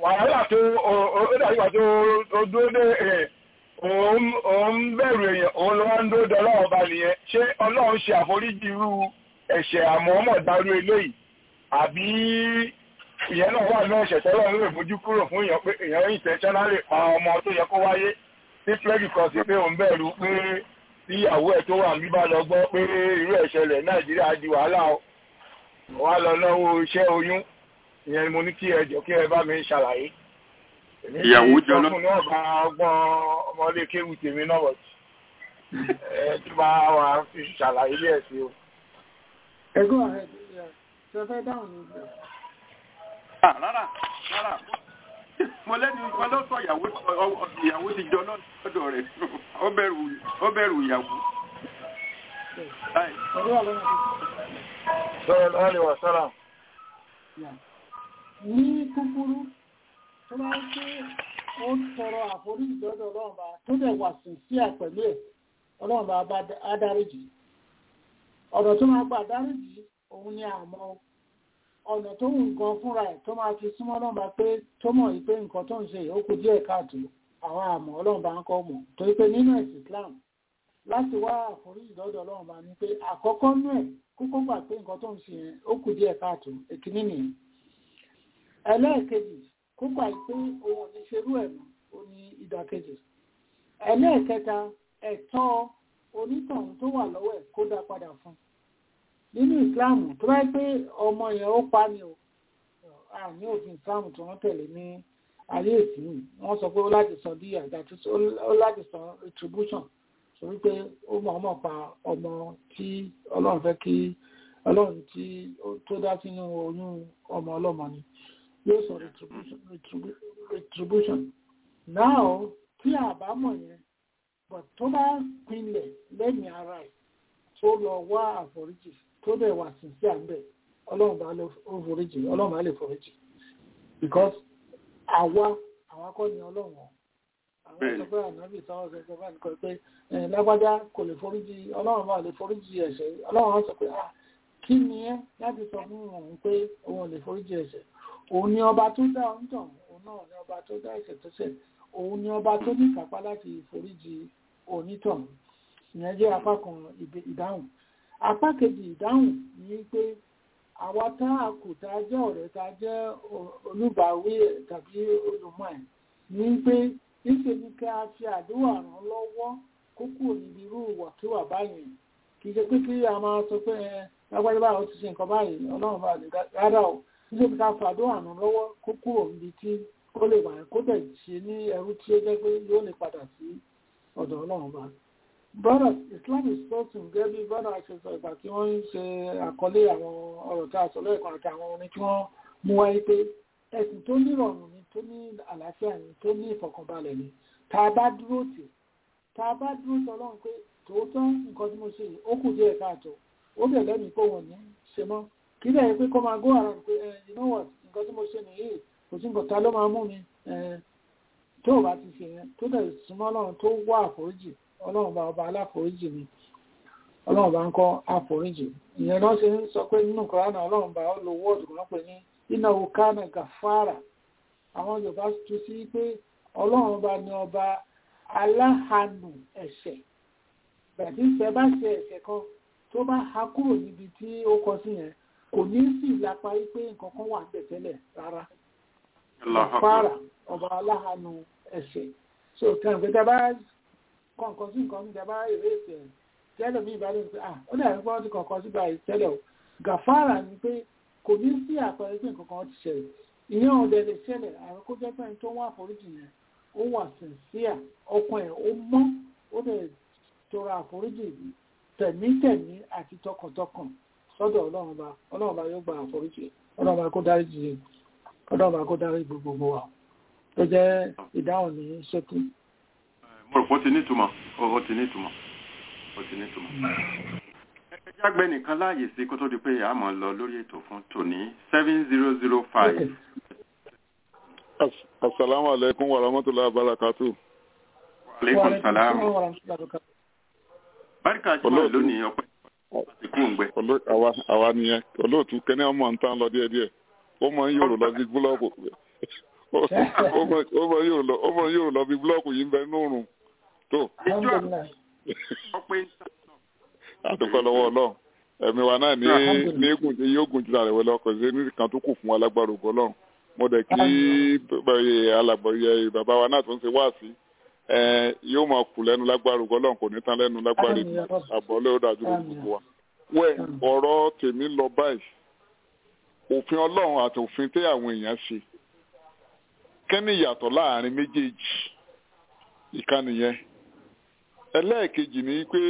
Speaker 7: wàhálà tó ó dàbí ìgbà tó dúró dé òun bẹ̀rù èèyàn òun ló wá ń dúró de ọlọ́run ọba nìyẹn ṣé ọlọ́run ṣe àforíjì irú ẹ̀ṣẹ̀ àmọ́mọ̀ dárú eléyìí àbí ìyẹn náà wà ní ẹ̀ṣẹ̀ tọ́lọ́run lè mójú kúrò fún èèyàn pé èèyàn intentionally pa ọmọ tó yẹ kó wáyé ní plẹ́gì kan sí pé òun bẹ̀rù pé tí ìyàwó ẹ̀ tó wà ń bíbá lọ gbọ́ pé irú ẹ̀ṣẹ̀ rẹ̀ nàìjíríà di wàhálà wà lọ lọ́wọ́ iṣẹ́ oyún ìyẹn mo ní kí ẹ jọ kí ẹ bá mi ṣàlàyé.
Speaker 4: ìyàwó jọ lọ.
Speaker 7: ọkùnrin ọba ọgbọ́n ọmọdé kéwù tèmi náà wọ̀tí ẹ tí bá wà fi ṣàlàyé bí ẹ sí o.
Speaker 5: ẹgbẹ́ ààrẹ ṣe fẹ́ dáhùn ní ìgbà.
Speaker 4: rárá rárá mo lẹ́nu ìkan ló sọ ìyàwó ìyàwó ti jọ náà lọ́dọ̀ rẹ̀ ó bẹ̀rù ìyàwó.
Speaker 7: sọ́rọ̀ lọ́wọ́ wà sọ́rọ̀.
Speaker 5: ní kúkúrú tó bá ń pé ó ń tọrọ àforíjì lọ́dọ̀ ọlọ́run bá tó dẹ̀ wà sí sí àpẹ̀lú ẹ̀ ọlọ́run bá bá adáríjì ọ̀nà tó máa gbà dáríjì òun ni àmọ́ ọ̀nà tó wù nǹkan fúnra ẹ̀ tó máa fi súnmọ́ náà bá pé tó mọ̀ yìí pé nǹkan tó ń ṣe ó kù díẹ̀ káàtó àwọn àmọ́ ọlọ́run bá ń kọ́ mọ̀ torí pé nínú ẹ̀sìn Islam láti wá àforíjì lọ́dọ̀ ọlọ́run bá ní pé àkọ́kọ́ nú ẹ̀ kókó gbà pé nǹkan tó ń ṣe yẹn ó kù díẹ̀ káàtó èkíní nìyẹn ẹlẹ́ẹ̀kejì kó gbà pé òun ò ní ṣerú ẹ̀ mọ́ ó ní ìdàkejì ẹlẹ́ẹ̀kẹta ẹ̀tọ́ onítọ̀hún tó wà lọ́wọ́ ẹ̀ kó dá padà fún nínú ìsìláàmù tó bá pé ọmọ yẹn ó pa ni o ní òfin ìsìláàmù tí wọ́n tẹ̀lé ní ayé ìsìn wọ́n sọ pé ó láti san díyà àti ó láti san retribution torí pé ó mọ̀ ọmọ pa ọmọ tí ọlọ́run fẹ́ kí ọlọ́run tí tó dá sínú oyún ọmọ ọlọ́mọ ni yóò sọ retribution now tí àbámọ̀ yẹn but tó bá pinlẹ̀ lẹ́yìn ara ẹ̀ tó lọ wá àforíjì tó dẹ̀ wà sí sí àmbẹ̀ ọlọ́run bá lọ foríjì ọlọ́run bá lè foríjì because àwa àwa kọ́ ni ọlọ́run ọ̀ àwọn sọ pé ànábì sáwọn ọ̀sẹ̀ ìjọba nìkan pé lágbájá kò lè foríjì ọlọ́run bá lè foríjì ẹ̀ṣẹ̀ ọlọ́run sọ pé ah kí ni ẹ́ láti sọ fún òun pé òun lè foríjì ẹ̀ṣẹ̀ òun ni ọba tó dá ọ̀ǹtàn òun náà ni ọba tó dá ẹ̀ṣẹ̀ tó ṣẹ̀ òun ni ọba tó ní kápá láti foríjì onítọ̀hún ìyẹn jẹ́ apá kan ìdáhùn apá kejì ìdáhùn ni pé àwa tá a kù tá a jẹ́ ọ̀rẹ́ tá a jẹ́ olùbáwí ẹ̀ tàbí olùmọ̀ ẹ̀ ní pé níṣẹ́ ni kí a fi àdúrà ràn lọ́wọ́ kó kúrò níbi irú ìwàkiwà báyìí kì í ṣe pé kí a máa sọ pé ẹ lágbájá báyìí ó ti ṣe nǹkan báyìí ọlọ́run bá lè rárá o níṣẹ́ ni ká fi àdúrà ràn lọ́wọ́ kó kúrò níbi tí ó lè wà kó tẹ̀ ṣe ní ẹrú tí ó jẹ́ pé yóò lè padà sí ọ̀dọ̀ ọlọ́run bá brothers islam is spoken gẹ́gẹ́ bí brother ṣe sọ ìgbà tí wọ́n ń ṣe àkọlé àwọn ọ̀rọ̀ tí a sọ lẹ́ẹ̀kan àti àwọn orin tí wọ́n mú wáyé pé ẹ̀sìn tó nírọ̀rùn ni tó ní àlàáfíà ni tó ní ìfọ̀kànbalẹ̀ ni tá a bá dúró tì tá a bá dúró tì ọlọ́run pé tòótọ́ nǹkan tí mo ṣe yìí ó kù díẹ̀ káàtó ó bẹ̀ lẹ́mìí pé wọ́n ní ṣe mọ́ kí lẹ̀ yẹ pé kó máa go around pé you know what nǹkan tí mo ṣe nìyí kò sí nǹkan ta ló máa mú mi tó o bá ti ṣe yẹn tó dẹ̀ súnmọ́ ọlọ́run tó wá àforíjì ọlọ́run bá ọba aláforíjì ni ọlọ́run bá ń kọ́ àforíjì ìyẹn náà ṣe ń sọ pé nínú kọ́ránà ọlọ́run bá ó lo wọ́ọ̀dù kan pé ní iná okánà gàfárà àwọn yorùbá tún sí pé ọlọ́run bá ní ọba aláhanù ẹ̀ṣẹ̀ bẹ̀tí ṣe bá ṣe ẹ̀ṣẹ̀ kan tó bá ha kúrò níbi tí ó kọ sí yẹn kò ní sí ìlapa wípé nǹkan kan wà bẹ̀ tẹ́lẹ̀ rárá gàfárà ọba aláhanù ẹ̀ṣẹ̀ so kàn pé tẹ bá kọ̀ọ̀kan sí nǹkan níta bá èrè ìfẹ́ tẹ́lẹ̀ mi ìbálẹ̀ pé ah ó dàbí pé wọ́n ti kọ̀ọ̀kan sí báyìí tẹ́lẹ̀ o gàfárà ni pé kò ní sí àpẹẹrẹ pé nǹkan kan ti ṣẹlẹ̀ ìyẹn ọ̀dẹ lè ṣẹlẹ̀ àwọn kó jẹ́ pé tó wà àforíjì yẹn ó wà sincere ọkàn ẹ̀ ó mọ́ ó dẹ̀ tọrọ àforíjì tẹ̀mítẹ̀mí àti tọkàntọkàn sọ́dọ̀ ọlọ́run bá ọlọ́run bá yóò gba àforíjì ọlọ́run bá kó dárí jì ọlọ́run bá kó dárí gbogbo wa tó jẹ́ ìdáhùn ní ṣókí
Speaker 4: mo rò pé ó ti nítumọ̀ ó ti nítumọ̀ ó ti nítumọ̀. ẹ jágbe nìkan láàyè sí kó tó di pé a máa lọ lórí ètò fún tòní seven zero zero five.
Speaker 8: asalaamu aleykum wa rahmatulahi wa barakatu.
Speaker 4: aleykum salaam. barika jùlọ lónìí ọpẹ́ àti kúńgbẹ.
Speaker 8: àwa nìyẹn olóòtú kẹ́ni ọmọ ń tán lọ díẹ̀díẹ̀ ó mọ ń yòrò lọ sí búlọ́ọ̀kù ọmọ yóò lọ ọmọ yóò lọ bí búlọ́ọ̀kù yìí ń bẹ nùrùn tó
Speaker 5: alhamdulilayi
Speaker 4: ọpẹ́
Speaker 8: àdúpẹ́ lọ́wọ́ ọlọ́run ẹ̀mí wa náà ní ní eégún tí yóò gùn jù lára ìwé lọ́kọ̀ sí ní kan tó kù fún wa lágbára ògo ọlọ́run mo dẹ̀ kí alàgbọ̀yẹ bàbá wa náà tó ń ṣe wá sí yóò máa kù lẹ́nu lágbára ògo ọlọ́run kò ní tán lẹ́nu lágbára àbọ̀ lẹ́wọ́ dájú ló gbogbo wa. wẹ́ ọ̀rọ̀ tèmi lọ báyìí òfin ọlọ́run àti òfin tẹ́ àwọn èèyàn ṣe kẹ́ni ìyàtọ̀ láàrin méjèèjì ìkànnì yẹn ẹlẹ́ẹ̀kejì ni pé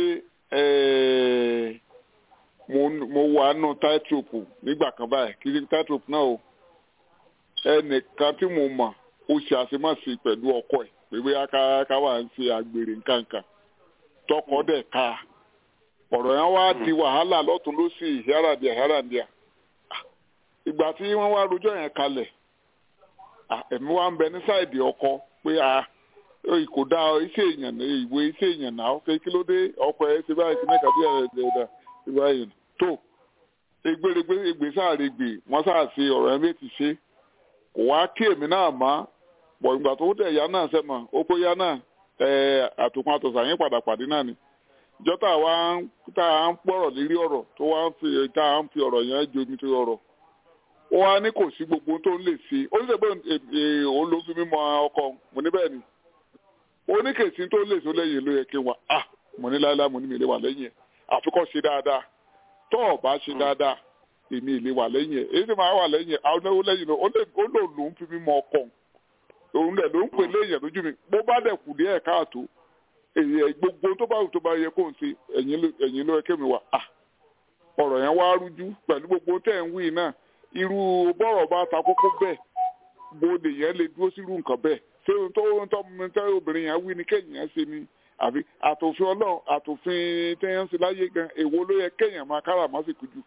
Speaker 8: mo wà nù táìtòpù nígbà kan báyìí kí ni táìtòpù náà o ẹnìkan tí mo mọ̀ ó ṣe àṣemáṣe pẹ̀lú ọkọ ẹ̀ pé bóyá ká wà ń ṣe àgbèrè nǹkankan tọkọ dẹ̀ ká ọ̀rọ̀ yẹn wá di wàhálà lọ́tún lọ́sì ìháràdìà ìháràdìà ìgbà tí wọ́n wá rojọ́ yẹn kalẹ̀ ẹ̀mí wa ń bẹ ní sáìdì ọkọ pé a kò dá iṣẹ́ èèyàn ìwé iṣẹ́ èèyàn náà pé kí ló dé ọkọ ẹ̀ ṣe báyìí sí mẹ́ta bí ẹ̀ẹ́dẹ̀ẹ̀dà ìwà èèyàn tó egbèrègbè egbè sáàrè gbè wọ́n sáàṣe ọ̀rọ̀ ẹ̀ méjì ṣe kò wá kí èmi náà má pọ̀ ìgbà tó dẹ̀ ya náà sẹ́mọ̀ ó kó ya náà àtòkùn àtọ̀sà yín padà pàdé náà ni jọ́tà wa tá à ń pọ̀rọ̀ lérí ọ̀rọ̀ tó wá ń fi tá à ń fi ọ̀rọ̀ yẹn jomi tó ọ̀rọ̀ ó wá ní kò sí gbogbo tó ń lè ṣe ó ní sẹ́gbẹ́ òun ló fi mímọ ọkọ mo ní bẹ́ẹ̀ ni ó ní kèsì tó lè ṣe lẹ́yìn ló yẹ kí n wà á mo ní láéláé mo ní mi lè wà lẹ́yìn ẹ̀ àfikọ́ ṣe dáadáa tó o bá ṣe dáadáa èmi ìlè wà lẹ́yìn ẹ̀ èyí tí màá wà lẹ́yìn ẹ̀ àwọn onáwó lẹ́yìn náà ó lò ló ń fi mímọ ọkọ òun dẹ̀ ló ń pè léyìn lójú mi bó bá dẹ̀ kù díẹ̀ káàtó èyí gbogbo tó bá wù tó bá yẹ kó n ṣe ẹ̀yìn ló yẹ kémi wà á ọ̀rọ̀ yẹn wá rújú pẹ̀lú gbogbo tẹ̀ ń wí náà irú bọ́rọ̀ bá ta kókó bẹ́ẹ̀ bó lè yẹn lè dúró sírú nǹkan bẹ́ẹ̀ ṣé ohun tó ohun tó mi tẹ́ obìnrin yẹn wí ni kéèyàn yẹn ṣe ni àbí àtòfin ọlọ́run àtòfin tẹ́yàn sí láyé gan èwo ló yẹ kéèyàn máa kára má sì kújú.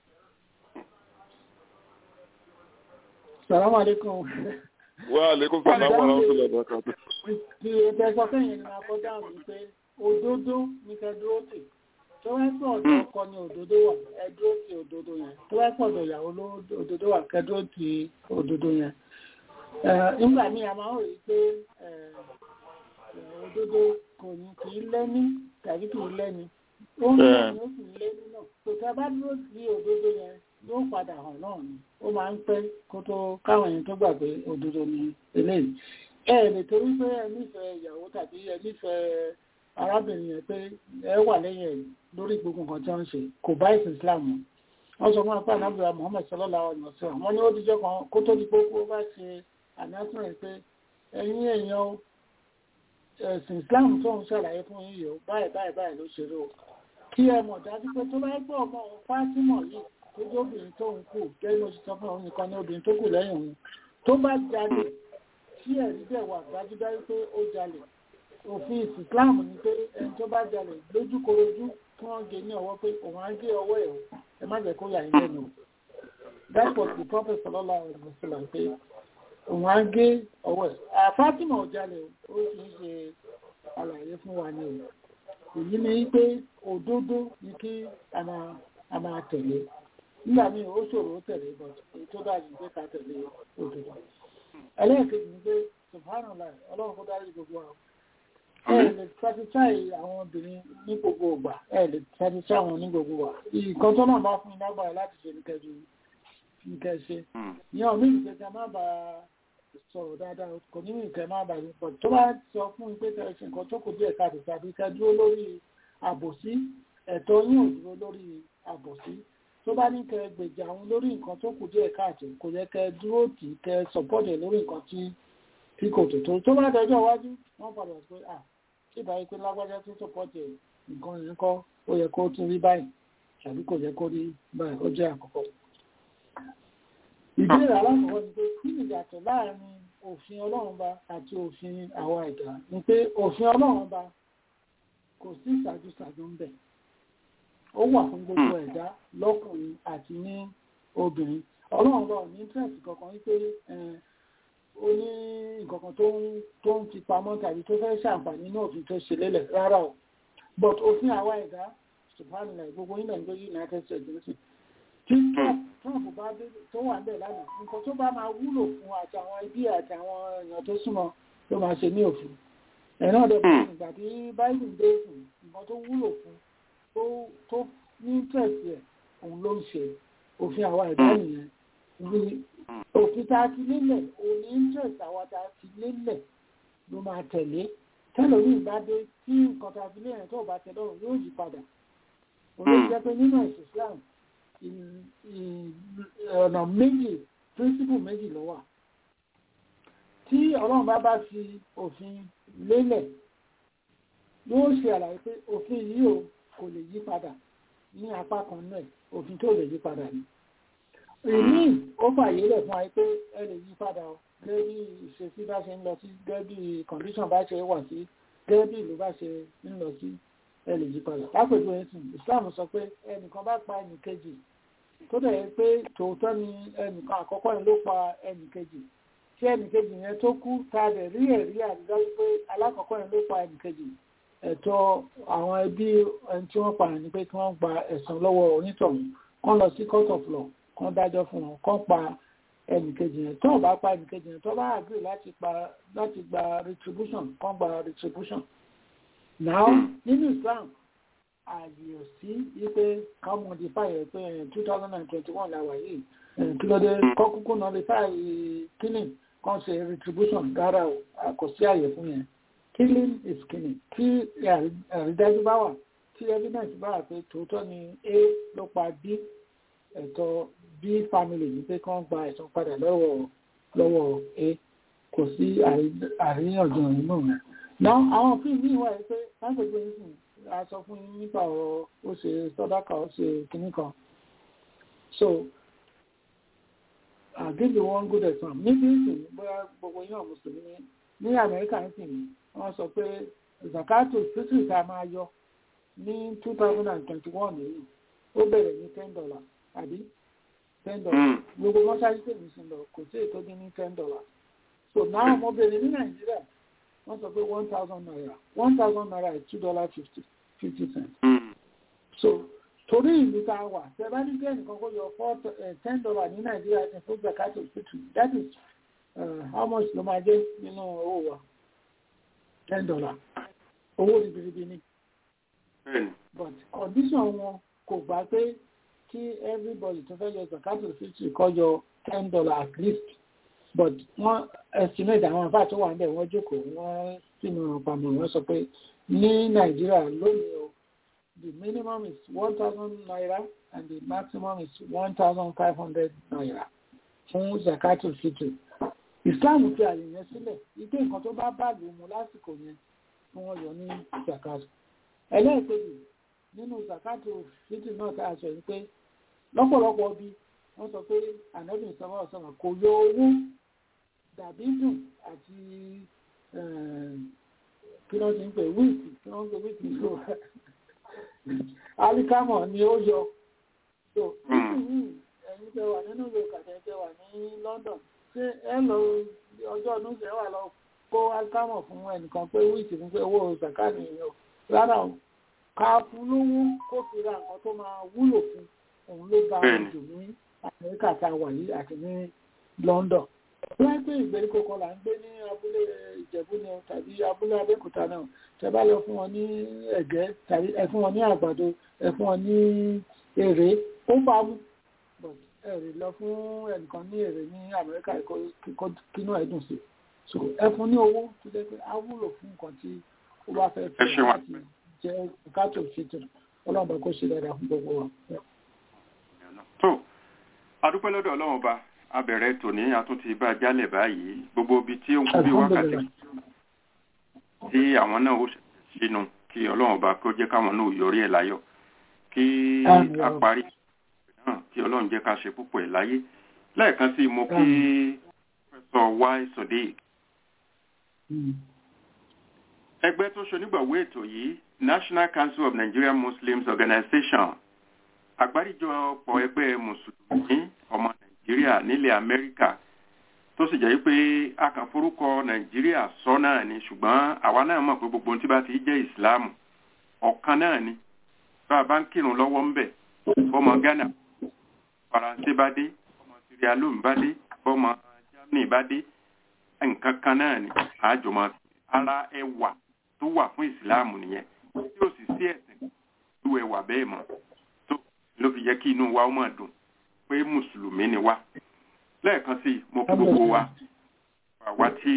Speaker 5: salamu aleykum.
Speaker 8: wa aleykum salaam wa rahmatullahi wa barakatuh.
Speaker 5: ti ẹgbẹ́ sọ fẹ́yìn ni máa kọjá mi pé òdodo ní kẹ́dúró tì tó wá pọ̀ ọ̀dọ̀ ọkọ ni òdodo wà ẹdúró ti òdodo yẹn tó wá pọ̀ ọ̀dọ̀ ìyàwó ló òdodo wà kẹ́dúró ti òdodo yẹn. nígbà míì a máa ń rí i pé òdodo kò ní kì í lẹ́ní tàbí kì í lẹ́ni ó ń lẹ́ni ó sì ń lẹ́ni náà kò tá a bá dúró sí òdodo yẹn yóò padà hàn náà ni ó máa ń pẹ́ kó tó káwọn èèyàn tó gbà pé òdodo ni eléyìí ẹ lè torí pé ẹ nífẹ̀ẹ́ ìyàwó tàbí ẹ nífẹ̀ẹ́ arábìnrin yẹn pé ẹ wà lẹ́yìn ẹ̀ lórí gbogbo nǹkan tí wọ́n ń ṣe kò bá ìsìn Islam mu wọ́n sọ fún apá anábìrà Muhammad sallallahu alaihi wasallam wọ́n ní ó dijọ́ kan kó tó di pé kó bá ṣe announcement pé ẹ̀yin èèyàn ẹ̀sìn Islam tó ń ṣàlàyé fún yín yìí báyìí báyìí báyìí ló ṣe rí o kí ẹ mọ̀ dájú pé tó bá gbọ́ ọmọ òun Fátímọ̀ yìí tó jẹ́ obìnrin tó ń kù gẹ́gẹ́ oṣù sọ fún òun nìkan ní obìnrin tó kù lẹ́yìn òun tó bá jalè tí ẹ̀rí bẹ̀ wà dájúdájú pé ó jalè òfin Islam ni pé ẹni tó bá jalè lójúkorojú kí wọ́n gé ní ọwọ́ pé òun á gé ọwọ́ ẹ̀ ẹ má jẹ́ kó yà yín lẹ́nu that was the prophet sallallahu alaihi wasallam pé òun á gé ọwọ́ ẹ̀ àfátìmọ̀ ò jalè ó fi ń ṣe àlàyé fún wa ní o èyí ni pé òdodo ni kí a máa tẹ̀lé nígbà míì ó ṣòro ó tẹ̀lé but èyí tó dájú pé ká tẹ̀lé òdodo ẹlẹ́ẹ̀kejì ni pé subhanallah ọlọ́run kó dárí gbogbo àwọn ẹ lè satisfy àwọn obìnrin ní gbogbo ìgbà ẹ lè satisfy àwọn ní gbogbo ìgbà nǹkan tó náà bá fún iná gbára láti ṣe ní kẹjú ní kẹṣe ní ọmọ ìgbésẹ̀ má ba sọ̀rọ̀ dáadáa kò ní ìkẹ́ má ba yín pọ̀ tó bá sọ fún pé kẹṣe nǹkan tó kù díẹ̀ káàdì tàbí kẹ dúró lórí àbòsí ẹ̀tọ́ yín ò dúró lórí àbòsí tó bá ní kẹ gbèjà àwọn lórí nǹkan tó kù díẹ̀ káàtó kò yẹ kẹ dúró tì í kẹ sọpọ́tẹ̀ lórí nǹkan tí tí kò tó tó tó bá dọjọ́ iwájú wọ́n padà pé à tí ìbáyé pé lágbájá tó sọpọ́tẹ̀ nǹkan yẹn kọ́ ó yẹ kó tún rí báyìí tàbí kò yẹ kó rí báyìí ó jẹ́ àkọ́kọ́. ìbéèrè alákọ̀ọ́kọ́ ni pé kí ni ìyàtọ̀ láàrin òfin ọlọ́run ba àti òfin àwa ẹ̀dá ni pé òfin ọlọ́run ba kò sí ìṣàjùṣàjù ń bẹ̀ ó wà fún gbogbo ẹ̀dá lọ́kùnrin àti ní obìnrin ọlọ́run bá ní interest kankan wípé ó ní nǹkankan tó ń fi pamọ́ tàbí tó fẹ́ ṣàǹfààní ní òfin tó ṣe lélẹ̀ rárá o but òfin àwa ẹ̀dá subhanallah gbogbo ilẹ̀ ń gbé united states nísìn tí trump bá dé tó wà bẹ́ẹ̀ lánàá nǹkan tó bá máa wúlò fún àti àwọn ẹbí àti àwọn èèyàn tó súnmọ́ ló máa ṣe ní òfin ẹ̀ náà dẹ̀ bọ̀ ìgbà tí biden dé fún nǹkan tó wúlò fún tó ní interest ẹ̀ òun ló ń ṣe òfin àwa ẹ̀dá nìyẹn òfin tá a ti lélẹ̀ òun ní interest àwa tá a ti lélẹ̀ ló máa tẹ̀lé tẹ́lómi ìbádé tí nǹkan tá a fi lélẹ̀ tó bá tẹ̀ lọ́rùn yóò yí padà òun jẹ́ pé nínú ẹ̀sìn Islam ọ̀nà méjì principle méjì ló wà tí ọlọ́run bá bá fi òfin lélẹ̀ yóò ṣe àlàyé pé òfin yìí ò kò lè yí padà ní apá kan náà òfin tó lè yí padà ni ìní ó fàyè lẹ̀ fún wa pé ẹ lè yí padà o gẹ́gẹ́ bí ìṣesí bá ṣe ń lọ sí gẹ́gẹ́ bí condition bá ṣe wà sí gẹ́gẹ́ bí ìlú bá ṣe ń lọ sí ẹ lè yí padà lápèjú ẹ̀sìn Islam sọ pé ẹnìkan bá pa ẹnìkejì tó dẹ̀ yẹ pé tòótọ́ ni ẹnìkan àkọ́kọ́ yẹn ló pa ẹnìkejì tí ẹnìkejì yẹn tó kú ta dẹ̀ rí ẹ̀rí àdìdájú pé alákọ̀ọ́kọ́ yẹn ló pa ẹnìkejì ẹ̀tọ́ àwọn ẹbí ẹni tí wọ́n pààyàn ni pé kí wọ́n gba ẹ̀san lọ́wọ́ onítọ̀hún kán lọ sí court of law kán dájọ́ fún wọn kán pa ẹnìkejì yẹn tó bá pa ẹnìkejì yẹn tó bá agree láti pa láti gba retribution kán gba retribution now nínú Islam àyè ò sí wípé ká modify ẹ̀ pé two thousand and twenty one la wà yìí kí ló dé kọ́ kúkú nullify killing kan ṣe retribution rárá o kò sí àyè fún yẹn killing is killing tí àrídájú bá wà tí evidence bá wà pé tòótọ́ ni a ló pa b ẹ̀tọ́ b family ní pé kán gba ẹ̀san padà lọ́wọ́ lọ́wọ́ a kò sí àríyànjiyàn nínú rẹ̀. náà àwọn fíìmù yìí wà pé lágbègbè yìí sìn a sọ fún yín nípa ọ̀rọ̀ ó ṣe sọ́dáka ó ṣe kìnnì kan so I'll give you one good example níbi ìsìn bóyá gbogbo yín mùsùlùmí ní Amẹ́ríkà ń sìn wọ́n sọ pé zakato títí tá a máa yọ ní two thousand and twenty one yìí ó bẹ̀rẹ̀ ní ten dollar àbí ten dollar gbogbo mọ́ṣáláṣí tèmi sí lọ kò sí ètò dín ní ten dollar so náà mo bèrè ní Nàìjíríà wọ́n sọ pé one thousand naira one thousand naira is two dollar fifty fifty cents. so torí ìlú tá a wà tẹ bá ní bẹ́ẹ̀ nìkan kó yọ four ten dollar ní nàìjíríà ní fún zakato fitri that is uh, how much ló máa jẹ́ nínú owó wa ten dollar owó ribiribi ni. but condition wọn kò gbà pé kí everybody tó fẹ́ yọ zakato fitri kó yọ ten dollar at least but wọ́n estimate àwọn àfáà tó wà níbẹ̀ wọ́n jókòó wọ́n sínú pàmò wọ́n sọ pé ní nàìjíríà lónìí o the minimum is one thousand naira and the maximum is one thousand five hundred naira fún zakatul fitr islam fi àyè yẹn sílẹ̀ ike nǹkan tó bá bá lù mú lásìkò yẹn fún wọn yọ ní zakat ẹlẹ́ẹ̀kejì nínú zakatul fitr náà tá a sọ yìí pé lọ́pọ̀lọpọ̀ bí wọ́n sọ pé ànábì sọ́wọ́ ọ̀sán kò yọ owó dàbí dùn àti kí wọ́n ti ń pè wíìtì kí wọ́n ń pè wíìtì ló alikamọ̀ ni ó yọ so nísìnyí ẹ̀yin tẹ́ wà nínú ìlú kàtẹ́ tẹ́ wà ní London ṣé ẹ lọ ọjọ́ ọdún ṣe wà lọ kó alikamọ̀ fún ẹnìkan pé wíìtì fún pé owó zakani yìí o rárá o ká fún lówó kó fi ra nǹkan tó máa wúlò fún òun ló bá jù ní Amẹ́ríkà tá a wà yìí àti ní London wọ́n pé ìgbèríko kan là ń gbé ní abúlé ìjẹ̀bú ni tàbí abúlé abẹ́òkúta náà tẹ́ bá lọ fún wọn ní ẹ̀gẹ́ tàbí ẹ fún wọn ní àgbàdo ẹ fún wọn ní èrè ó bá mú ẹ̀rì lọ fún ẹnìkan ní èrè ní amẹ́ríkà kínú ẹ̀ dùn sí so ẹ fún ní owó tó jẹ́ pé á wúlò fún nǹkan tí ó bá fẹ́ fún láti jẹ́ kátó fìtì ọlọ́run bá kó ṣe dáadáa fún gbogbo wa.
Speaker 4: tó adúpẹ́ lọ́dọ̀ ọlọ́run ọba abẹ̀rẹ̀ tòní àtúntì bá jálẹ̀ báyìí gbogbo ibi tí ó ń kú bí wákàtí tí àwọn náà ó sínú kí ọlọ́run ọba kó jẹ́ káwọn náà yọrí ẹ̀ láyọ̀ kí a parí náà kí ọlọ́run jẹ́ ká ṣe púpọ̀ ẹ̀ láyé lẹ́ẹ̀kan sí mo kí pẹ̀sọ̀ wá sodiq ẹgbẹ́ tó ṣonígbàwó ètò yìí National Council of Nigerian Muslims Organization àgbáríjọpọ̀ ẹgbẹ́ mùsùlùmí ọmọ nàìjíríà nílẹ̀ amẹ́ríkà tó sì jẹ́ pé a kàn forúkọ nàìjíríà sọ náà ni ṣùgbọ́n àwa náà mọ̀ pé gbogbo ohun tí bá ti jẹ́ ìsìláàmù ọ̀kan náà ni bá a bá ń kírun lọ́wọ́ ń bẹ̀ fọmọ ghana faransé bá dé bọ́mọ sierra leone bá dé bọ́mọ germany bá dé nǹkan kan náà ni àjọmọ ara ẹwà tó wà fún ìsìláàmù nìyẹn tí ó sì sí ẹ̀sìn tó ẹwà bẹ́ẹ̀ mọ́ tó ló fi jẹ́ kí inú wa ó máa dùn pé mùsùlùmí ni wá lẹ́ẹ̀kan sí i mo kí gbogbo wa àwa tí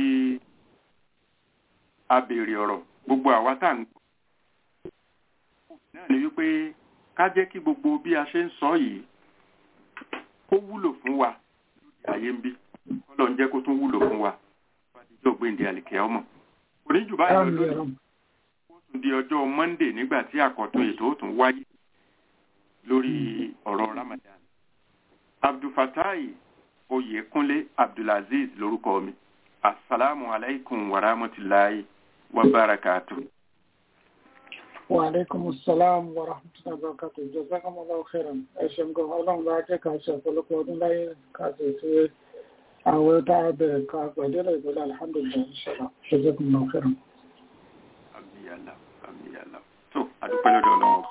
Speaker 4: a béèrè ọ̀rọ̀ gbogbo àwa tá à ń gbọ́ náà ni wípé ká jẹ́ kí gbogbo bí a ṣe ń sọ yìí kó wúlò fún wa lóde ayé ń bí kọ́lọ̀ ń jẹ́ kó tún wúlò fún wa fàdíjọ́ gbéǹde àlìkẹ́ ọmọ oníjù báyìí lónìí ó tún di ọjọ́ monday nígbà tí àkọ́tún ètò ó tún wáyé lórí ọ̀rọ̀ ramadan abdulfatai oyèkúnlé abdulaziz lórúkọ mi asalaamu alaykum wa rahmatulahi wa barakatu.
Speaker 5: wa aleykum salaam wa rahmatulahi wa barakatu jazakumullahu khairan ẹ ṣeun gan ọlọ́run bá jẹ́ ká ṣe ọ̀pọ̀lọpọ̀ ọdún láyé ká sì ṣe àwọn tá a bẹ̀rẹ̀ ká pàdé ìgbẹ́lẹ̀ alhamdulilayi inshallah jazakumullahu khairan.
Speaker 4: amiyala amiyala tó adúpẹ́ lọ́dọ̀ ọlọ́run.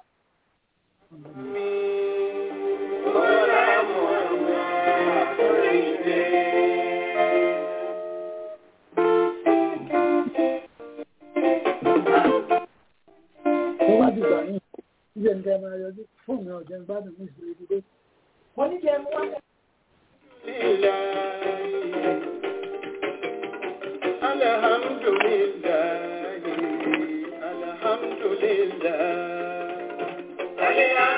Speaker 5: ó wá dìgbà ní ìjẹ́ nǹkan máa yọjú fún mi ọ̀jẹ̀ gbádùn ní ìṣòro ìdílé. wọ́n ní jẹ́ mú wá.
Speaker 3: Alhamdulillah, alhamdulillah, alhamdulillah.